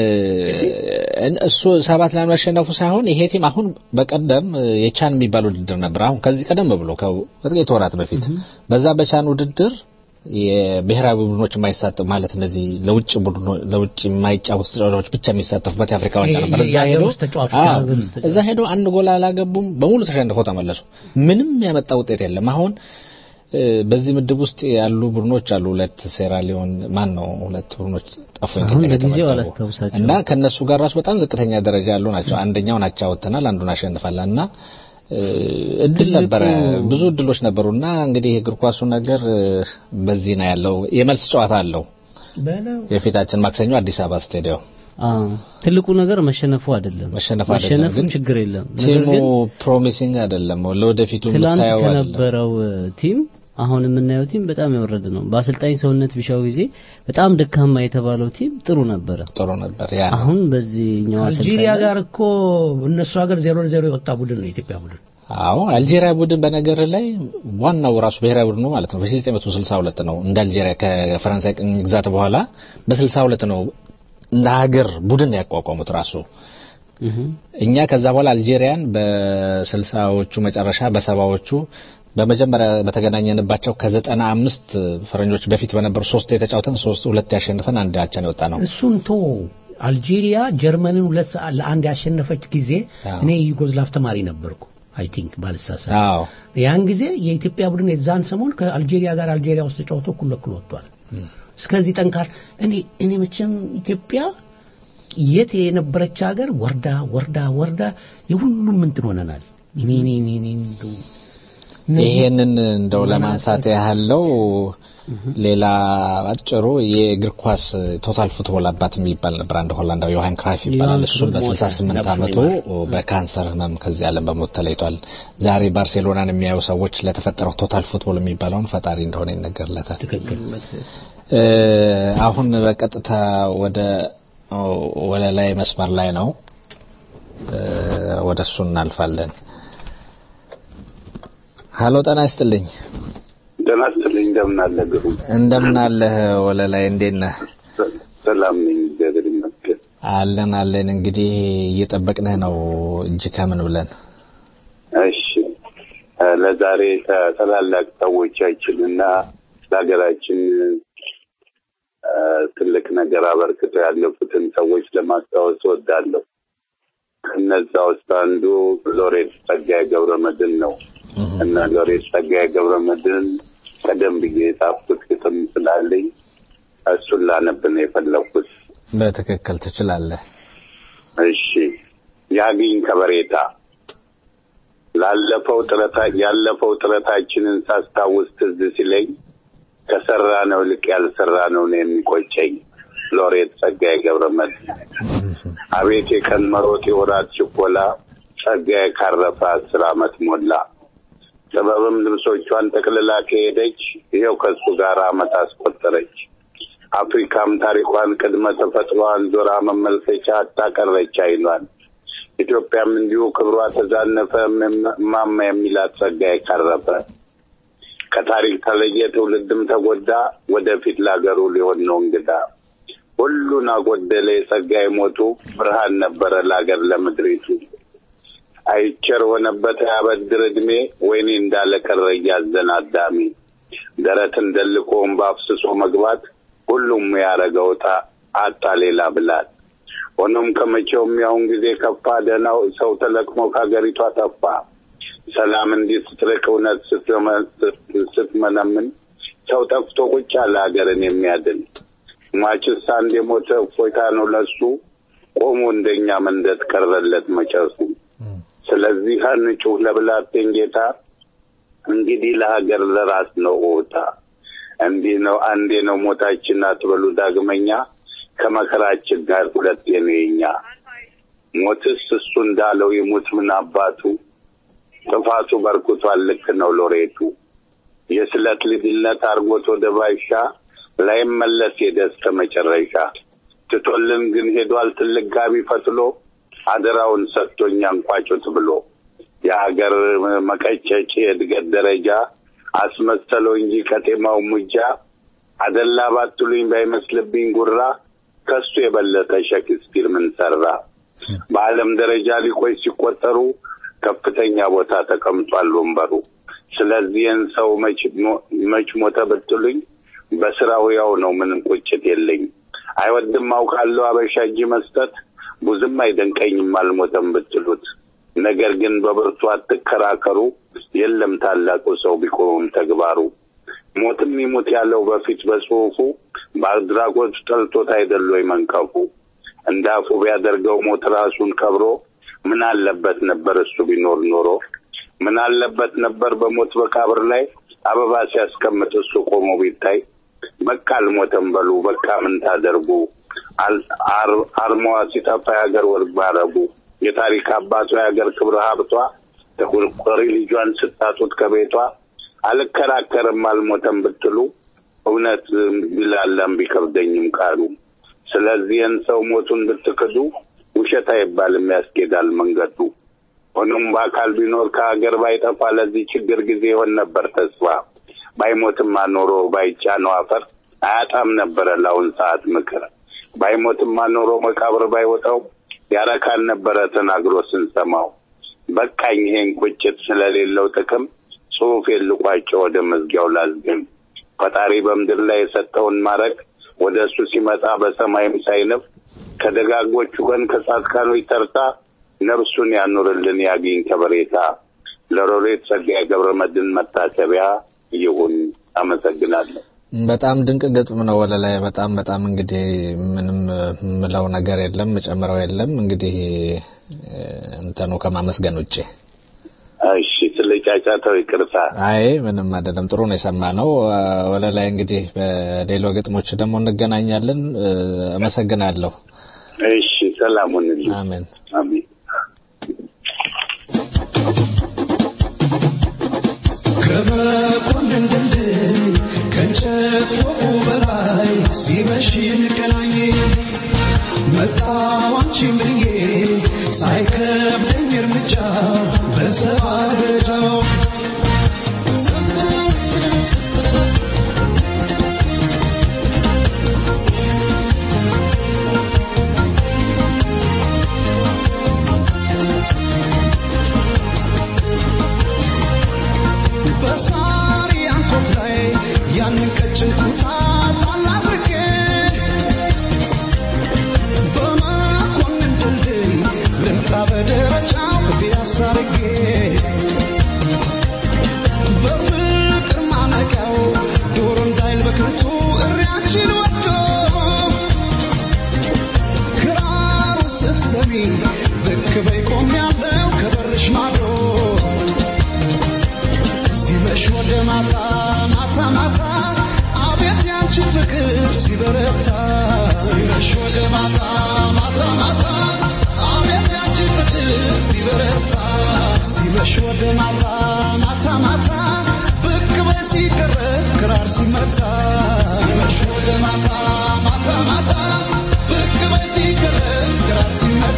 እሱ ሰባት ለአንድ መሸነፉ ሳይሆን ይሄ ቲም አሁን በቀደም እ፣ የቻን የሚባል ውድድር ነበር። አሁን ከዚህ ቀደም ብሎ ከጥቂት ወራት በፊት በዛ በቻን ውድድር የብሔራዊ ቡድኖች የማይሳተፉ ማለት እነዚህ ለውጭ ቡድኖ ለውጭ የማይጫወቱ ተጫዋቾች ብቻ የሚሳተፉበት የአፍሪካ ዋንጫ ነበር። እዛ የሀገር ሄዶ ውስጥ ተጫዋቾች አዎ፣ የሀገር ውስጥ ተጫዋቾች። እዛ ሄዶ አንድ ጎል አላገቡም። በሙሉ ተሸንፈው ተመለሱ። ምንም ያመጣ ውጤት የለም። አሁን እ፣ በዚህ ምድብ ውስጥ ያሉ ቡድኖች አሉ። ሁለት ሴራሊዮን ማን ነው? ሁለት ቡድኖች ጠፉኝ አሁን ከእኛ ለጊዜው የተመደቡ። አላስታውሳቸውም። እና ከነሱ ጋር ራሱ በጣም ዝቅተኛ ደረጃ ያሉ ናቸው። አንደኛውን አቻ ወጥተናል፣ አንዱን አሸንፋለን እና እ፣ እድል ነበረ፣ ብዙ እድሎች ነበሩና እንግዲህ የእግር ኳሱ ነገር እ፣ በዚህ ነው ያለው። የመልስ ጨዋታ አለው በለው የፊታችን ማክሰኞ አዲስ አበባ ስቴዲየም። አዎ ትልቁ ነገር መሸነፉ አይደለም። መሸነፉ አይደለም፣ መሸነፉ ግን ችግር የለም። ነገር ቲሙ ግን ፕሮሚሲንግ አይደለም፣ ለወደፊቱ ትላንት የምታየው አይደለም። ከነበረው እ፣ ቲም አሁን የምናየው ቲም በጣም የወረደ ነው። በአሰልጣኝ ሰውነት ቢሻው ጊዜ በጣም ደካማ የተባለው ቲም ጥሩ ነበረ። ጥሩ ነበር ያ ነው። አሁን በዚህኛው አሰልጣኝ አልጄሪያ ላይ- ጋር እኮ እነሱ ሀገር ዜሮ ለዜሮ የወጣ ቡድን ነው የኢትዮጵያ ቡድን። አዎ አልጄሪያ ቡድን በነገር ላይ ዋናው ራሱ ብሔራዊ ቡድኑ ማለት ነው በ1962 ነው እንደ አልጄሪያ ከፈረንሳይ ቅኝ ግዛት በኋላ በ62 ነው እንደ ሀገር ቡድን ያቋቋሙት ራሱ እህ እኛ ከዛ በኋላ አልጄሪያን በስልሳዎቹ መጨረሻ በሰባዎቹ በመጀመሪያ በተገናኘንባቸው ከዘጠና አምስት ፈረንጆች በፊት በነበሩ ሶስት የተጫውተን ሶስት ሁለት ያሸንፈን አንድ አቻ ነው የወጣ ነው። እሱን ቶ አልጄሪያ ጀርመንን ሁለት ሰዓት ለአንድ ያሸነፈች ጊዜ አዎ። እኔ ዩጎዝላቭ ተማሪ ነበርኩ አይ ቲንክ ባልሳሳት አዎ ያን ጊዜ የኢትዮጵያ ቡድን የዛን ሰሞን ከአልጄሪያ ጋር አልጄሪያ ውስጥ ተጫውቶ እኩል ለእኩል ወጥቷል። እስከዚህ ጠንካር እኔ እኔ መቼም ኢትዮጵያ የት የነበረች ሀገር ወርዳ ወርዳ ወርዳ የሁሉም እንትን ሆነናል። እኔ እኔ እኔ እኔ እንደው እነዚህ- ይሄንን እንደው ለማንሳት ያህለው ሌላ አጭሩ የእግር ኳስ ቶታል ፉትቦል አባት የሚባል ነበር አንድ ሆላንዳዊ ዮሐን ክራይፍ ይባላል። ዮሐን እሱም ክራይፍ በ68 ሞተ። ዓመቱ በካንሰር ህመም ከዚህ ዓለም በሞት ተለይቷል። ዛሬ ባርሴሎናን የሚያዩ ሰዎች ለተፈጠረው ቶታል ፉትቦል የሚባለውን ፈጣሪ እንደሆነ ይነገርለታል። ትክክል እ፣ አሁን በቀጥታ ወደ ወደ ላይ መስመር ላይ ነው። እ፣ ወደ እሱ እናልፋለን። ሀሎ ጤና ይስጥልኝ። ደህና ስትልኝ እንደምን አለ ግሩም? እንደምን አለህ ወለላይ? እንዴት ነህ? ሰላም ነኝ፣ እግዚአብሔር ይመስገን። አለን አለን። እንግዲህ እየጠበቅንህ ነው እጅ ከምን ብለን እሺ እ፣ ለዛሬ ከታላላቅ ሰዎቻችንና ለሀገራችን እ፣ ትልቅ ነገር አበርክተው ያለፉትን ሰዎች ለማስታወስ እወዳለሁ። ከነዛ ውስጥ አንዱ ሎሬት ጸጋዬ ገብረመድህን ነው እና ሎሬት ጸጋዬ ገብረመድህን ቀደም ብዬ የጻፍኩት ግጥም ስላለኝ እሱን ላነብ ነው የፈለኩት። በትክክል ትችላለህ። እሺ ያግኝ ከበሬታ ላለፈው ጥረታ ያለፈው ጥረታችንን ሳስታውስ ትዝ ሲለኝ ከሰራ ነው ልቅ ያልሰራ ነው ነው የሚቆጨኝ። ሎሬት ጸጋዬ ገብረመድህን አቤት የቀን መሮጥ የወራት ችኮላ ጸጋዬ ካረፈ አስር ዓመት ሞላ። ጥበብም ልብሶቿን ጠቅልላ ከሄደች ይኸው ከሱ ጋር ዓመት አስቆጠረች። አፍሪካም ታሪኳን ቅድመ ተፈጥሯን ዞራ መመልከቻ አታቀረች አይኗን። ኢትዮጵያም እንዲሁ ክብሯ ተዛነፈ እማማ የሚላት ጸጋዬ ካረፈ። ከታሪክ ተለየ ትውልድም ተጎዳ ወደፊት ላገሩ ሊሆን ነው እንግዳ። ሁሉን አጎደለ የጸጋዬ ሞቱ ብርሃን ነበረ ለአገር ለምድሪቱ። አይቸር ሆነበት ያበድር ዕድሜ ወይኔ እንዳለ ቀረ እያዘን አዳሚ ደረትን ደልቆ እምባ አፍስሶ መግባት ሁሉም ያረገውታ አጣ ሌላ ብላት። ሆኖም ከመቼውም ያሁን ጊዜ ከፋ ደህናው ሰው ተለቅሞ ከሀገሪቷ ጠፋ። ሰላም እንዲህ ስትርቅ እውነት ስትመ- ስትመነምን ሰው ጠፍቶ ቁጭ አለ ሀገርን የሚያድን ሟችስ አንድ የሞተ እፎይታ ነው ለሱ ቆሞ እንደኛ መንደት ቀረለት መጨሱ። ስለዚህ አንጩህ ለብላቴን ጌታ እንግዲህ ለሀገር ለራስ ነው ኦታ እንዲህ ነው አንዴ ነው ሞታችን አትበሉ ዳግመኛ ከመከራችን ጋር ሁለቴ ነው የኛ ሞትስ እሱ እንዳለው ይሙት ምን አባቱ ጥፋቱ በርክቷል ልክ ነው ሎሬቱ የስለት ልጅነት አርጎት ወደ ባሻ ላይመለስ ሄደ እስከ መጨረሻ ትቶልን ግን ሄዷል ትልቅ ጋቢ ፈትሎ አደራውን ሰጥቶኛ እንቋጩት ብሎ የሀገር መቀጨጭ የእድገት ደረጃ አስመሰለው እንጂ ከጤማው ሙጃ አደላ ባትሉኝ ባይመስልብኝ ጉራ ከሱ የበለጠ ሼክስፒር ምን ሰራ? በዓለም ደረጃ ሊቆይ ሲቆጠሩ ከፍተኛ ቦታ ተቀምጧል ወንበሩ። ስለዚህን ሰው መች ሞ- መች ሞተ ብትሉኝ በስራው ያው ነው ምንም ቁጭት የለኝ። አይወድም አውቃለሁ አበሻ እጅ መስጠት ብዙም አይደንቀኝም አልሞተም ብትሉት። ነገር ግን በብርቱ አትከራከሩ፣ የለም ታላቁ ሰው ቢቆምም ተግባሩ። ሞትም ይሙት ያለው በፊት በጽሁፉ በአድራጎት ጠልቶት አይደል ወይ መንቀፉ። እንደ አፉ ቢያደርገው ሞት ራሱን ከብሮ ምን አለበት ነበር እሱ ቢኖር ኖሮ ምን አለበት ነበር በሞት መቃብር ላይ አበባ ሲያስቀምጥ እሱ ቆሞ ቢታይ። በቃ አልሞተም በሉ በቃ ምን ታደርጉ። አል- አር- አርማዋ ሲጠፋ የሀገር ወርቅ ባረጉ የታሪክ አባቷ የሀገር ክብረ ሀብቷ ተቆርቋሪ ልጇን ስታጡት ከቤቷ አልከራከርም አልሞተም ብትሉ እውነት ቢላላም ቢከብደኝም ቃሉ። ስለዚህን ሰው ሞቱን ብትክዱ ውሸት አይባልም ያስኬዳል መንገዱ። ሆኖም በአካል ቢኖር ከሀገር ባይጠፋ ለዚህ ችግር ጊዜ ይሆን ነበር ተስፋ። ባይሞትም አኖሮ ባይጫነው አፈር አያጣም ነበረ ለአሁን ሰዓት ምክር። ባይሞትም አኖሮ መቃብር ባይወጣው ያረካን ነበረ ተናግሮ ስንሰማው። በቃኝ ይሄን ቁጭት ስለሌለው ጥቅም ጽሑፍ የልቋቸው ወደ መዝጊያው ላዝግም። ፈጣሪ በምድር ላይ የሰጠውን ማድረግ ወደ እሱ ሲመጣ በሰማይም ሳይነፍ ከደጋጎቹ ቀን ከጻድቃኖች ተርታ ነፍሱን ያኑርልን ያግኝ ከበሬታ። ለሎሬት ጸጋዬ ገብረመድህን መታሰቢያ ይሁን። አመሰግናለሁ። በጣም ድንቅ ግጥም ነው ወለላይ። በጣም በጣም እንግዲህ ምንም ምለው ነገር የለም ምጨምረው የለም እንግዲህ እ፣ እንትኑ ከማመስገን ውጭ እሺ፣ ስለ ለጫጫታው ይቅርታ። አይ ምንም አይደለም፣ ጥሩ ነው የሰማነው። ወደ ላይ እንግዲህ በሌሎ ግጥሞች ደግሞ እንገናኛለን። አመሰግናለሁ። እሺ፣ ሰላም ሁንልኝ። አሜን አሜን። ከመኮንን ድልድይ ከእንጨት ፎቁ በላይ ሲመሽ እንገናኝ መጣሁ አንቺን ብዬ ሳይከብደኝ እርምጃ በሰባ ደረጃው በሳሪ አንኮት ላይ ያንን ቀጭን ኩታ ጣል አድርጌ በመኮንን ድልድይ ልምጣ በደረጃው ፒያሳ አድርጌ በፍቅር ማነቂያው ዶሮ እንዳይል በከንቱ እሪያችን ወዶ ክራሩ ስትሰሚ ብቅ በይ ቆሜያለሁ ከበርሽ ማዶ ሲመሽ ወደ ማታ ማታ ማታ አቤት ያንቺ ፍቅር ሲበረታ ሲመሽ ወደ ማታ ማታ ማታ አቤት ያንቺ ፍቅር ሲበረታ ሲመሽ ወደ ማታ ማታ ማታ ብቅ በይ ሲቀረብ ክራር ሲመታ ሲመሽ ወደ ማታ ማታ ማታ ብቅ በይ ሲቀረብ ክራር ሲመታ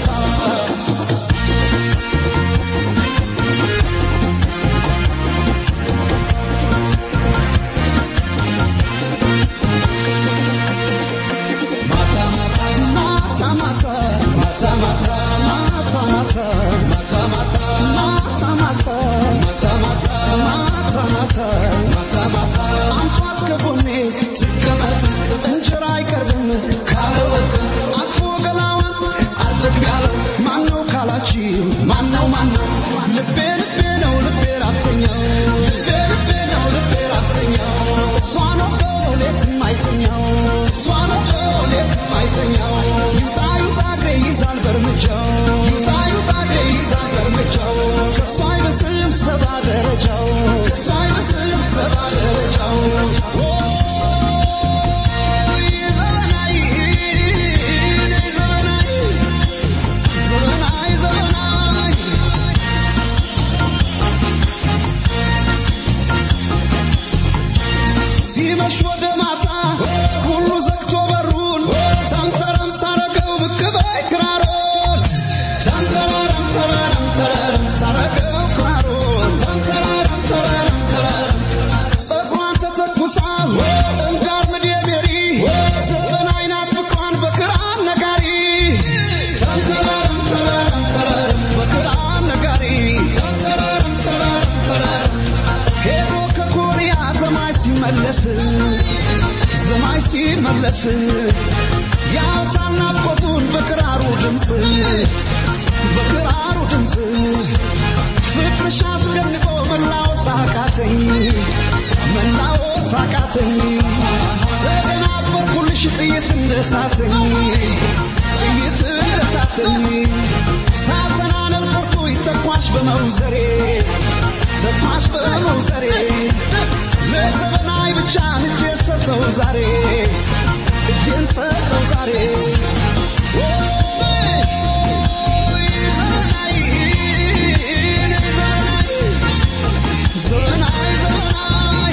ማነው ማነው ልቤ ልቤ ነው ልቤ ራብተኛው ልቤ ልቤ ነው ልቤ ራብተኛው እሷ ነው ሌት የማይተኛው እሷ ነው ሌት የማይተኛው ይውጣ ይውጣ እግሬ ይዛል በእርምጃው ይውጣ ይውጣ እግሬ ይዛል በእርምጃው ከእሷ አይበስም ሰባ ደረጃው ከእሷ አይበስም ሰባ ደረጃው ኦይ ዘመናዊ ዘመናዊ ዘመናዊ ዘመናዊ ሲመሽ ወደ ማታ ሁሉ ዘግቶ በሩን ተንተረም ሳረገው ብቅ በይ ክራሮን ተንተራረም ተራረም ተራረም ሳረገው ክራሮን ተንተራረም ተራረም ተራረም ጸጉሯን ተተኩሳ እንዳር ምድ የሜሪ ዘጠና አይናት ፍቅሯን በክራር ነጋሪ ተንተራረም ተራረም ተራረም በክራር ነጋሪ ተንተራረም ተራረም ተራረም ሄዶ ከኮሪያ ዘማች ሲመለስ ዘማች ሲመለስ ያውሳል ናፍቆቱን በክራሩ ድምፅ በክራሩ ድምፅ ፍቅርሽ አስጨንቆ መላወስ አቃተኝ መላወስ አቃተኝ ተደናበርኩልሽ ጥይት እንደሳተኝ ጥይት እንደሳተኝ ሳተናነብ ቁርጡ ይተኳሽ በመውዘሬ ተኳሽ በመውዘሬ ለዘመናዊ ብቻ እጄን ሰጠው ዛሬ እጄን ሰጠው ዛሬ ዘመናዊ ዘመናዊ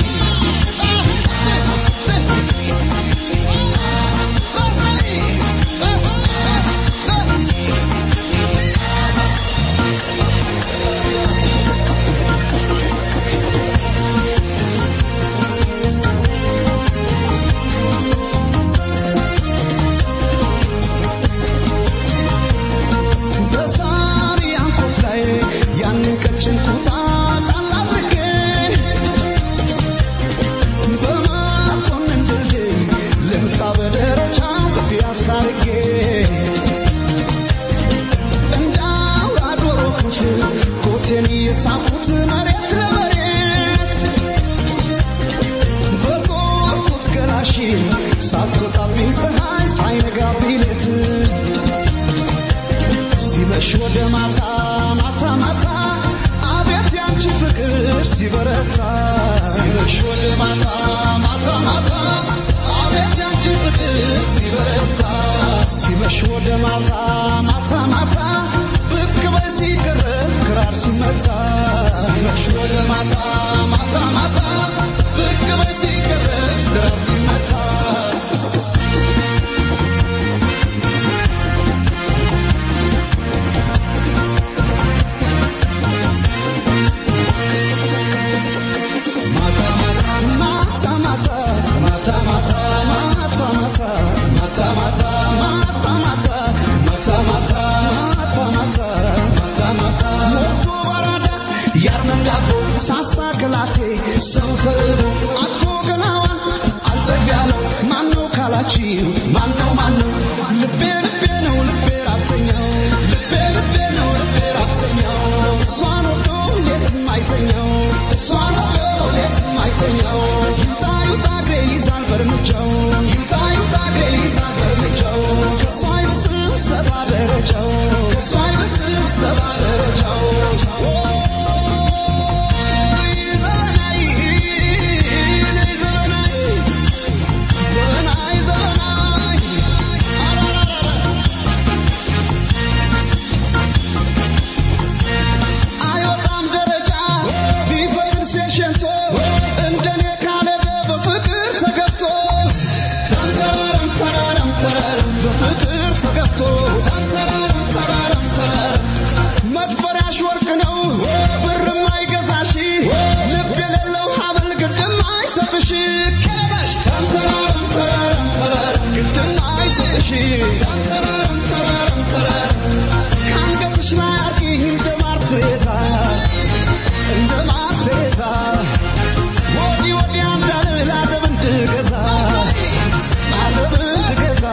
መክፈሪያሽ ወርቅ ነው ብርም አይገዛሽ ልብ የሌለው ሀብል ግድም አይሰጥሽ ከረበሽ ተንተራረም ተራረም ተራረም ግድም አይሰጥሽ ተንተራረም ተራረም ተራረም ከአንገትሽ ላይ አርቂ እንደ ማር ትሬዛ እንደ ማር ትሬዛ ወዲህ ወዲያ እንዳልል አደብ እንድገዛ አደብ እንድገዛ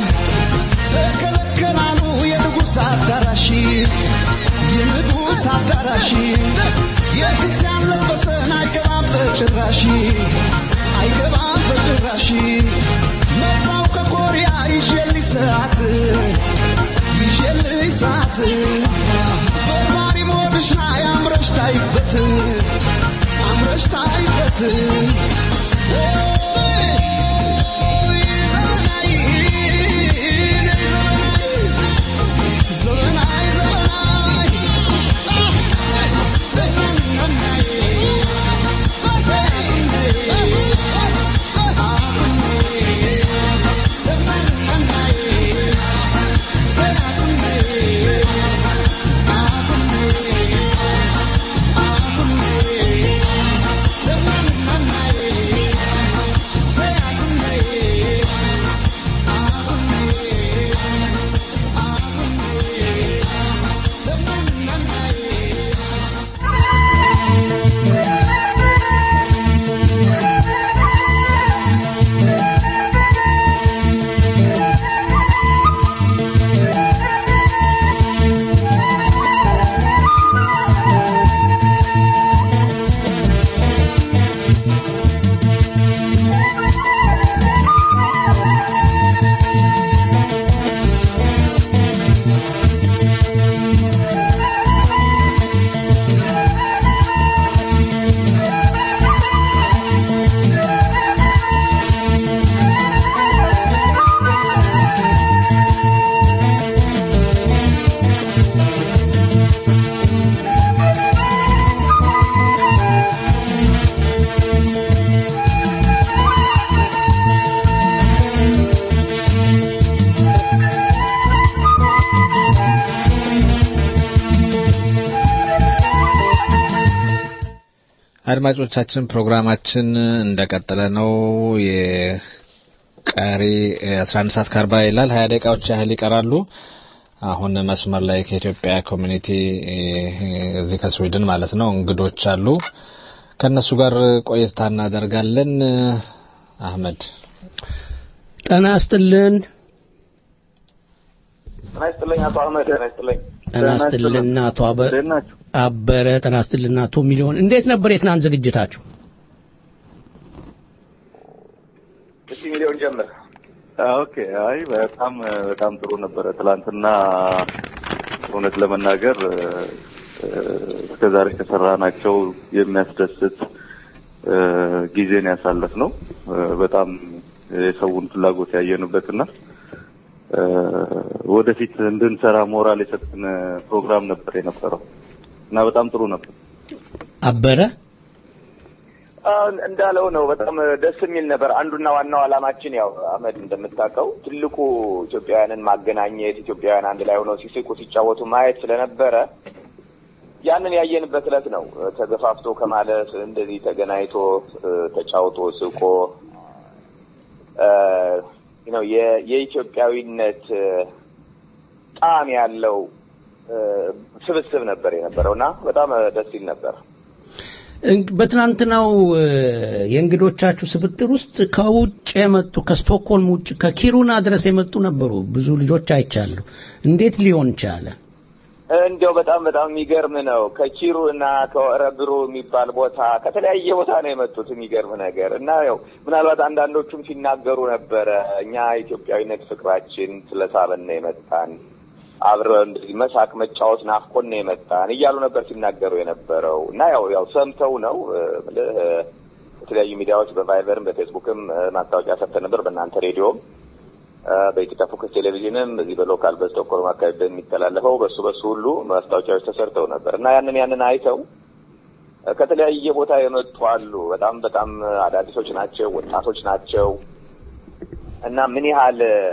ተከለከላሉ የንጉሥ አዳራሽ የንጉሥ አዳራሽ የፊት ያለበሰን አይገባም በጭራሽ አይገባም በጭራሽ መጣው ከኮሪያ ይዤልሽ ሰዓት ይዤልሽ ሰዓት በርባሪ ሞድሽ ላይ አምረሽ ታይበት አምረሽ ታይበት ዘመናዊ ዘመናዊ አድማጮቻችን ፕሮግራማችን እንደቀጠለ ነው። የቀሪ 11 ሰዓት ከአርባ ይላል። ሀያ ደቂቃዎች ያህል ይቀራሉ። አሁን መስመር ላይ ከኢትዮጵያ ኮሚኒቲ እዚህ ከስዊድን ማለት ነው እንግዶች አሉ። ከእነሱ ጋር ቆይታ እናደርጋለን። አህመድ ጤና ይስጥልን። ጤና ይስጥልኝ አቶ አህመድ። ጤና ይስጥልኝ። ጤና ይስጥልን አቶ አበ- እንዴት ናችሁ? አበረ። ጤና ይስጥልን አቶ ሚሊዮን። እንዴት ነበር የትናንት ዝግጅታችሁ? እስቲ ሚሊዮን ጀምር። ኦኬ። አይ በጣም በጣም ጥሩ ነበረ። ትላንትና እውነት ለመናገር እስከ ዛሬ ከሰራናቸው የሚያስደስት እ፣ ጊዜን ያሳለፍ ነው። በጣም የሰውን ፍላጎት ያየንበትና እ፣ ወደፊት እንድንሰራ ሞራል የሰጠን ፕሮግራም ነበር የነበረው እና በጣም ጥሩ ነበር። አበረ አሁን እንዳለው ነው። በጣም ደስ የሚል ነበር። አንዱና ዋናው ዓላማችን ያው አህመድ እንደምታውቀው ትልቁ ኢትዮጵያውያንን ማገናኘት፣ ኢትዮጵያውያን አንድ ላይ ሆነው ሲስቁ ሲጫወቱ ማየት ስለነበረ ያንን ያየንበት ዕለት ነው። ተገፋፍቶ ከማለፍ እንደዚህ ተገናኝቶ እ፣ ተጫውቶ ስቆ እ፣ ነው የ- የኢትዮጵያዊነት እ፣ ጣዕም ያለው እ፣ ስብስብ ነበር የነበረው እና በጣም እ፣ ደስ ይል ነበር። እንግ- በትናንትናው እ፣ የእንግዶቻችሁ ስብጥር ውስጥ ከውጭ የመጡ ከስቶክሆልም ውጭ ከኪሩና ድረስ የመጡ ነበሩ። ብዙ ልጆች አይቻሉ። እንዴት ሊሆን ቻለ? እንዲያው በጣም በጣም የሚገርም ነው። ከኪሩ እና ከወረብሩ የሚባል ቦታ ከተለያየ ቦታ ነው የመጡት። የሚገርም ነገር እና ያው ምናልባት አንዳንዶቹም ሲናገሩ ነበረ እኛ ኢትዮጵያዊነት ፍቅራችን ስለሳበን ነው የመጣን አብረን እንደዚህ መሳቅ መጫወት ናፍቆን ነው የመጣን እያሉ ነበር ሲናገሩ የነበረው እና ያው ያው ሰምተው ነው እ፣ ምልህ እ፣ በተለያዩ ሚዲያዎች በቫይበርም በፌስቡክም እ፣ ማስታወቂያ ሰጥተን ነበር በእናንተ ሬዲዮም እ፣ በኢትዮጵያ ፎከስ ቴሌቪዥንም በዚህ በሎካል በስቶክሆልም አካባቢ በሚተላለፈው በሱ በሱ ሁሉ ማስታወቂያዎች ተሰርተው ነበር እና ያንን ያንን አይተው እ፣ ከተለያየ ቦታ የመጡ አሉ። በጣም በጣም አዳዲሶች ናቸው፣ ወጣቶች ናቸው እና ምን ያህል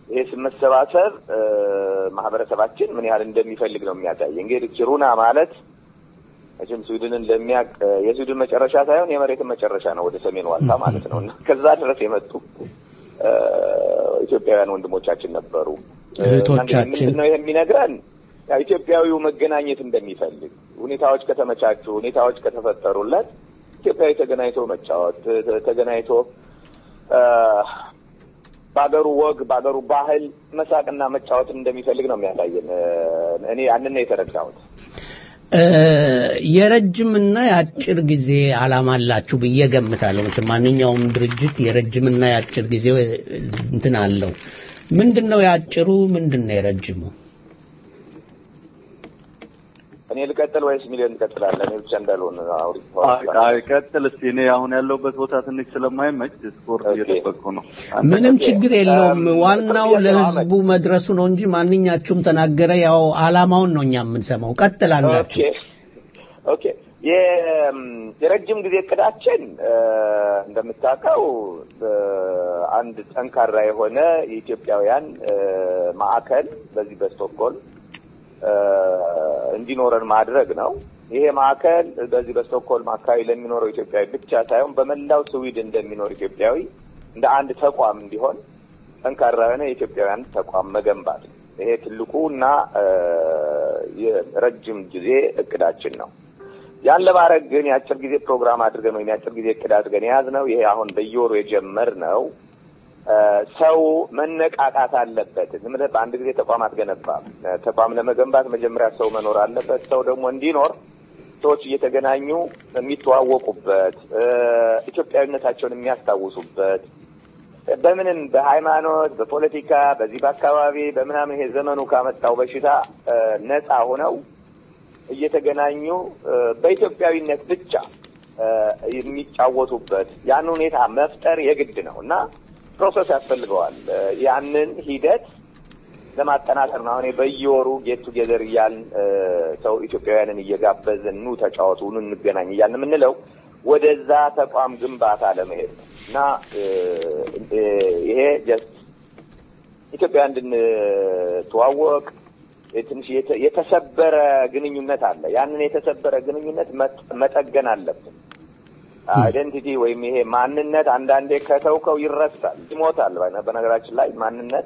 ይሄ መሰባሰብ እ፣ ማህበረሰባችን ምን ያህል እንደሚፈልግ ነው የሚያሳይ። እንግዲህ ኪሩና ማለት መቼም ስዊድንን ለሚያቅ የስዊድን መጨረሻ ሳይሆን የመሬትን መጨረሻ ነው፣ ወደ ሰሜን ዋልታ ማለት ነው እና ከዛ ድረስ የመጡ እ፣ ኢትዮጵያውያን ወንድሞቻችን ነበሩ። እ፣ እህቶቻችን። ምንድን ነው ይሄ የሚነግረን? ያው ኢትዮጵያዊው መገናኘት እንደሚፈልግ ሁኔታዎች ከተመቻቹ፣ ሁኔታዎች ከተፈጠሩለት ኢትዮጵያዊ ተገናኝቶ መጫወት ተ- ተገናኝቶ እ፣ በአገሩ ወግ በአገሩ ባህል መሳቅና መጫወትን እንደሚፈልግ ነው የሚያሳየን። እ፣ እኔ ያንን ነው የተረዳሁት። እ፣ የረጅምና የአጭር ጊዜ ዓላማ አላችሁ ብዬ ገምታለሁ። መቼም ማንኛውም ድርጅት የረጅምና የአጭር ጊዜ እንትን አለው። ምንድን ነው የአጭሩ? ምንድን ነው የረጅሙ? እኔ ልቀጥል ወይስ ሚሊዮን እንቀጥላለን? እኔ ብቻ እንዳልሆን አውሪ። አይ ቀጥል እስኪ። እኔ አሁን ያለሁበት ቦታ ትንሽ ስለማይመች ስፖርት እየጠበቅኩ ነው። ምንም ችግር የለውም። ዋናው ለህዝቡ መድረሱ ነው እንጂ ማንኛችሁም ተናገረ፣ ያው ዓላማውን ነው እኛ የምንሰማው። ቀጥል አንዳችሁ። ኦኬ ኦኬ። የ- የረጅም ጊዜ እቅዳችን እ፣ እንደምታውቀው እ፣ አንድ ጠንካራ የሆነ የኢትዮጵያውያን እ፣ ማዕከል በዚህ በስቶክሆልም እ፣ እንዲኖረን ማድረግ ነው። ይሄ ማዕከል በዚህ በስቶክሆልም አካባቢ ለሚኖረው ኢትዮጵያዊ ብቻ ሳይሆን በመላው ስዊድን እንደሚኖር ኢትዮጵያዊ እንደ አንድ ተቋም እንዲሆን ጠንካራ የሆነ የኢትዮጵያውያን ተቋም መገንባት ነው። ይሄ ትልቁ እና እ፣ የረጅም ጊዜ እቅዳችን ነው። ያን ለማድረግ ግን የአጭር ጊዜ ፕሮግራም አድርገን ወይም የአጭር ጊዜ እቅድ አድርገን የያዝነው ይሄ አሁን በየወሩ የጀመርነው እ፣ ሰው መነቃቃት አለበት። ዝም ብለህ በአንድ ጊዜ ተቋም አትገነባም። እ፣ ተቋም ለመገንባት መጀመሪያ ሰው መኖር አለበት። ሰው ደግሞ እንዲኖር ሰዎች እየተገናኙ የሚተዋወቁበት እ፣ ኢትዮጵያዊነታቸውን የሚያስታውሱበት በምንም በሃይማኖት፣ በፖለቲካ፣ በዚህ በአካባቢ በምናምን ይሄ ዘመኑ ካመጣው በሽታ እ፣ ነፃ ሆነው እየተገናኙ እ፣ በኢትዮጵያዊነት ብቻ እ፣ የሚጫወቱበት ያን ሁኔታ መፍጠር የግድ ነው እና ፕሮሰስ ያስፈልገዋል። እ፣ ያንን ሂደት ለማጠናከር ነው አሁን በየወሩ ጌት ቱጌዘር እያልን እ፣ ሰው ኢትዮጵያውያንን እየጋበዝን ኑ ተጫወቱ፣ ኑ እንገናኝ እያልን የምንለው ወደዛ ተቋም ግንባታ ለመሄድ ነው እና እ፣ እ፣ ይሄ ጀስት ኢትዮጵያ እንድንተዋወቅ ትንሽ የተ- የተሰበረ ግንኙነት አለ። ያንን የተሰበረ ግንኙነት መጥ- መጠገን አለብን። አይደንቲቲ ወይም ይሄ ማንነት አንዳንዴ ከተውከው ይረሳል፣ ይሞታል። በነ- በነገራችን ላይ ማንነት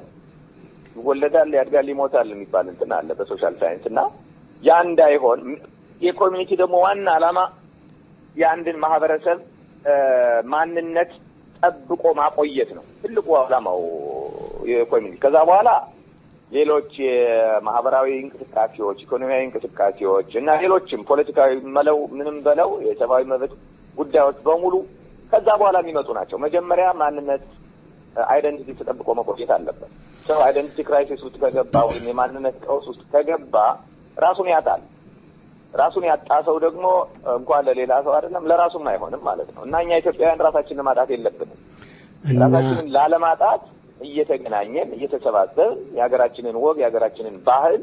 ይወለዳል፣ ያድጋል፣ ይሞታል የሚባል እንትን አለ በሶሻል ሳይንስ እና ያ እንዳይሆን የኮሚኒቲ ደግሞ ዋና ዓላማ የአንድን ማህበረሰብ እ፣ ማንነት ጠብቆ ማቆየት ነው ትልቁ ዓላማው የኮሚኒቲ። ከዛ በኋላ ሌሎች የማህበራዊ እንቅስቃሴዎች፣ ኢኮኖሚያዊ እንቅስቃሴዎች እና ሌሎችም ፖለቲካዊ መለው ምንም በለው የሰብአዊ መብት ጉዳዮች በሙሉ ከዛ በኋላ የሚመጡ ናቸው። መጀመሪያ ማንነት አይደንቲቲ ተጠብቆ መቆየት አለበት። ሰው አይደንቲቲ ክራይሲስ ውስጥ ከገባ ወይም የማንነት ቀውስ ውስጥ ከገባ ራሱን ያጣል። ራሱን ያጣ ሰው ደግሞ እንኳን ለሌላ ሰው አይደለም ለራሱም አይሆንም ማለት ነው እና እኛ ኢትዮጵያውያን ራሳችንን ማጣት የለብንም። እና ራሳችንን ላለማጣት እየተገናኘን እየተሰባሰብን የሀገራችንን ወግ የሀገራችንን ባህል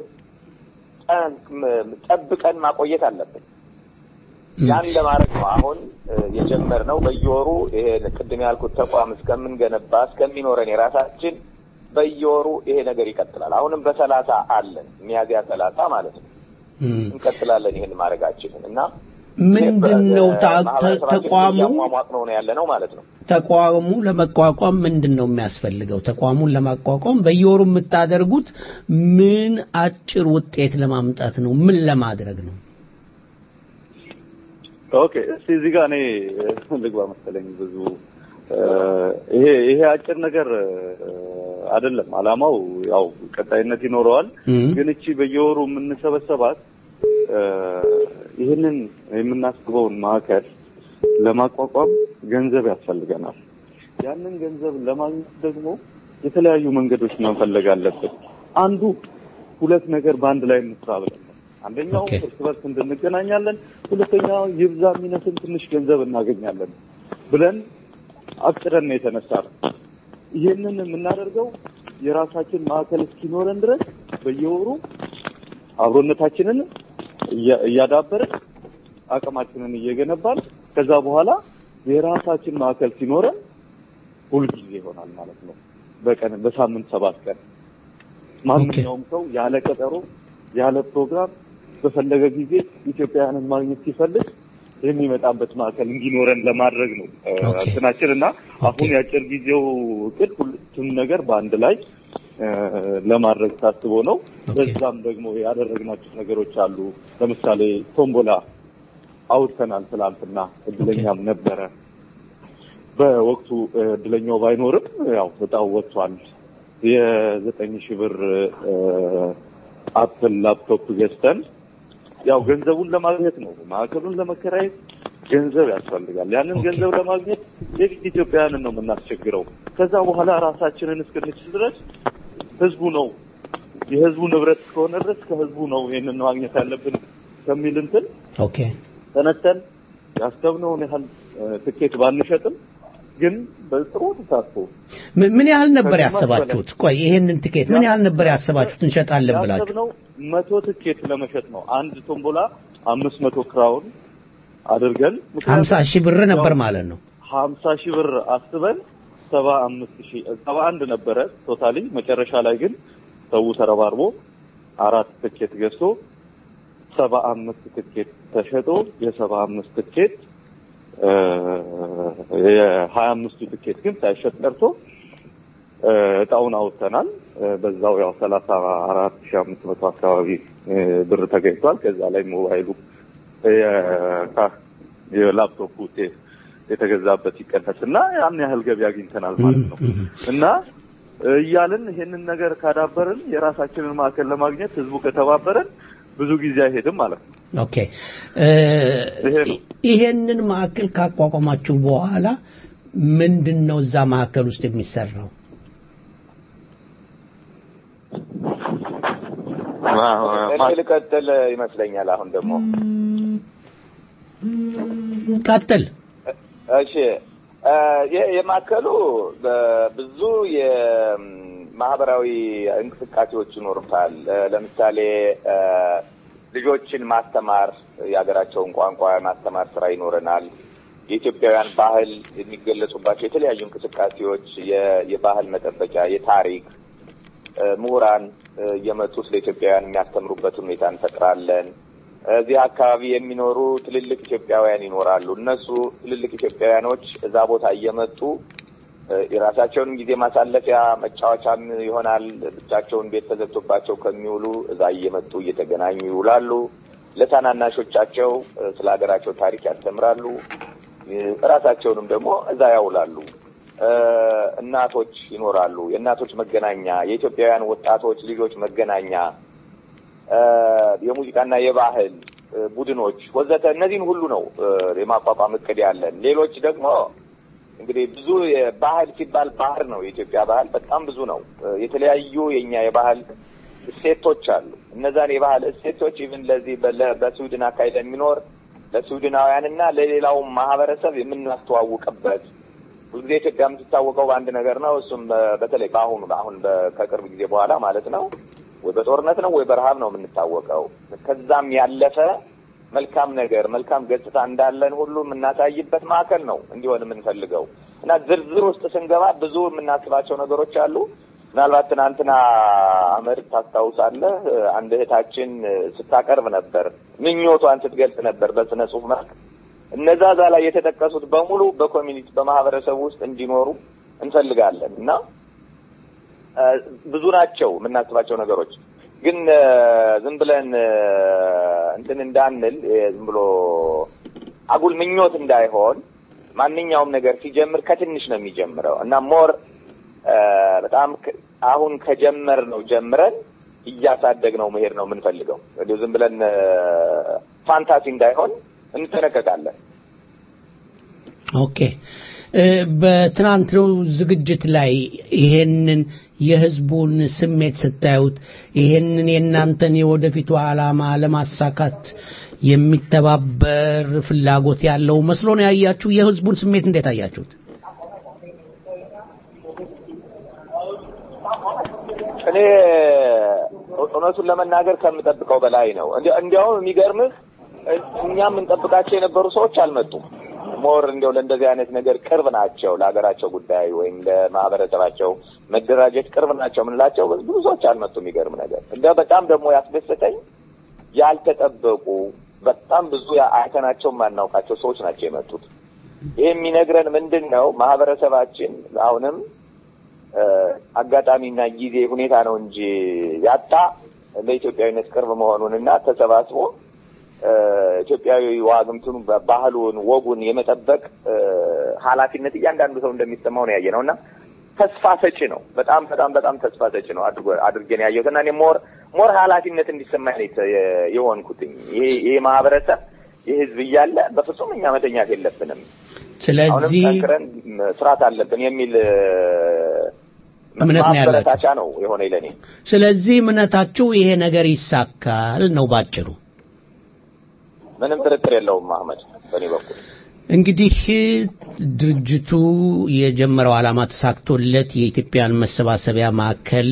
ጠን- ም- ጠብቀን ማቆየት አለብን። ያን ለማድረግ ነው አሁን እ፣ የጀመርነው በየወሩ ይሄን ቅድም ያልኩት ተቋም እስከምንገነባ እስከሚኖረን የራሳችን በየወሩ ይሄ ነገር ይቀጥላል። አሁንም በሰላሳ አለን ሚያዝያ ሰላሳ ማለት ነው እም፣ እንቀጥላለን ይህን ማድረጋችንን እና ምንድን ነው ታ- ተ- ማህበረሰባችንን ተቋሙ እያሟሟቅ ነው ያለ ነው ማለት ነው። ተቋሙ ለመቋቋም ምንድን ነው የሚያስፈልገው? ተቋሙን ለማቋቋም በየወሩ የምታደርጉት ምን አጭር ውጤት ለማምጣት ነው? ምን ለማድረግ ነው? ኦኬ እስቲ እዚህ ጋር እኔ ልግባ መሰለኝ ብዙ እ፣ ይሄ ይሄ አጭር ነገር እ፣ አይደለም። አላማው ያው ቀጣይነት ይኖረዋል። እም፣ ግን እቺ በየወሩ የምንሰበሰባት እ፣ ይህንን የምናስበውን ማዕከል ለማቋቋም ገንዘብ ያስፈልገናል። ያንን ገንዘብ ለማግኘት ደግሞ የተለያዩ መንገዶች መፈለግ አለብን። አንዱ ሁለት ነገር በአንድ ላይ እንስራ ብለን ነው። አንደኛው ኦኬ። እርስ በርስ እንድንገናኛለን፣ ሁለተኛው ይብዛ የሚነስን ትንሽ ገንዘብ እናገኛለን ብለን አቅደን ነው የተነሳ ነው። ይህንን የምናደርገው የራሳችን ማዕከል እስኪኖረን ድረስ በየወሩ አብሮነታችንን እያ- እያዳበርን አቅማችንን እየገነባን ከዛ በኋላ የራሳችን ማዕከል ሲኖረን ሁልጊዜ ይሆናል ማለት ነው። በቀን በሳምንት ሰባት ቀን ማንኛውም ሰው ያለ ቀጠሮ ያለ ፕሮግራም በፈለገ ጊዜ ኢትዮጵያውያንን ማግኘት ሲፈልግ የሚመጣበት ማዕከል እንዲኖረን ለማድረግ ነው እ፣ ኦኬ። እንትናችን እና አሁን የአጭር ጊዜው እቅድ ሁለቱም ነገር በአንድ ላይ እ፣ ለማድረግ ታስቦ ነው። በዛም ደግሞ ያደረግናቸው ነገሮች አሉ። ለምሳሌ ቶምቦላ አውጥተናል ትላንትና፣ እድለኛም ነበረ። በወቅቱ እ፣ እድለኛው ባይኖርም ያው እጣው ወጥቷል። የዘጠኝ ሺህ ብር እ፣ አፕል ላፕቶፕ ገዝተን ያው ገንዘቡን ለማግኘት ነው። ማዕከሉን ለመከራየት ገንዘብ ያስፈልጋል። ያንን ገንዘብ ለማግኘት የግድ ኢትዮጵያውያንን ነው የምናስቸግረው። ከዛ በኋላ ራሳችንን እስክንችል ድረስ ህዝቡ ነው የህዝቡ ንብረት እስከሆነ ድረስ ከህዝቡ ነው ይህንን ማግኘት ያለብን ከሚል እንትን ኦኬ ተነስተን ያሰብነውን ያህል እ፣ ትኬት ባንሸጥም ግን በጥሩ ተሳትፎ ም- ምን ያህል ነበር ከግማሽ ያሰባችሁት? ቆይ ይሄንን ትኬት ምን ያህል ነበር ያሰባችሁት እንሸጣለን ብላችሁ? ያሰብነው መቶ ትኬት ለመሸጥ ነው። አንድ ቶምቦላ አምስት መቶ ክራውን አድርገን ሀምሳ ሺህ ብር ነበር ማለት ነው። ሀምሳ ሺህ ብር አስበን ሰባ አምስት ሺህ ሰባ አንድ ነበረ ቶታሊ። መጨረሻ ላይ ግን ሰው ተረባርቦ አራት ትኬት ገዝቶ ሰባ አምስት ትኬት ተሸጦ የሰባ አምስት ትኬት እ፣ የሀያ አምስቱ ትኬት ግን ሳይሸጥ ቀርቶ እ፣ እጣውን አውጥተናል። እ፣ በዛው ያው ሰላሳ አራት ሺህ አምስት መቶ አካባቢ እ፣ ብር ተገኝቷል። ከዛ ላይ ሞባይሉ የካ- የላፕቶፕ ውጤት የተገዛበት ይቀነስና ያን ያህል ገቢ አግኝተናል ማለት ነው እና እያልን ይሄንን ነገር ካዳበርን የራሳችንን ማዕከል ለማግኘት ህዝቡ ከተባበረን ብዙ ጊዜ አይሄድም ማለት ነው። ኦኬ እ፣ ይሄንን ማዕከል ካቋቋማችሁ በኋላ ምንድን ነው እዛ ማዕከል ውስጥ የሚሰራው? እኔ ልቀጥል ይመስለኛል። አሁን ደግሞ ቀጥል። እሺ እ፣ የ- የማዕከሉ በብዙ የማህበራዊ እንቅስቃሴዎች ይኖሩታል። እ፣ ለምሳሌ እ፣ ልጆችን ማስተማር የሀገራቸውን ቋንቋ ማስተማር ስራ ይኖረናል። የኢትዮጵያውያን ባህል የሚገለጹባቸው የተለያዩ እንቅስቃሴዎች፣ የ- የባህል መጠበቂያ፣ የታሪክ እ፣ ምሁራን እ፣ እየመጡ ስለ ኢትዮጵያውያን የሚያስተምሩበት ሁኔታ እንፈጥራለን። እዚህ አካባቢ የሚኖሩ ትልልቅ ኢትዮጵያውያን ይኖራሉ። እነሱ ትልልቅ ኢትዮጵያውያኖች እዛ ቦታ እየመጡ እ፣ የራሳቸውንም ጊዜ ማሳለፊያ መጫወቻም ይሆናል። ብቻቸውን ቤት ተዘግቶባቸው ከሚውሉ እዛ እየመጡ እየተገናኙ ይውላሉ። ለታናናሾቻቸው እ፣ ስለ ሀገራቸው ታሪክ ያስተምራሉ። እ፣ ራሳቸውንም ደግሞ እዛ ያውላሉ። እ፣ እናቶች ይኖራሉ። የእናቶች መገናኛ፣ የኢትዮጵያውያን ወጣቶች ልጆች መገናኛ እ፣ የሙዚቃና የባህል እ፣ ቡድኖች ወዘተ እነዚህን ሁሉ ነው እ፣ የማቋቋም እቅድ ያለን። ሌሎች ደግሞ እንግዲህ ብዙ የባህል ሲባል ባህር ነው። የኢትዮጵያ ባህል በጣም ብዙ ነው። እ፣ የተለያዩ የኛ የባህል እሴቶች አሉ። እነዛን የባህል እሴቶች ኢቭን ለዚህ በለ- በስዊድን አካባቢ ለሚኖር ለስዊድናውያንና ለሌላውም ማህበረሰብ የምናስተዋውቅበት ሁልጊዜ ኢትዮጵያ የምትታወቀው በአንድ ነገር ነው። እሱም በ- በተለይ በአሁኑ አሁን በ- ከቅርብ ጊዜ በኋላ ማለት ነው ወይ በጦርነት ነው ወይ በረሃብ ነው የምንታወቀው። ከዛም ያለፈ መልካም ነገር መልካም ገጽታ እንዳለን ሁሉ የምናሳይበት ማዕከል ነው እንዲሆን የምንፈልገው እና ዝርዝር ውስጥ ስንገባ ብዙ የምናስባቸው ነገሮች አሉ። ምናልባት ትናንትና አህመድ ታስታውሳለህ፣ አንድ እህታችን ስታቀርብ ነበር፣ ምኞቷን ስትገልጽ ነበር በስነ ጽሁፍ መልክ። እነዛ እዛ ላይ የተጠቀሱት በሙሉ በኮሚኒቲ በማህበረሰቡ ውስጥ እንዲኖሩ እንፈልጋለን እና እ፣ ብዙ ናቸው የምናስባቸው ነገሮች ግን እ፣ ዝም ብለን እ፣ እንትን እንዳንል እ፣ ዝም ብሎ አጉል ምኞት እንዳይሆን ማንኛውም ነገር ሲጀምር ከትንሽ ነው የሚጀምረው እና ሞር እ፣ በጣም ከ- አሁን ከጀመር ነው ጀምረን እያሳደግ ነው መሄድ ነው የምንፈልገው። እንዲሁ ዝም ብለን እ፣ ፋንታሲ እንዳይሆን እንጠነቀቃለን። ኦኬ እ፣ በትናንትናው ዝግጅት ላይ ይሄንን የህዝቡን ስሜት ስታዩት ይሄንን የእናንተን የወደፊቱ ዓላማ ለማሳካት የሚተባበር ፍላጎት ያለው መስሎ ነው ያያችሁ? የህዝቡን ስሜት እንዴት አያችሁት? እኔ እውነቱን ለመናገር ከምጠብቀው በላይ ነው። እንዲ- እንዲያውም የሚገርምህ እ- እኛ የምንጠብቃቸው የነበሩ ሰዎች አልመጡም። ሞር እንዲያው ለእንደዚህ አይነት ነገር ቅርብ ናቸው ለሀገራቸው ጉዳይ ወይም ለማህበረሰባቸው መደራጀት ቅርብ ናቸው የምንላቸው ብዙ ሰዎች አልመጡ። የሚገርም ነገር እንደ በጣም ደግሞ ያስደሰተኝ ያልተጠበቁ በጣም ብዙ አይተናቸው የማናውቃቸው ሰዎች ናቸው የመጡት። ይህ የሚነግረን ምንድን ነው? ማህበረሰባችን አሁንም አጋጣሚና ጊዜ ሁኔታ ነው እንጂ ያጣ ለኢትዮጵያዊነት ቅርብ መሆኑንና ተሰባስቦ ኢትዮጵያዊ ዋግምቱን ባህሉን፣ ወጉን የመጠበቅ ኃላፊነት እያንዳንዱ ሰው እንደሚሰማው ነው ያየ ነው እና ተስፋ ሰጪ ነው። በጣም በጣም በጣም ተስፋ ሰጪ ነው አድርገን ያየሁት እና እኔ ሞር ሞር ኃላፊነት እንዲሰማኝ የሆንኩትኝ ይሄ ይሄ ማህበረሰብ ይህ ህዝብ እያለ በፍጹም እኛ መተኛት የለብንም። ስለዚህ ጠንክረን ስርዓት አለብን የሚል እምነት ነው ያላችሁ። ማበረታቻ ነው የሆነ ለኔ። ስለዚህ እምነታችሁ ይሄ ነገር ይሳካል ነው ባጭሩ። ምንም ጥርጥር የለውም አህመድ፣ በእኔ በኩል እንግዲህ ድርጅቱ የጀመረው ዓላማ ተሳክቶለት የኢትዮጵያን መሰባሰቢያ ማዕከል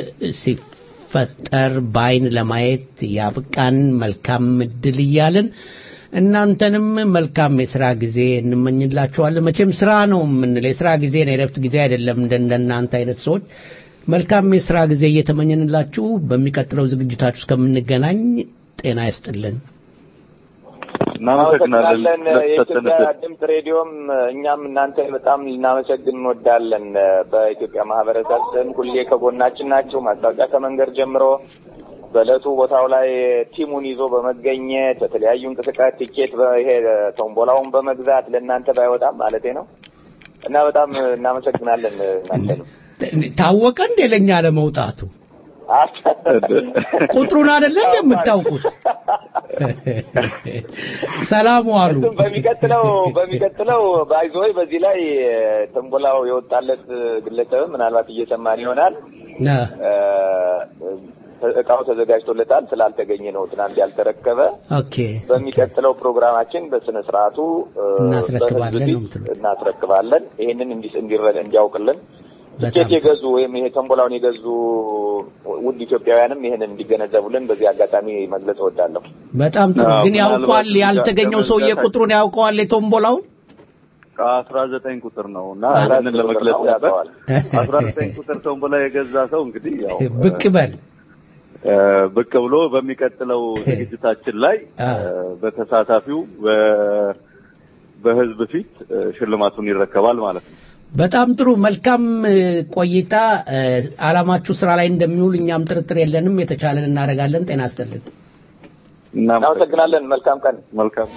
ሲፈጠር በአይን ለማየት ያብቃን። መልካም እድል እያልን እናንተንም መልካም የስራ ጊዜ እንመኝላችኋለን። መቼም ስራ ነው የምንለው፣ የስራ ጊዜ ነው፣ የረፍት ጊዜ አይደለም። እንደ እንደናንተ አይነት ሰዎች መልካም የስራ ጊዜ እየተመኘንላችሁ በሚቀጥለው ዝግጅታችሁ እስከምንገናኝ ጤና ይስጥልን። እናመሰግናለን የኢትዮጵያ ድምፅ ሬዲዮም እኛም እናንተ በጣም ልናመሰግን እንወዳለን። በኢትዮጵያ ማህበረሰብ ስም ሁሌ ከጎናችን ናቸው። ማስታወቂያ ከመንገድ ጀምሮ በእለቱ ቦታው ላይ ቲሙን ይዞ በመገኘት በተለያዩ እንቅስቃሴ ቲኬት ይሄ ቶምቦላውን በመግዛት ለእናንተ ባይወጣም ማለቴ ነው እና በጣም እናመሰግናለን እናንተንም። ታወቀ እንዴ ለእኛ ለመውጣቱ ቁጥሩን አይደለ እንዴ የምታውቁት? ሰላም ዋሉ። እሱም በሚቀጥለው በሚቀጥለው ባይዞይ በዚህ ላይ ተንቦላው የወጣለት ግለሰብ ምናልባት እየሰማን ይሆናል። እቃው ተዘጋጅቶለታል ስላልተገኘ ነው ትናንት ያልተረከበ። ኦኬ በሚቀጥለው ፕሮግራማችን በስነ ስርዓቱ እናስረክባለን በህዝብ ነው ፊት የምትሉት? እናስረክባለን። ይሄንን እንዲ እንዲረ- እንዲያውቅልን በጣም ትኬት የገዙ ወይም ይሄ ተንቦላውን የገዙ ውድ ኢትዮጵያውያንም ይሄንን እንዲገነዘቡልን በዚህ አጋጣሚ መግለጽ እወዳለሁ። በጣም ጥሩ። አዎ፣ ግን ያውቀዋል ምናልባት ያልተገኘው እዛ ሰውዬ ከመንገድ- ቁጥሩን ያውቀዋል የቶምቦላውን አስራ ዘጠኝ ቁጥር ነው እና አስራ ያንን ዘጠኝ ለመግለጽ ቁጥር ነው ነበር። ያውቀዋል። አስራ ዘጠኝ ቁጥር ተንቦላ የገዛ ሰው እንግዲህ ያው ብቅ በል እ፣ ብቅ ብሎ በሚቀጥለው ዝግጅታችን ላይ አ። እ፣ በተሳታፊው በ- በህዝብ ፊት እ፣ ሽልማቱን ይረከባል ማለት ነው። በጣም ጥሩ መልካም እ፣ ቆይታ እ፣ አላማችሁ ስራ ላይ እንደሚውል እኛም ጥርጥር የለንም የተቻለን እናደርጋለን ጤና ይስጥልን እናመሰግናለን። መልካም ቀን። መልካም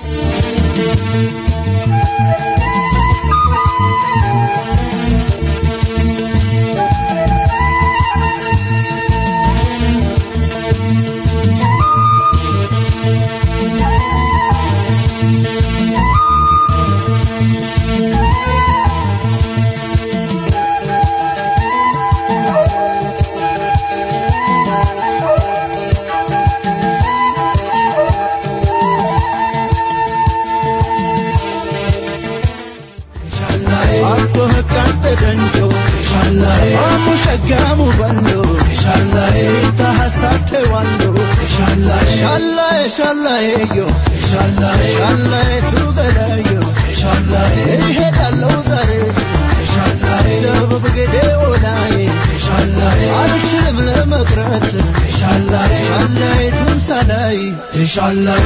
Akko hakkante danjo Amu shaggamu bando Ta hasatte wando Shallaye shallaye yo Shallaye tugada yo Ehe dallo zare Dabab gede olaye አልችልም ለመቅረት ሻላይ ትንሳላይ ሻላይ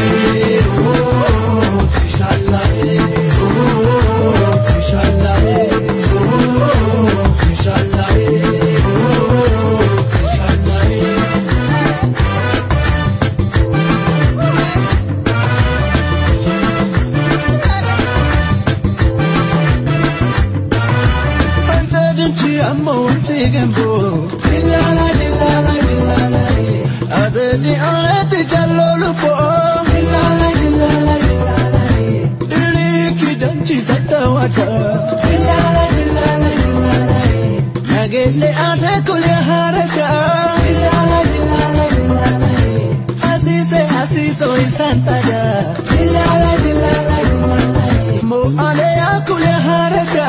ሻላይ Nagelle ate kulya haraka Asise asiso isantada Mo ale akulya haraka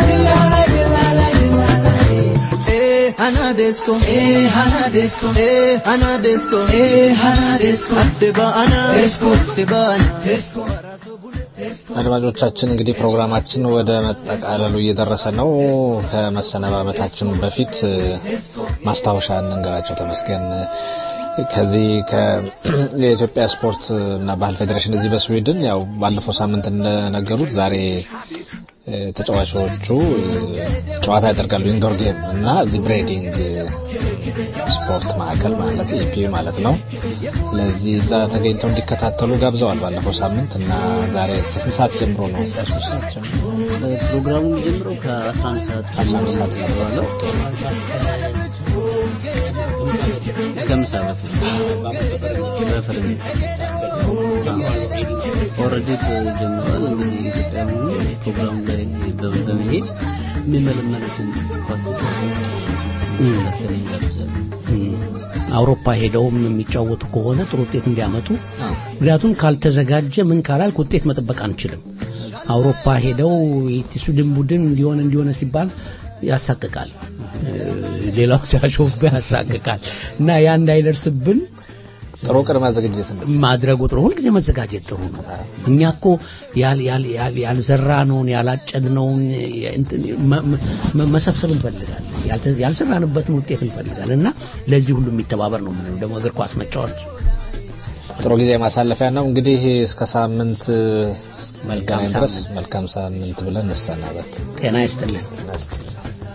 Eh hanadesco eh hanadesco eh hanadesco eh hanadesco Ateba ana esco teba ana esco አድማጮቻችን እንግዲህ ፕሮግራማችን ወደ መጠቃለሉ እየደረሰ ነው። ከመሰነባበታችን በፊት እ፣ ማስታወሻ እንንገራቸው ተመስገን ከዚህ የኢትዮጵያ ስፖርት እና ባህል ፌዴሬሽን እዚህ በስዊድን ያው ባለፈው ሳምንት እንደነገሩት ዛሬ እ፣ ተጫዋቾቹ እ፣ ጨዋታ ያደርጋሉ ኢንዶር ጌም እና እዚህ ብሬዲንግ ስፖርት ማዕከል ማለት ኢፒ ማለት ነው። ስለዚህ እዛ ተገኝተው እንዲከታተሉ ጋብዘዋል ባለፈው ሳምንት እና ዛሬ ከስንት ሰዓት ጀምሮ ነው? እስከ ሶስት ሰዓት ጀምሮ ፕሮግራሙ የሚጀምረው ከ11 ሰዓት አስራ አንድ ሰዓት ነው ባለው ከምሳ በፊት በፈረንጅ ኦልሬዲ ጀምሯል። እንግዲህ ኢትዮጵያ ፕሮግራሙ ላይ በ- በመሄድ የሚመለመሉትን ኳስ ተጫዋቾች መከታተል እንጋብዛለን። አውሮፓ ሄደውም የሚጫወቱ ከሆነ ጥሩ ውጤት እንዲያመጡ አዎ። ምክንያቱም ካልተዘጋጀ ምን ካላልክ ውጤት መጠበቅ አንችልም። አውሮፓ ሄደው የስዊድን ቡድን እንዲሆነ እንዲሆነ ሲባል ያሳቅቃል። እ፣ ሌላው ሲያሾፍብህ ያሳቅቃል እና ያ እንዳይደርስብን ጥሩ ቅድመ ዝግጅት ነው። ማድረጉ ጥሩ፣ ሁልጊዜ መዘጋጀት ጥሩ ነው። እኛ እኮ ያል- ያል- ያል- ያልዘራነውን ያላጨድነውን እንትን መ- መ- መሰብሰብ እንፈልጋለን። ያልተ- ያልሰራንበትን ውጤት እንፈልጋለን እና ለዚህ ሁሉ የሚተባበር ነው የምንለው። ደግሞ እግር ኳስ መጫወት ጥሩ ጊዜ ማሳለፊያ ነው። እንግዲህ እስከ ሳምንት መልካም እስከምንገናኝ ድረስ ሳምንት። መልካም ሳምንት ብለን እንሰናበት። ጤና ይስጥልን። ጤና ይስጥልን።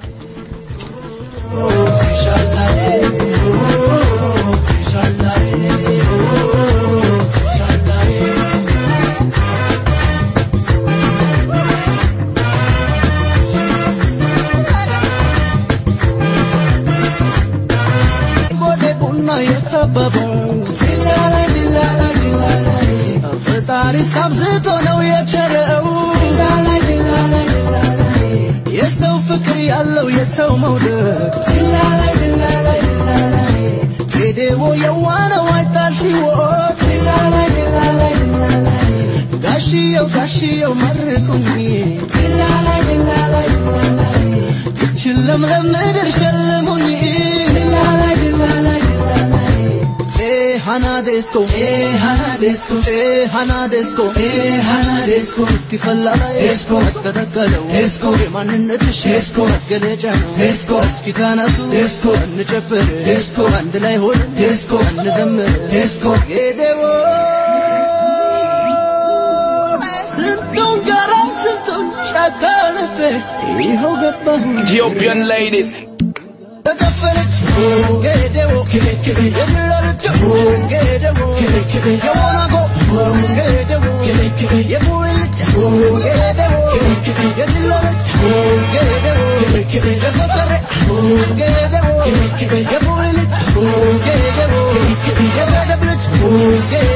ቦሌ ቡና የከበበው ዲላላይ ዲላላይ ዲላላይ ፈጣሪ ሳብዝቶ ነው የቸረው ዲላላይ ዲላላይ ዲላላይ የሰው ፍቅር ያለው የሰው መውደድ ዲላላይ ዲላላይ ዲላላይ ጌዴዎ የዋነው አይጣል ሲወት ዲላላይ ዲላላይ ዲላላይ ጋሽየው ጋሽየው መርቁኝ ዲላላይ ዲላላይ ዲላላይ ይችን ለምለም ምድር ሸልሙኝ ዲላላይ ዲላላይ ዲላላይ Eh hanadesco eh hanadesco eh hanadesco eh hanadesco ትፈላላ esco ተተከለው esco የማንነትሽ esco መገለጫ ነው esco እስኪ ተነሱ esco እንጨፍር esco አንድ ላይ ሆን esco እንዘምር esco ጌዴዎ ስንቱን ጋራ ስንቱን ጫካ አልፌ ይኸው ገባሁ Ethiopian ladies. ተጨፈረች ጌዴዎ የሚለርቅ ጌዴዎ የሞናጎ ጌዴዎ የሙልጭ ጌዴዎ የሚለርቅ ጌዴዎ የፈጠረ ጌዴዎ የሙልጭ ጌዴዎ የመደብ ልጅ ጌዴዎ